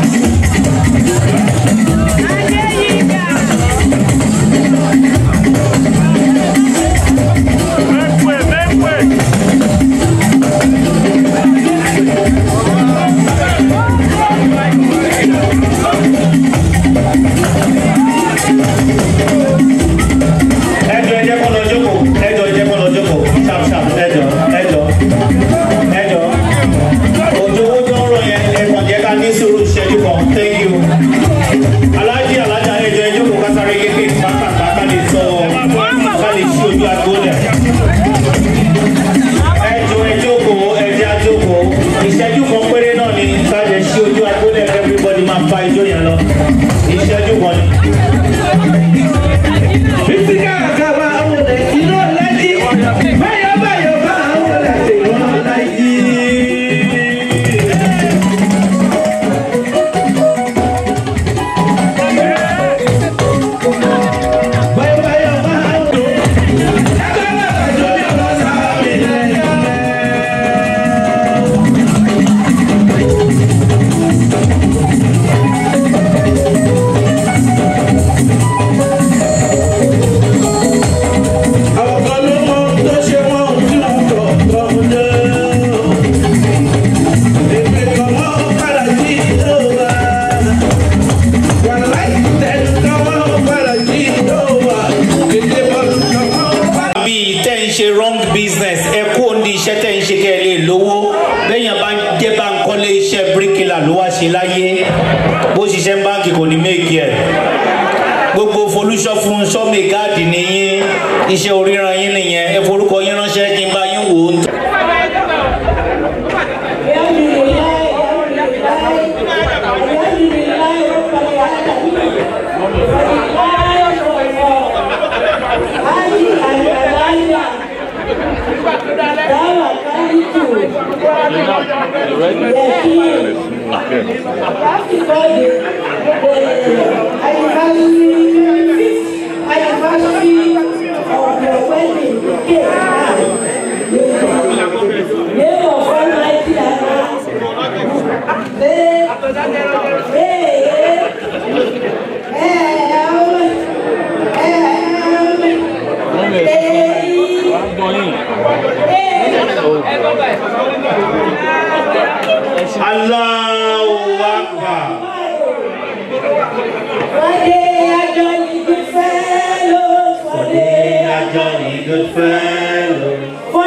ẹjọ ẹjẹ kọ lọ jókòó ẹjọ ẹjẹ kọ lọ jókòó sharp sharp ẹjọ ẹjọ ẹjọ òjò owó tó ń rọ yẹn ẹkàn jẹ ká ní sùúrù ṣẹ́jú kan thank you alájí alájà ẹjọ ẹjọ kò kásáré kékeré pápákọ̀ ká lè sọ ká lè ṣí ojú àgbo lẹ̀ ẹjọ ẹjọ kò ẹjẹ àjòkò ìṣẹ́jú kan péré náà ni ká lè ṣí ojú àgbo lẹ̀ everybody máa fa ijó yẹn lọ ìṣẹ́jú kan ni. Fífíkà àkàbà àwọn ọ̀dẹ̀ iná lájí. Báyọ̀ báyọ̀ bá àwọn ọ̀dẹ̀ tèmọ́ lájí. Báyọ̀ báyọ̀ bá àwọn ọ̀dẹ̀. Lágbára àjọ bí ọ̀dọ́ sábẹ̀ lẹ́yìn. Àwọn kan ló mọ tó ṣe wọ́n tí wọ́n tọ̀ tọ́ lé. Èmi kan mọ́ padà sí ìdóòwà. Wàláì tẹ̀lé kan mọ́ padà sí ìdóòwà. Èdè bọ́ọ̀lù kan mọ́ padà. bí tẹ́ ń ṣe wrong business ẹ kú òní iṣẹ́ tẹ́ ń ṣe kẹ́ ẹ lè lówó bẹ́yàn bá ń jẹ́ bá ń kọ́lé iṣẹ́ bíríkìlà ló wá ṣe láyé bó ṣiṣẹ́ báńkì kò ní méèkì ẹ̀ gbogbo folúṣọ́ fún sọ́mì gáàdì nìyí iṣẹ́ oríran yín nìyẹn ẹ forúkọ yín ránṣẹ́ kí n bá yín wò ó. Allahu Akbar. For they are jolly good fellows.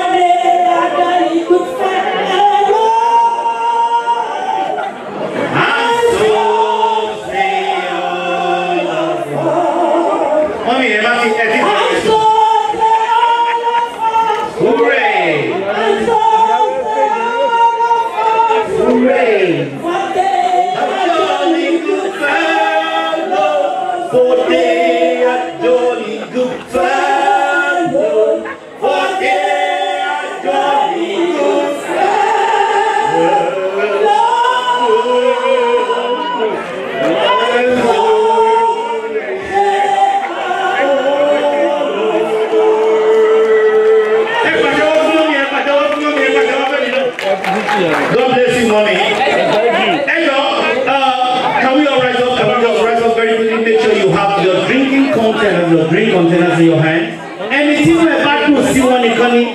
God bless you, mommy. Ejo, uh, can we all rise up? Can we all rise up very quickly? Make sure you have your drinking containers, your drink containers in your hand. Ẹni tí wọ́n bá dùn sí wọn nìkan ni.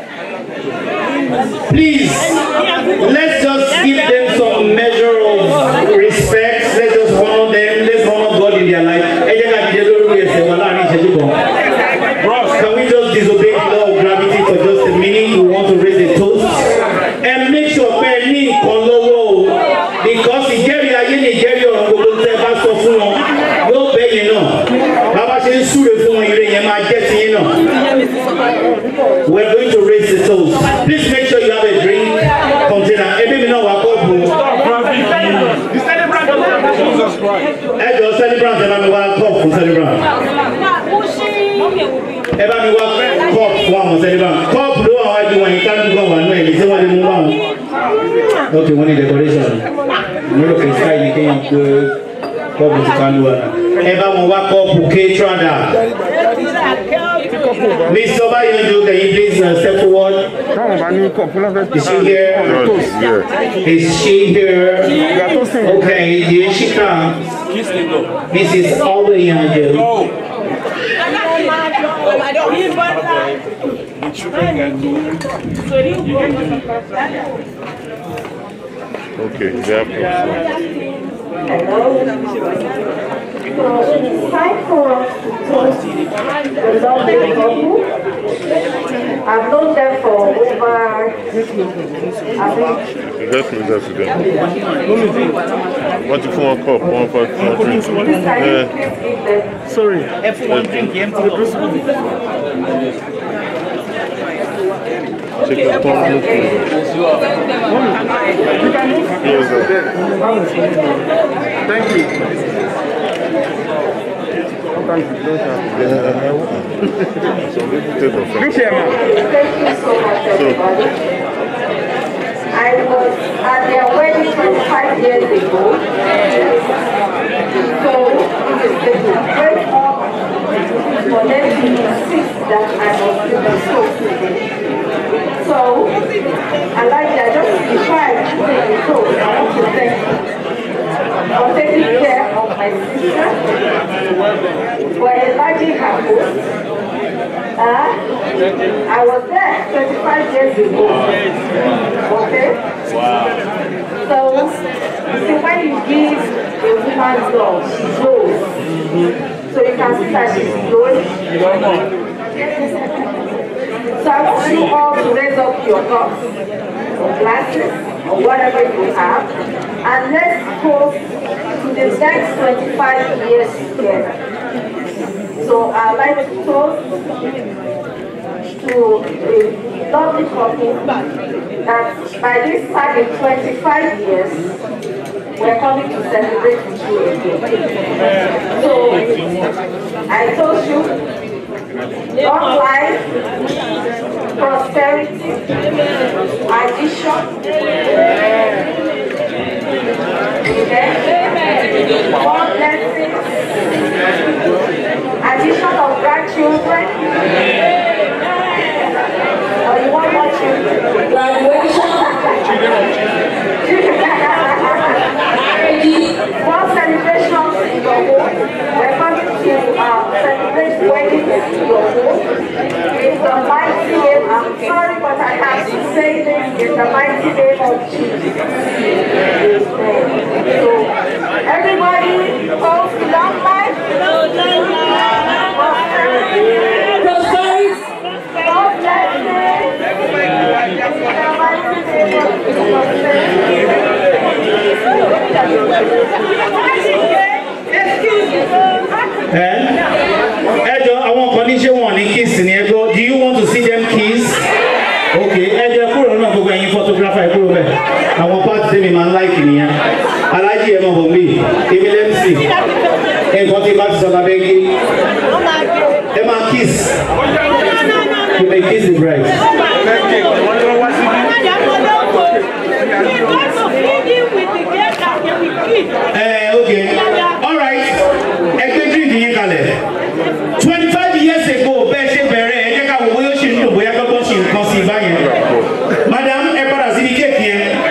Please, let's just give them some measure of respect. Let's just honor them. Let's honor God in their life. Ẹ jẹ́ ká dìde lórí ẹsẹ̀ wa láàrin ìṣẹ́jú kan. Bros, can we just disobey the law of gravity for just a minute? We want to raise a toast. And make sure pé ẹ ní nǹkan lọ́wọ́ o. Because ìjẹ́rìí ayé ni ìjẹ́rìí ọ̀run gbogbo tẹ́ ẹ bá sọ fún wọn. Yóò bẹ́ yẹn náà. Bàbá ṣe ń súre fún wọn, ire yẹn máa jẹ́ tiyín náà. We're going to raise the toast. Please make sure you have a drink container. Ebi mi náà wà kọ́ọ̀bù. Ẹ jọ celebrant ẹ bá mi wá kọ́ọ̀bù fún celebrant. Ẹ bá mi wá kọ́ọ̀bù fún àwọn celebrant. Kọ́ọ̀bù ló wà wájú wọn yìí ká dúró wà nú ẹ̀yìn tí wọ́n lè mú wá wọn. Ok, wọ́n ní decoration. Mo rò pé sáì ní kéèyàn pé kọ́ọ̀bù ti ká lù wá. Ẹ bá wọn wá kọ́ọ̀bù K-Trada. Mr. Obayanjo, can you please uh, step forward? Is she here? Is she here? Okay, here she comes. Mrs. Obayanjo. Okay, yeah. It's time for us to toast the lovely couple. I've known them for over, I think, Just me, just again. What if one cup, one for one drink? Uh, Sorry, F1 drink, empty Check the top look Yes, sir. Thank you. Good Thank you so much, everybody. I was at their wedding 25 years ago. So it is a great honor for them to insist that I must do the soap today. So, I like that. Just before I do the soap, I want to thank you for taking care of my sister, for enlarging her home. Uh, I was there 25 years ago. Okay? So, you see, when you give a woman love, she grows. So you can see that she's growing. So I want you all to raise up your cups, or glasses, or whatever you have, and let's toast to the next 25 years together. So I'd like to toast to a lovely couple that by this time in 25 years, we're coming to celebrate with you again. So I told you, long life, prosperity, addition, more blessings, addition of grandchildren. Or you want more children? More celebrations in your home. We're coming to uh, celebrate weddings in your home. In the mighty name, I'm sorry, but I have to say this in the mighty name of Jesus. Amen. So, everybody, post long life. Prosperity. God bless you. In the mighty name of ẹ jọ àwọn kan ní ṣé wọn ní kiss ni ẹ gbọ́ do you want to see them kiss ok ẹ jẹ kúrò náà gbogbo ẹyin photographer ẹ kúrò bẹ́ẹ̀ àwọn party tèmi máa ń like nìyẹn alájí ẹ mọ̀ bọ̀ mí èmi lẹ́mísì nǹkan tí bá ti sọ lábẹ́ gé ẹ máa kiss you may kiss the bride. ẹ ok all right ẹgbẹ́ drink yín kalẹ̀ twenty five years ago bẹ́ẹ̀ ṣe bẹ̀rẹ̀ ẹ jẹ́ ká wò bóyá ó ṣì ń dùn bóyá gbọ́gbọ́n ṣì ń kàn sí i báyẹn madam ẹ padà síbi kéèkì yẹn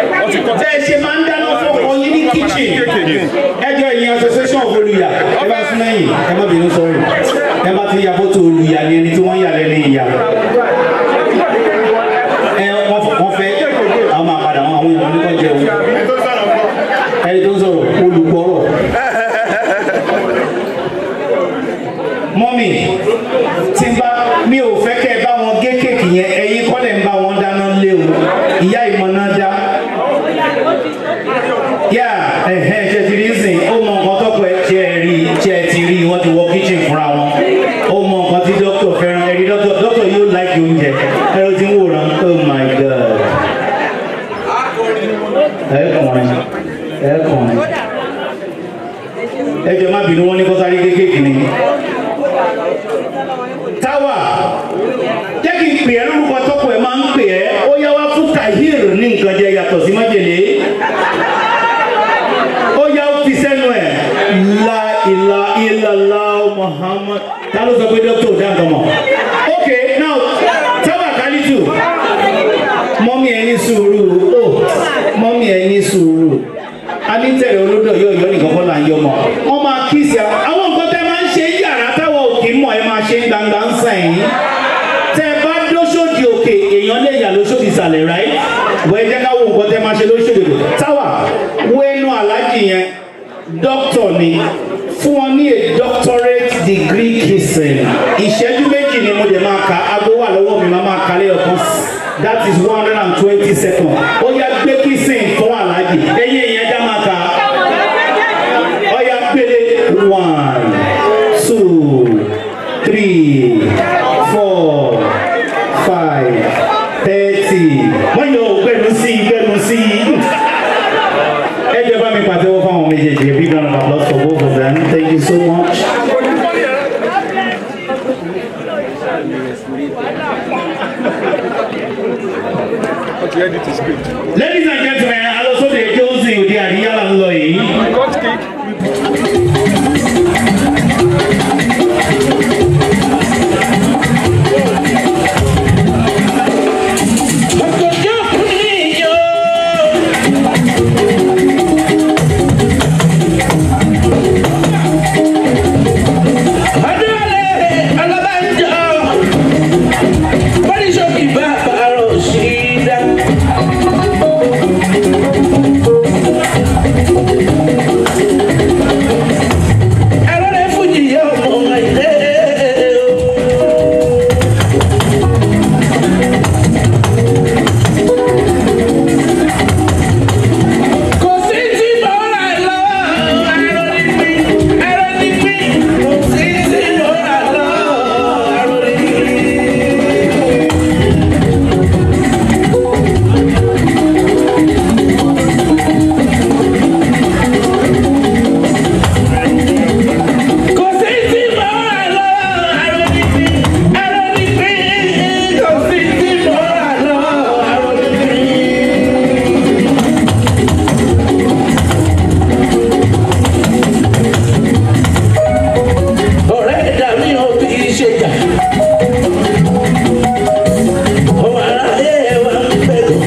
ẹ kàn ẹ jẹ má bínú wọn ní kọ́sáré kéékèèké ni. táwa jẹ́ kí n pè ẹ́ lórúkọ tọ́kọ ẹ̀ máa ń pè ẹ́ ó yá wá fún tahir ní nǹkan jẹ yàtọ̀ sí májèlé ó yá ó fi sẹ́nu ẹ̀ la ìlà ìlàlá muhammad ta ló sọ pé dókítà ò dá nǹkan mọ̀ ok now táwa kálítù mọ́mí ẹ ní sùúrù ó mọ́mí ẹ ní sùúrù a ní tẹ̀lé olódò yóò yọ nìkan kọ́ là ń yọ mọ́ wọ́n máa kíìsì àwọn nǹkan tẹ́ máa ń ṣe yàrá táwọn òkè mọ̀ ẹ máa ṣe gbangba ń sàn yín tẹ́ bá lóṣòdì òkè èèyàn lè yà lóṣòdì ìsàlẹ̀ ráì wọ́n ẹ jẹ́ ká wo nǹkan tẹ́ máa ṣe lóṣòdì òkè táwa wo ẹnu aláàjì yẹn dókítọ̀ ni fún wọn ní a doctorate degree kissing ìṣẹ́jú méjì ni mo dẹ̀ máa ka aago wà lọ́wọ́ mi máa máa kalẹ̀ ọ̀kan that is one hundred and twenty seconds ó yá gbé kissing fún aláàjì ẹ̀yìn ìyẹn dá máa ka ó yá gbélé one two three four five thirty wọ́n yọ gbẹ̀nu sí i gbẹ̀nu sí i ẹ jẹ́ bá mi pàtẹ́wọ́ fáwọn méjèèjì a big round of applause for both of them thank you so much. ladies and gentlemen alosode johnson òde àríyá là ń lọ yìí. ọ̀rẹ́ ẹ̀dá mi ò fi ṣe jà. ọmọ aráyé ẹ̀ wá ń pẹ̀lú.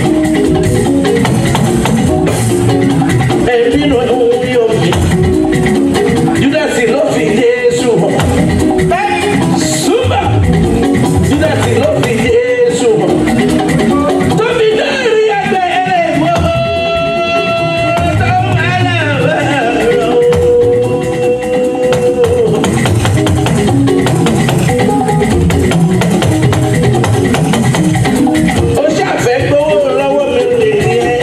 ẹbí nù ẹ̀hún yóò fi. júdásì ló fi jésù hàn. súpà júdásì ló fi jésù hàn. tóbi dárí ẹgbẹ́ ẹlẹ́ mọ́. tó máa ń lọ. ó ṣàfẹ́ gbowó lọ́wọ́ mi lè ní ẹ́.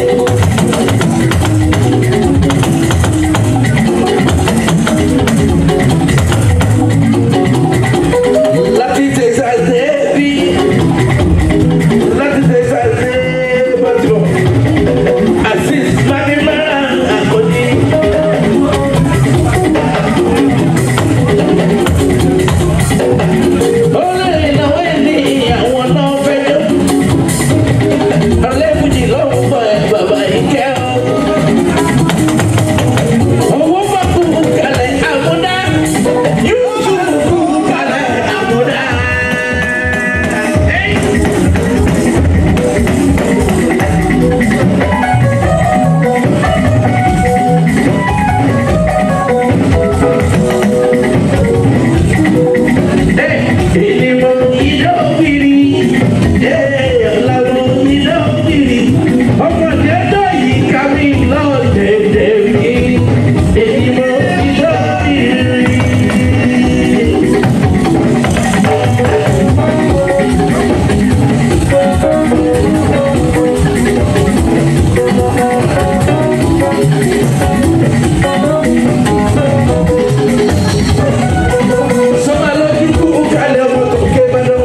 láti texas dé bí láti texas dé bọ́tìmọ̀ azeez madimara àkọ́jí. olórí ìnáwó ẹ̀ ní àwọn náà fẹ́ jọ ọlẹ́fùjì lọ́wọ́ bọ̀ ẹ̀ bàbá ìkẹ́ ọ́. owó bá kú kalẹ̀ àmúdá yóò tún kú kalẹ̀ àmúdá. Ìdìbò ìdókìrì, ọ̀làwọ̀ ìdókìrì, ọmọdé tó yìí ká mi lọ dèdè mi. Ìdìbò ìdókìrì. Sọ́mà lójú kú kálẹ̀ ọmọ tó ké bẹ́ẹ̀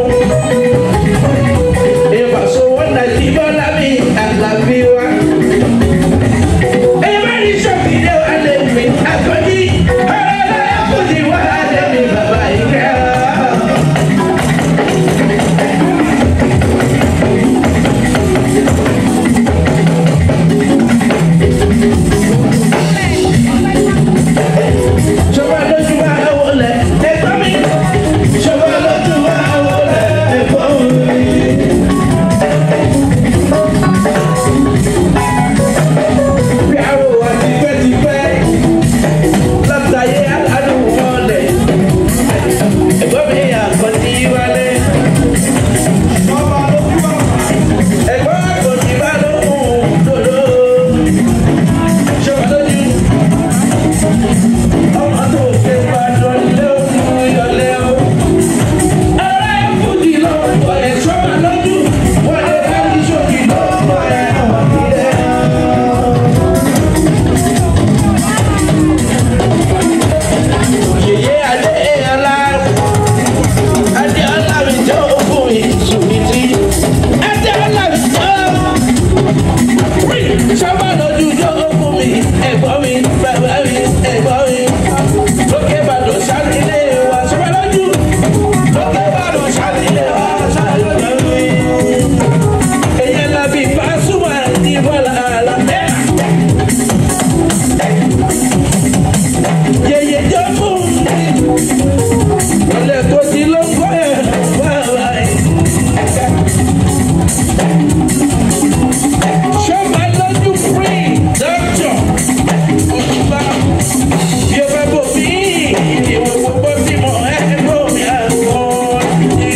ìfàsówó nàìjíríà lábí àlàbí wa. ẹ bá ní sọ Show my love you free, doctor. Ọ̀túnba, bí o fẹ́ bò mí, ìwé gbogbo tí mo ẹ́ bò mí àgbọ̀ ní.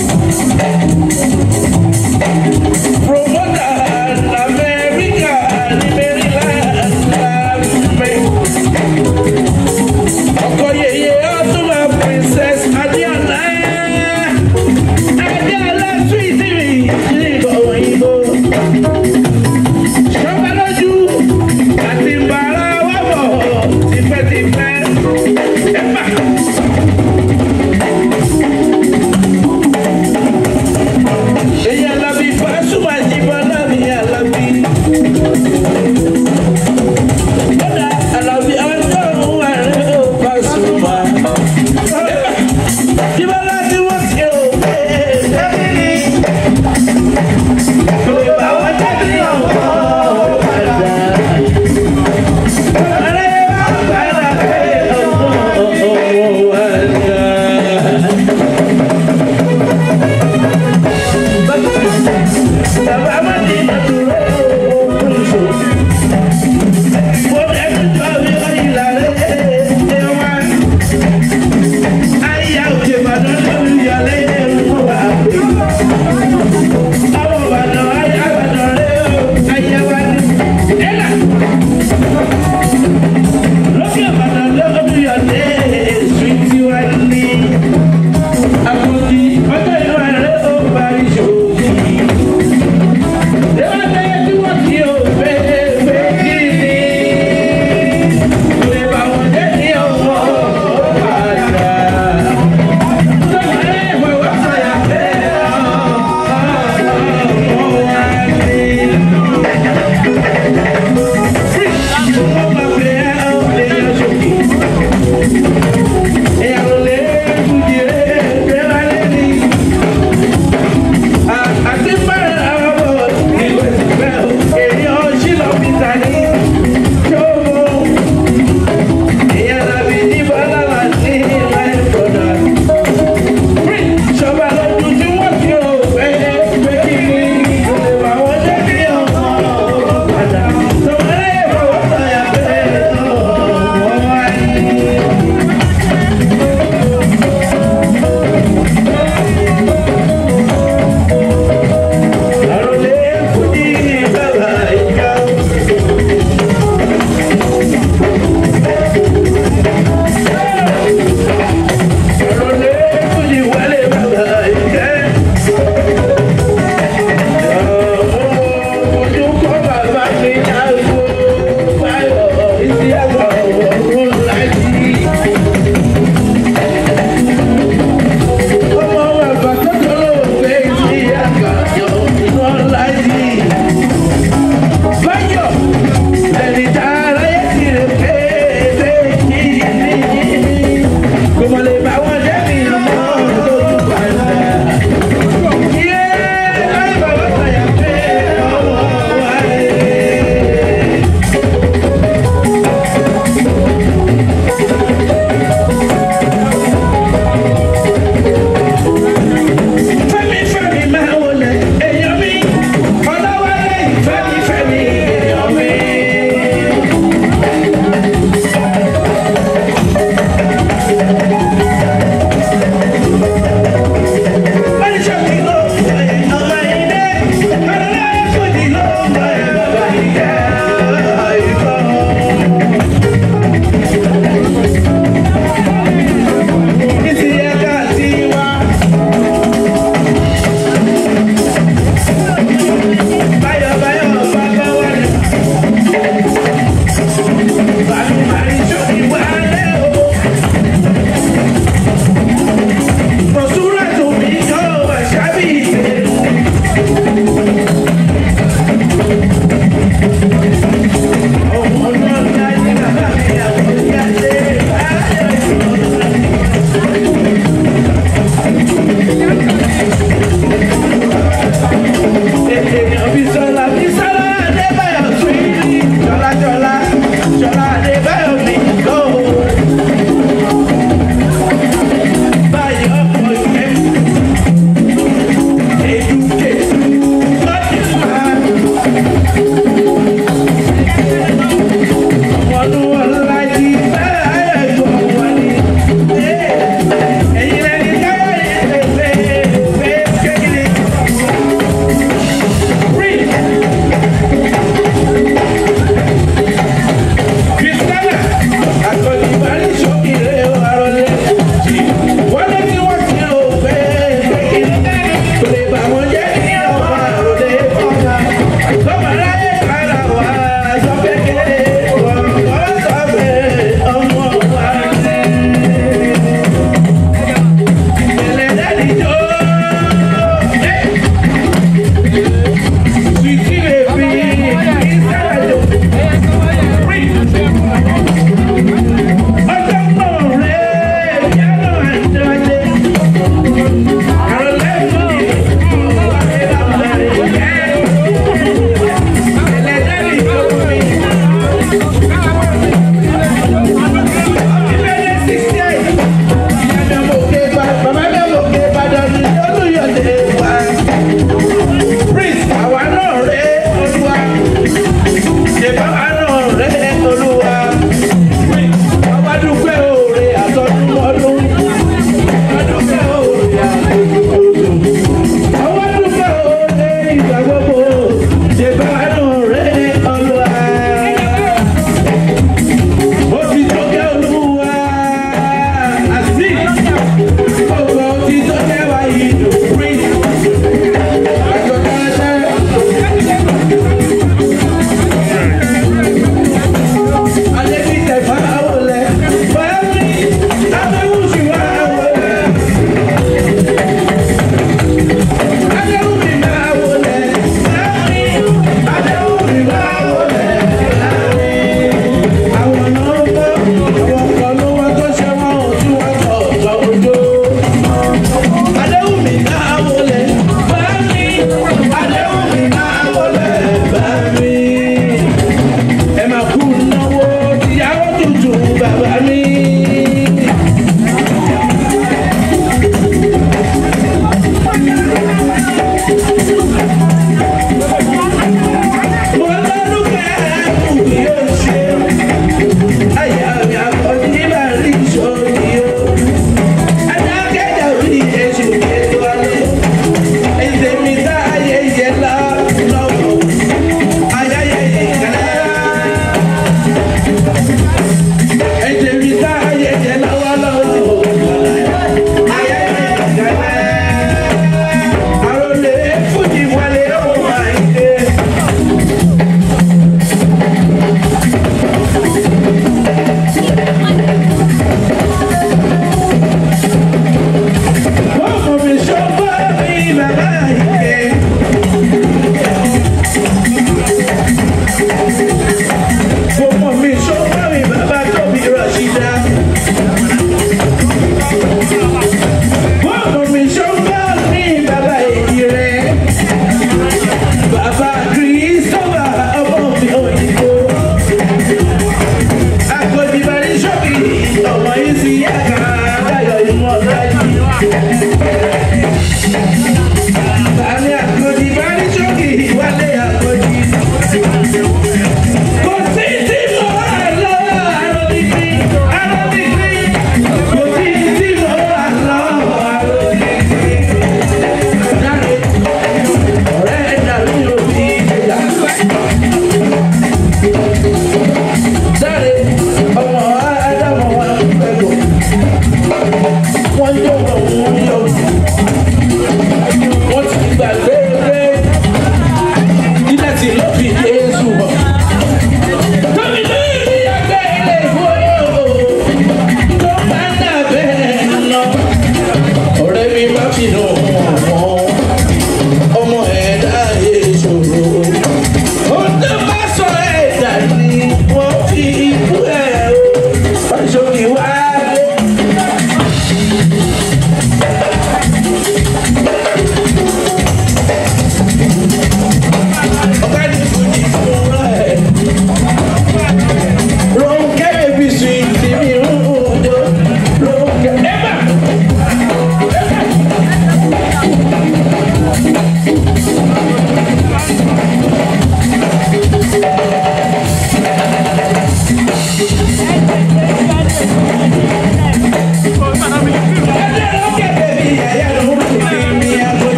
Promoter America ní Maryland lábẹ́. Ọkọ yèyé Ọ̀túnba Princess Adéọlá. Adéọlá sweet mi ní ìbọn òyìnbó.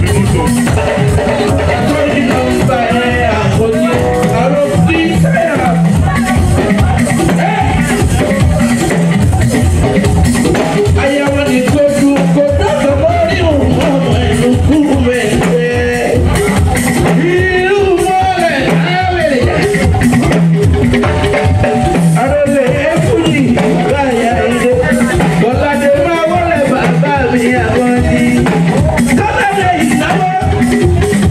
Bọ́ládé máa wọlé bàbá mi àwọn ní. Kọ́ládé ìnáwó.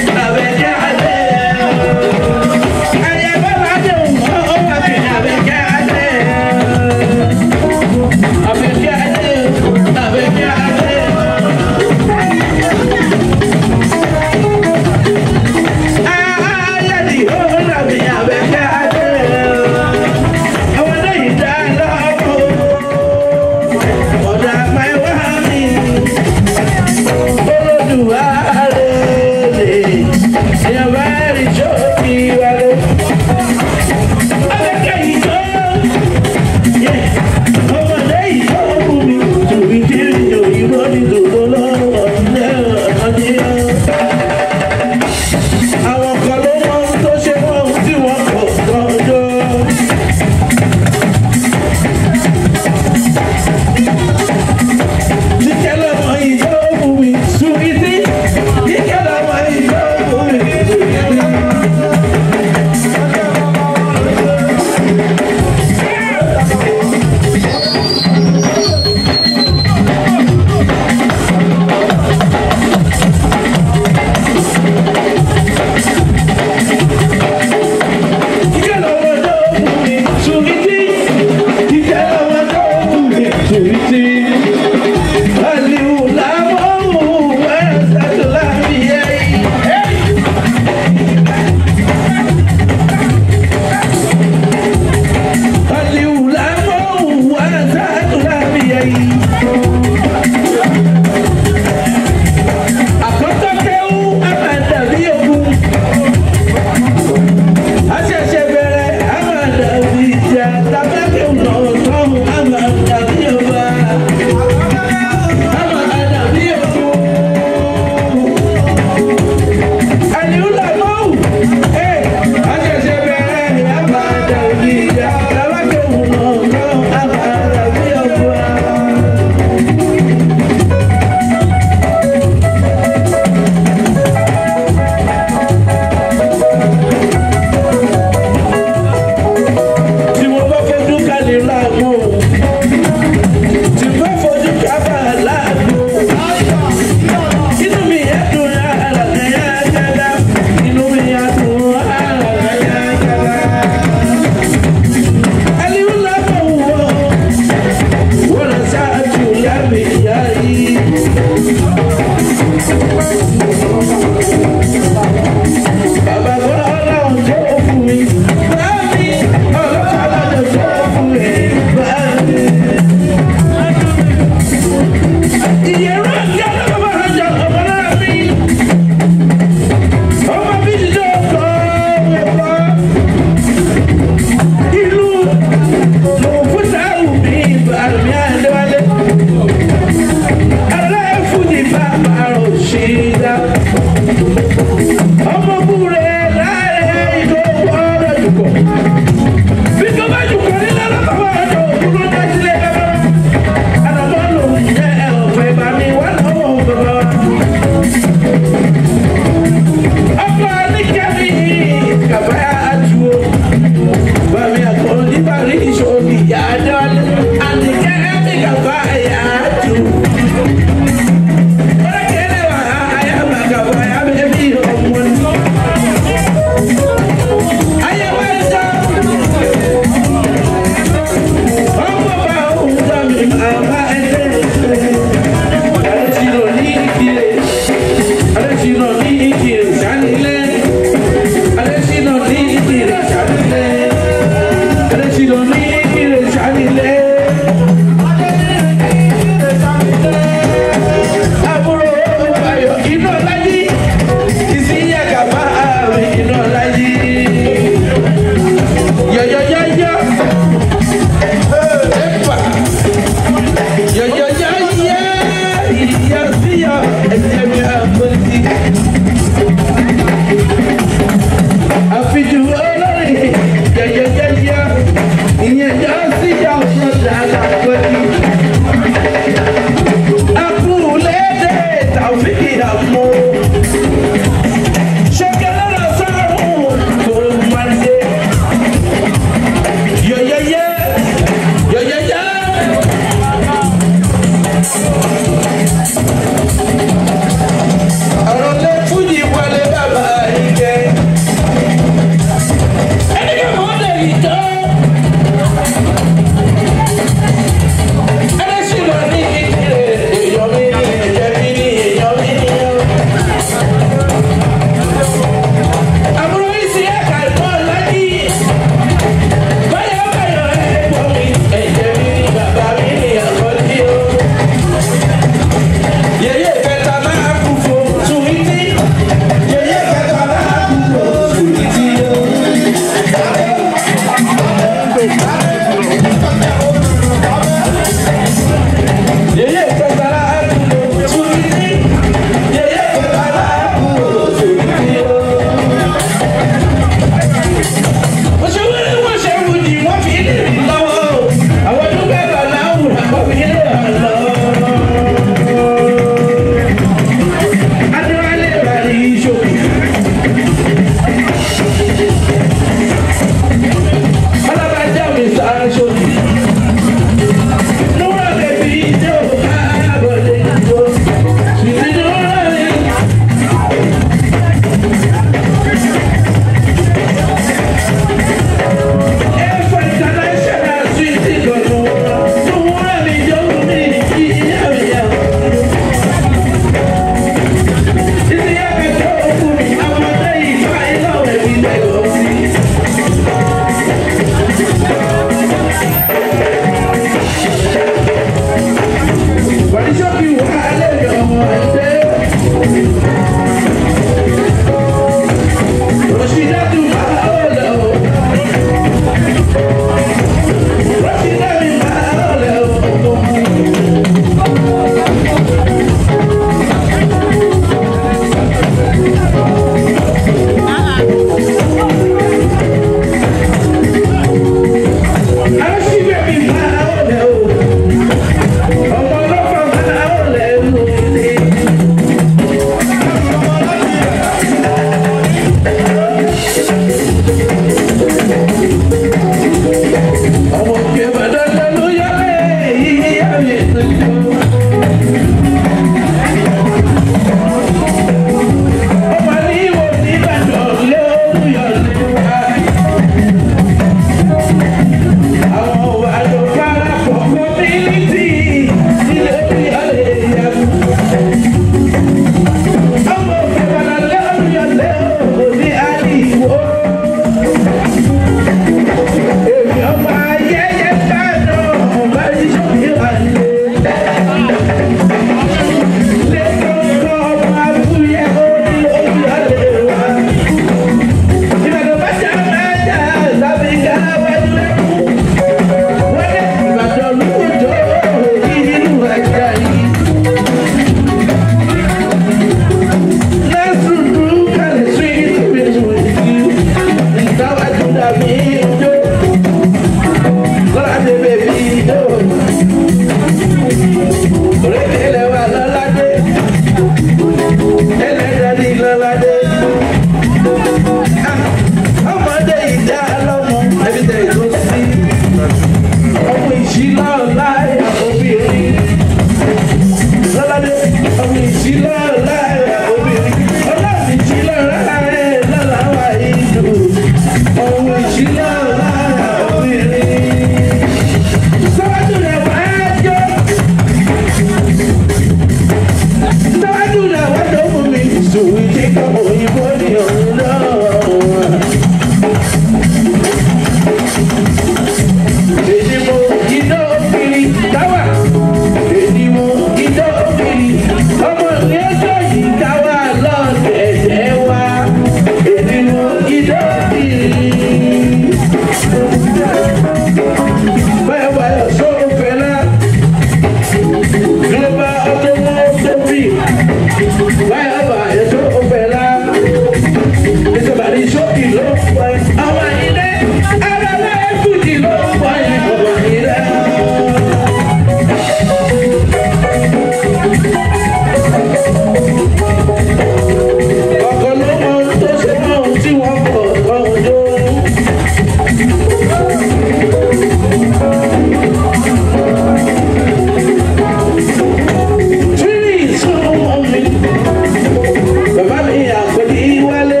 Bàbá mi àkọ́dí wálé,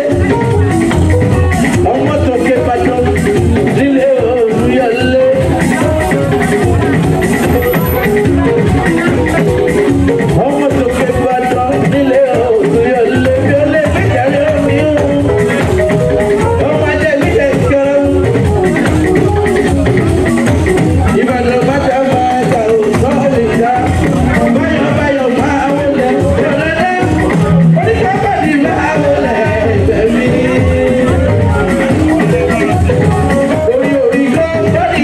ọmọ tó ké bàjọ́ nílé olúyọlé. Ọmọ tó ké bàjọ́ nílé olúyọlé bí ó lè gbèjà lé omi o. Ọmọ ajẹ́ mi lè kẹ́rẹ́ o. Ìbàdàn bàtà máa ta òótọ́ lè ta. Báyọ̀ báyọ̀ máa wọlé. Yọ̀lẹ́lẹ́ oníkábàdì máa wọlé ẹgbẹ́ mi. Orí orí kan bọ́dì.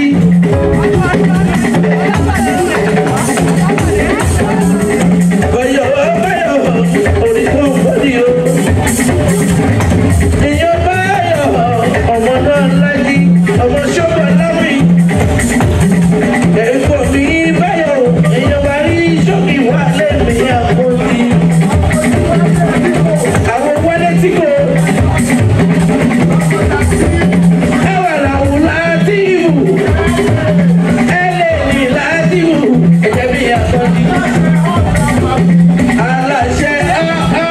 Báyọ̀ báyọ̀ orí kan bọ́dì o. Èèyàn báyọ̀ ọmọ náà lájí ọmọ ṣọ́bà láwìn. Ẹ̀fọ́ mi báyọ̀ èèyàn bá rí ṣọ́kì wà lẹ́mìí àpótí. Àwọn wọlé tí kò. Ẹwà làwọn láti wù. Ẹlẹ́ni láti wù. Ẹ̀jẹ̀ bí àpótí. Aláṣẹ ọ́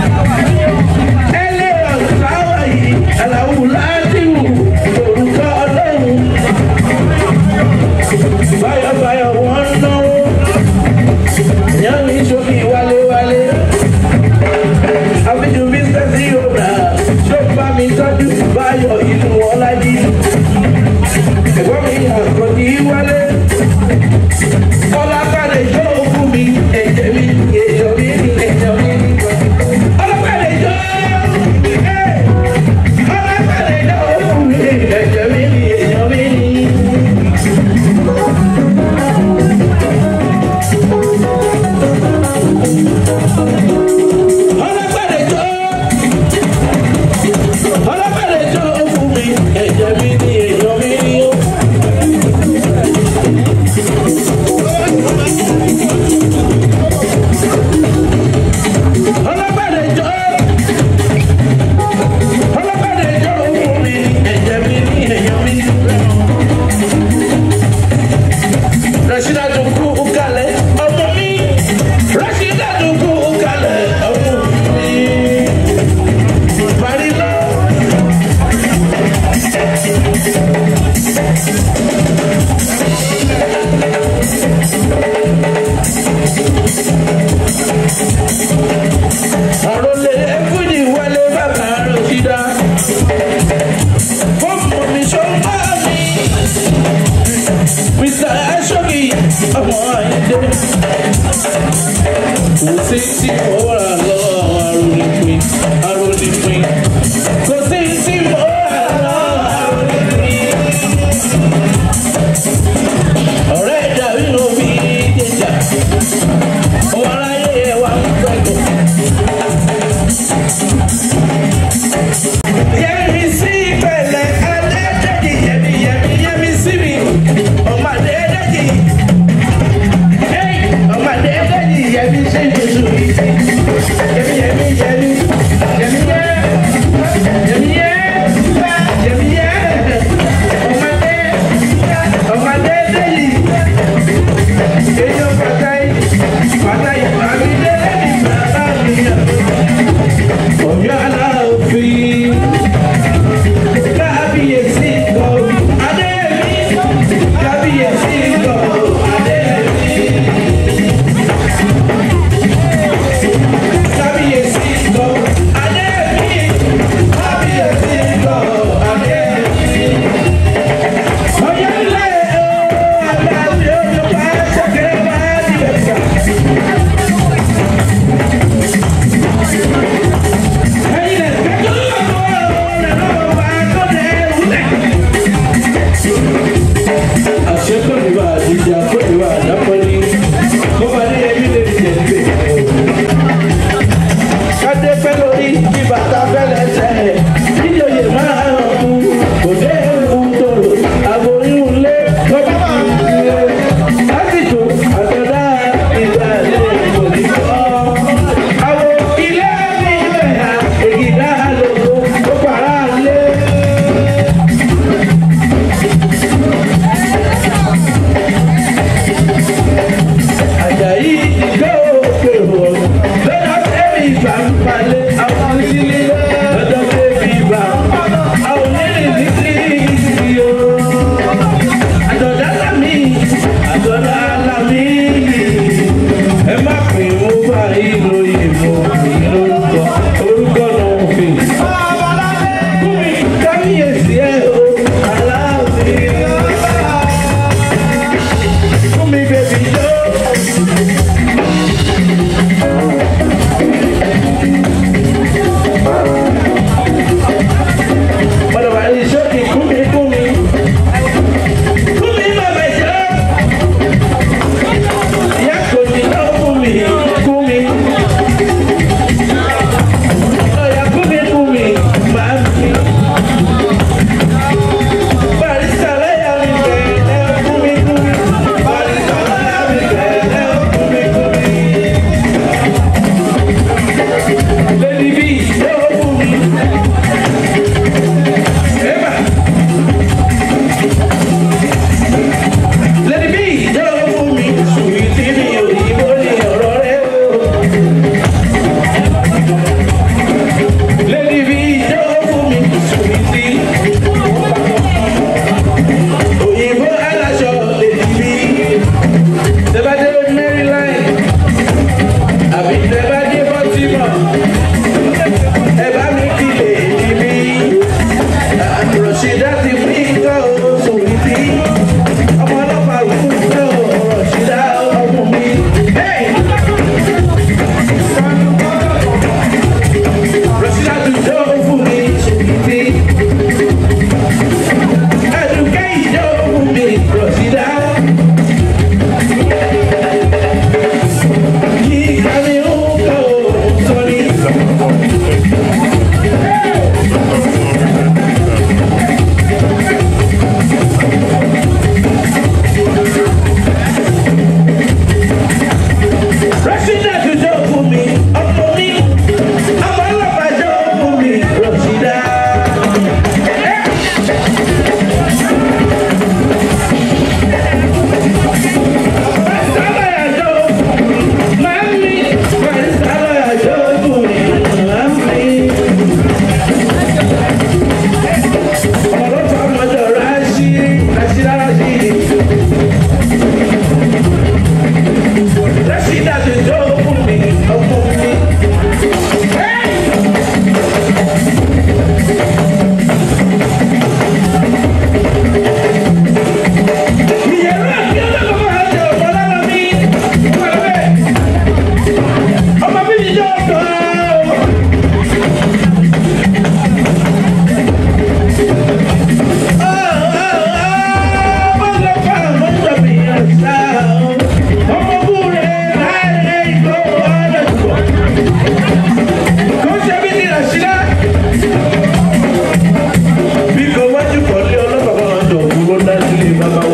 ẹlẹ́wọ̀n láwà yìí. Àlàwù láti wù. Orúkọ ọlọ́run. Báyọ̀ báyọ̀ wọ́n ń náwó. Ìyá mi ṣókí wálé wálé. Àbíjú Mr. Zero Bra. Ṣé o bá mi tọ́jú báyọ̀ ìlú ọlájí? Ẹ̀gbọ́n mi àkọ́jí wálé. Ọlápàdé jó fún mi. Ẹ̀jẹ̀ mi, èèyàn mi, ẹ̀jẹ̀ mi. Ọlápàdé jó. Ọlápàdé jó fún mi. Ẹ̀jẹ̀ mi, èèyàn mi. Ọlọ́pàdé jó. Ọlọ́pàdé jó fún mi. Ẹ̀jẹ̀ mi ni èèyàn mi ni ó. Ọlọ́pàdé jó. Ọlọ́pàdé jó fún mi. Ẹ̀jẹ̀ mi ni èèyàn mi. Rashida tó kú kalẹ̀ ọmọ mi. Rashida tó kú kalẹ̀ ọmọ mi. Marina. Àròlé ẹ̀fúnjì wálé bàbá Rashida. Fọ́ọ̀mù mi ṣọ́ máa mi. Mr. Ashoki, ọmọ Ayinde. Kò sí tí mo rà lọ àwọn arónípin, arónípin. Kò sí tí mo rà lọ arónípin. Ọ̀rẹ́ ìdàrí ló fi jẹjà. Ọmọ aráyé ẹ̀ wá ń pẹ̀lú. Yẹ́mi sí pẹ̀lẹ́ Adédèjì, yẹ́mi yẹ́mi yẹ́mi sí mi. Ọmọ Adédèjì. Hey! Ọmọ Adédèjì yẹ́mi sí Jésù mi sí.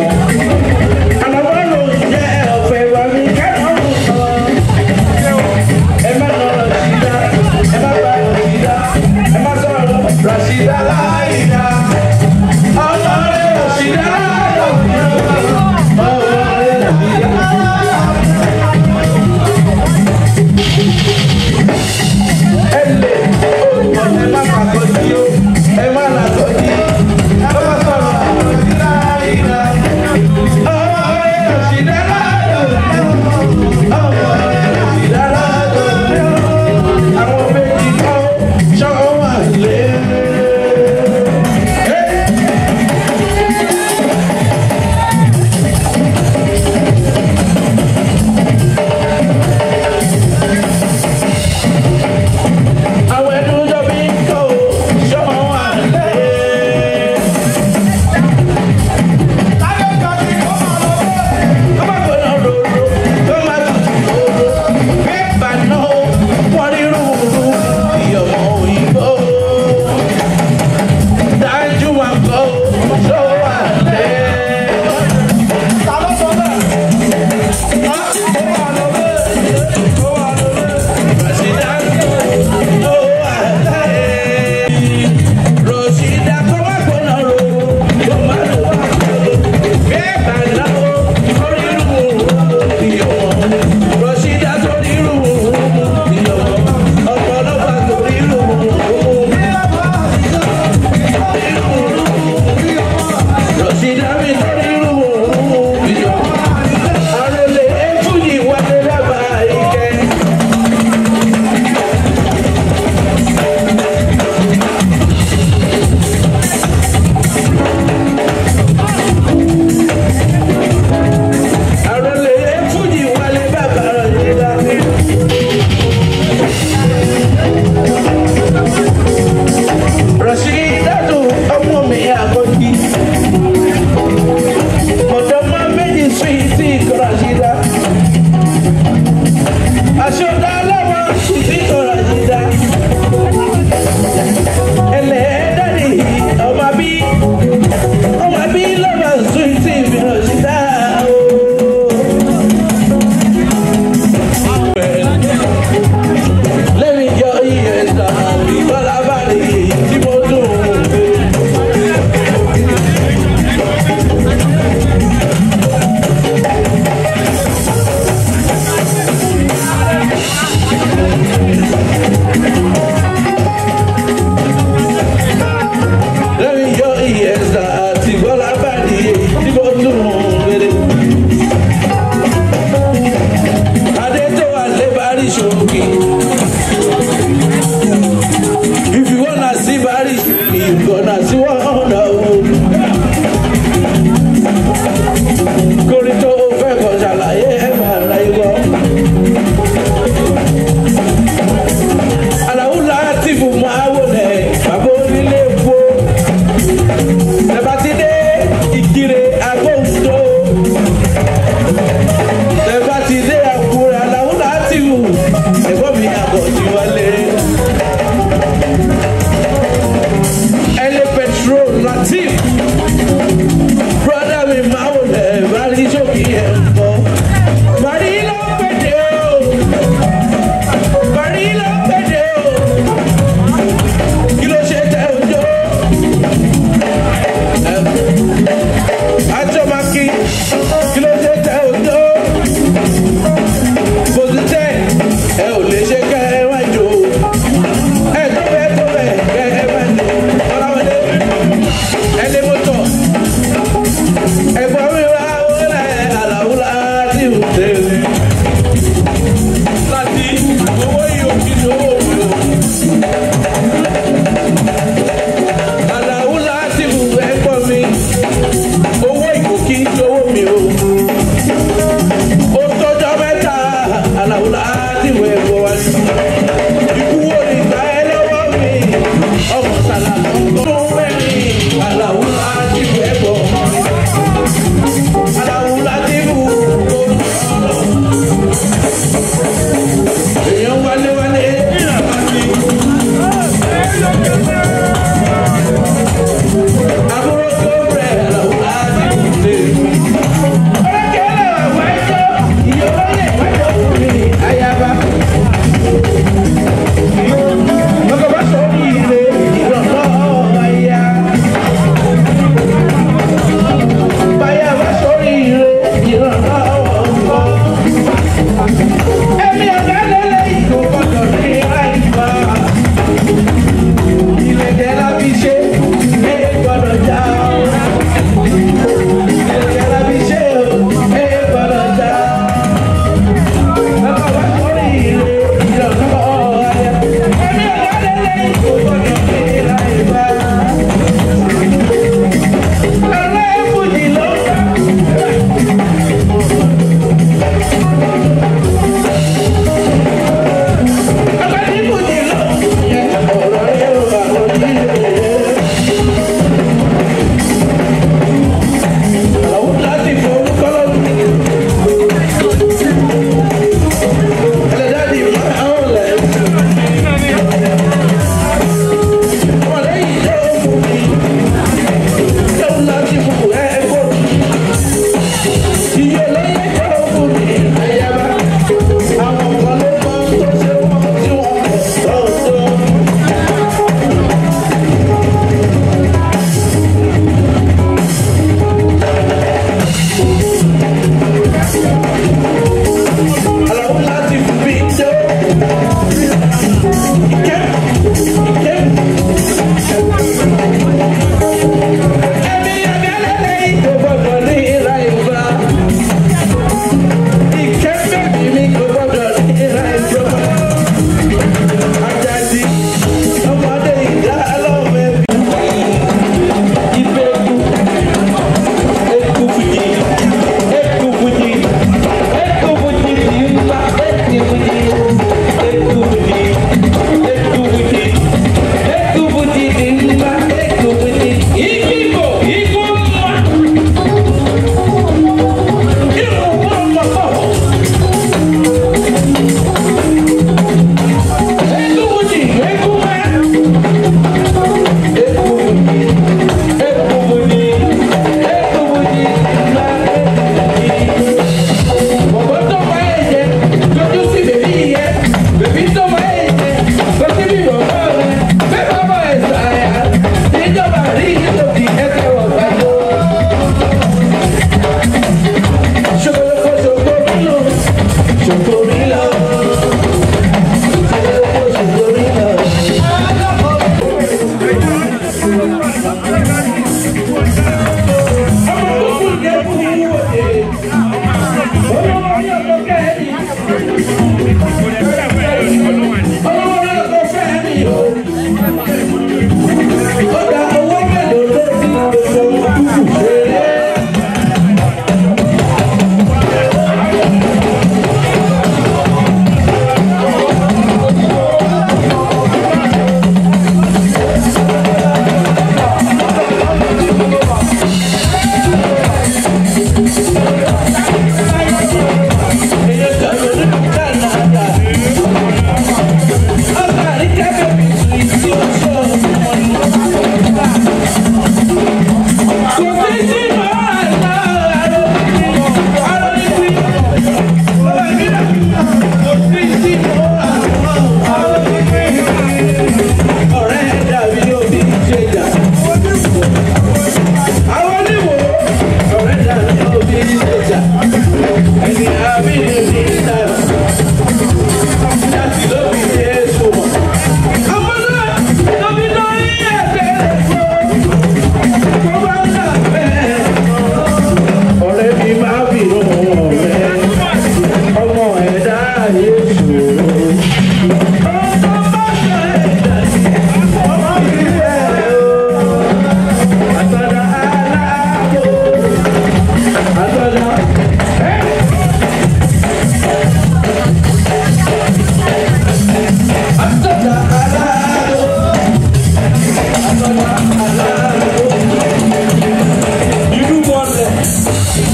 Rashida Laida, ọlọ́rẹ́ Rashida Laida, ọlọ́rẹ́ Rashida Laida. Ẹ lè olùkọ́ ẹ má pàtó jí o, ẹ má làtọ́ jí, ẹ má sọ̀rọ̀ Rashida Laida.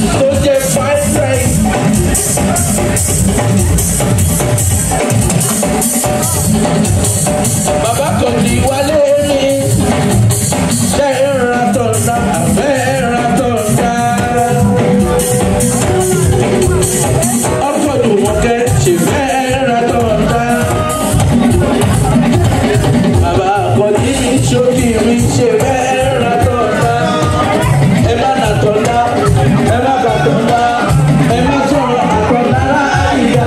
tó jẹ́ five price. bàbá kan ní wálé ní ṣe é ra tọ̀nà àbẹ́ ra tọ̀nà. ọkọ̀ dùnmọ̀kẹ́ ṣe fẹ́ ra tọ̀nà. bàbá àkọ́jí mi ṣókí mi ṣe fẹ́ ra tọ̀nà. ẹ má nà tọ̀nà ẹ má bà tọ̀nà ẹ má sọ̀rọ̀ àtọ̀nà láàyè.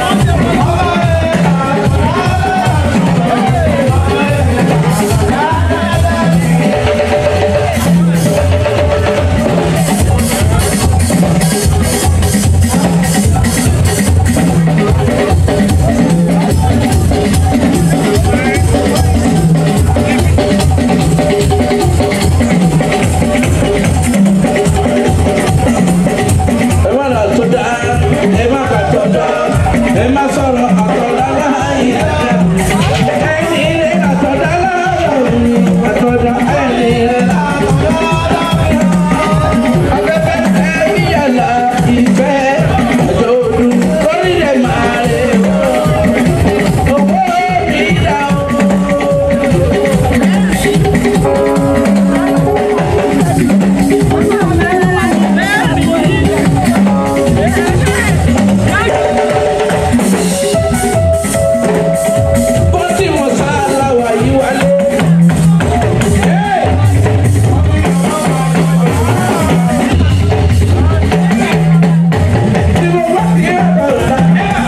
ẹ má nà tọ̀nà ẹ má bà tọ̀nà ẹ má sọ̀rọ̀ àtọ̀nà láàyè. ẹni ilé àtọ̀nà láàyè àtọ̀nà ẹni ilé. afẹ́fẹ́ ẹni yàrá ìfẹ́ àjọ òdu lórí rẹ̀ máa rẹ̀ owó mi dá o. bó tí mo sá láwà yí wálé. Tí mo bá ti yẹ ọ̀la,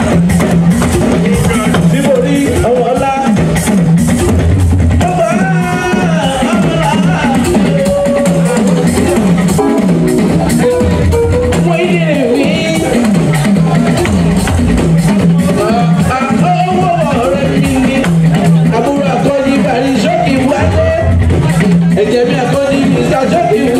tí mo rí ọmọ ọlá. Ọmọ ọlá, ọmọ ọlá. Mo yé mi. Owó ọ̀rẹ́ mi ni àbúrò akọ́ni bàrí sọ́kì wálé. Ẹ̀jẹ̀ mi akọ́ni mi sá sọ́kì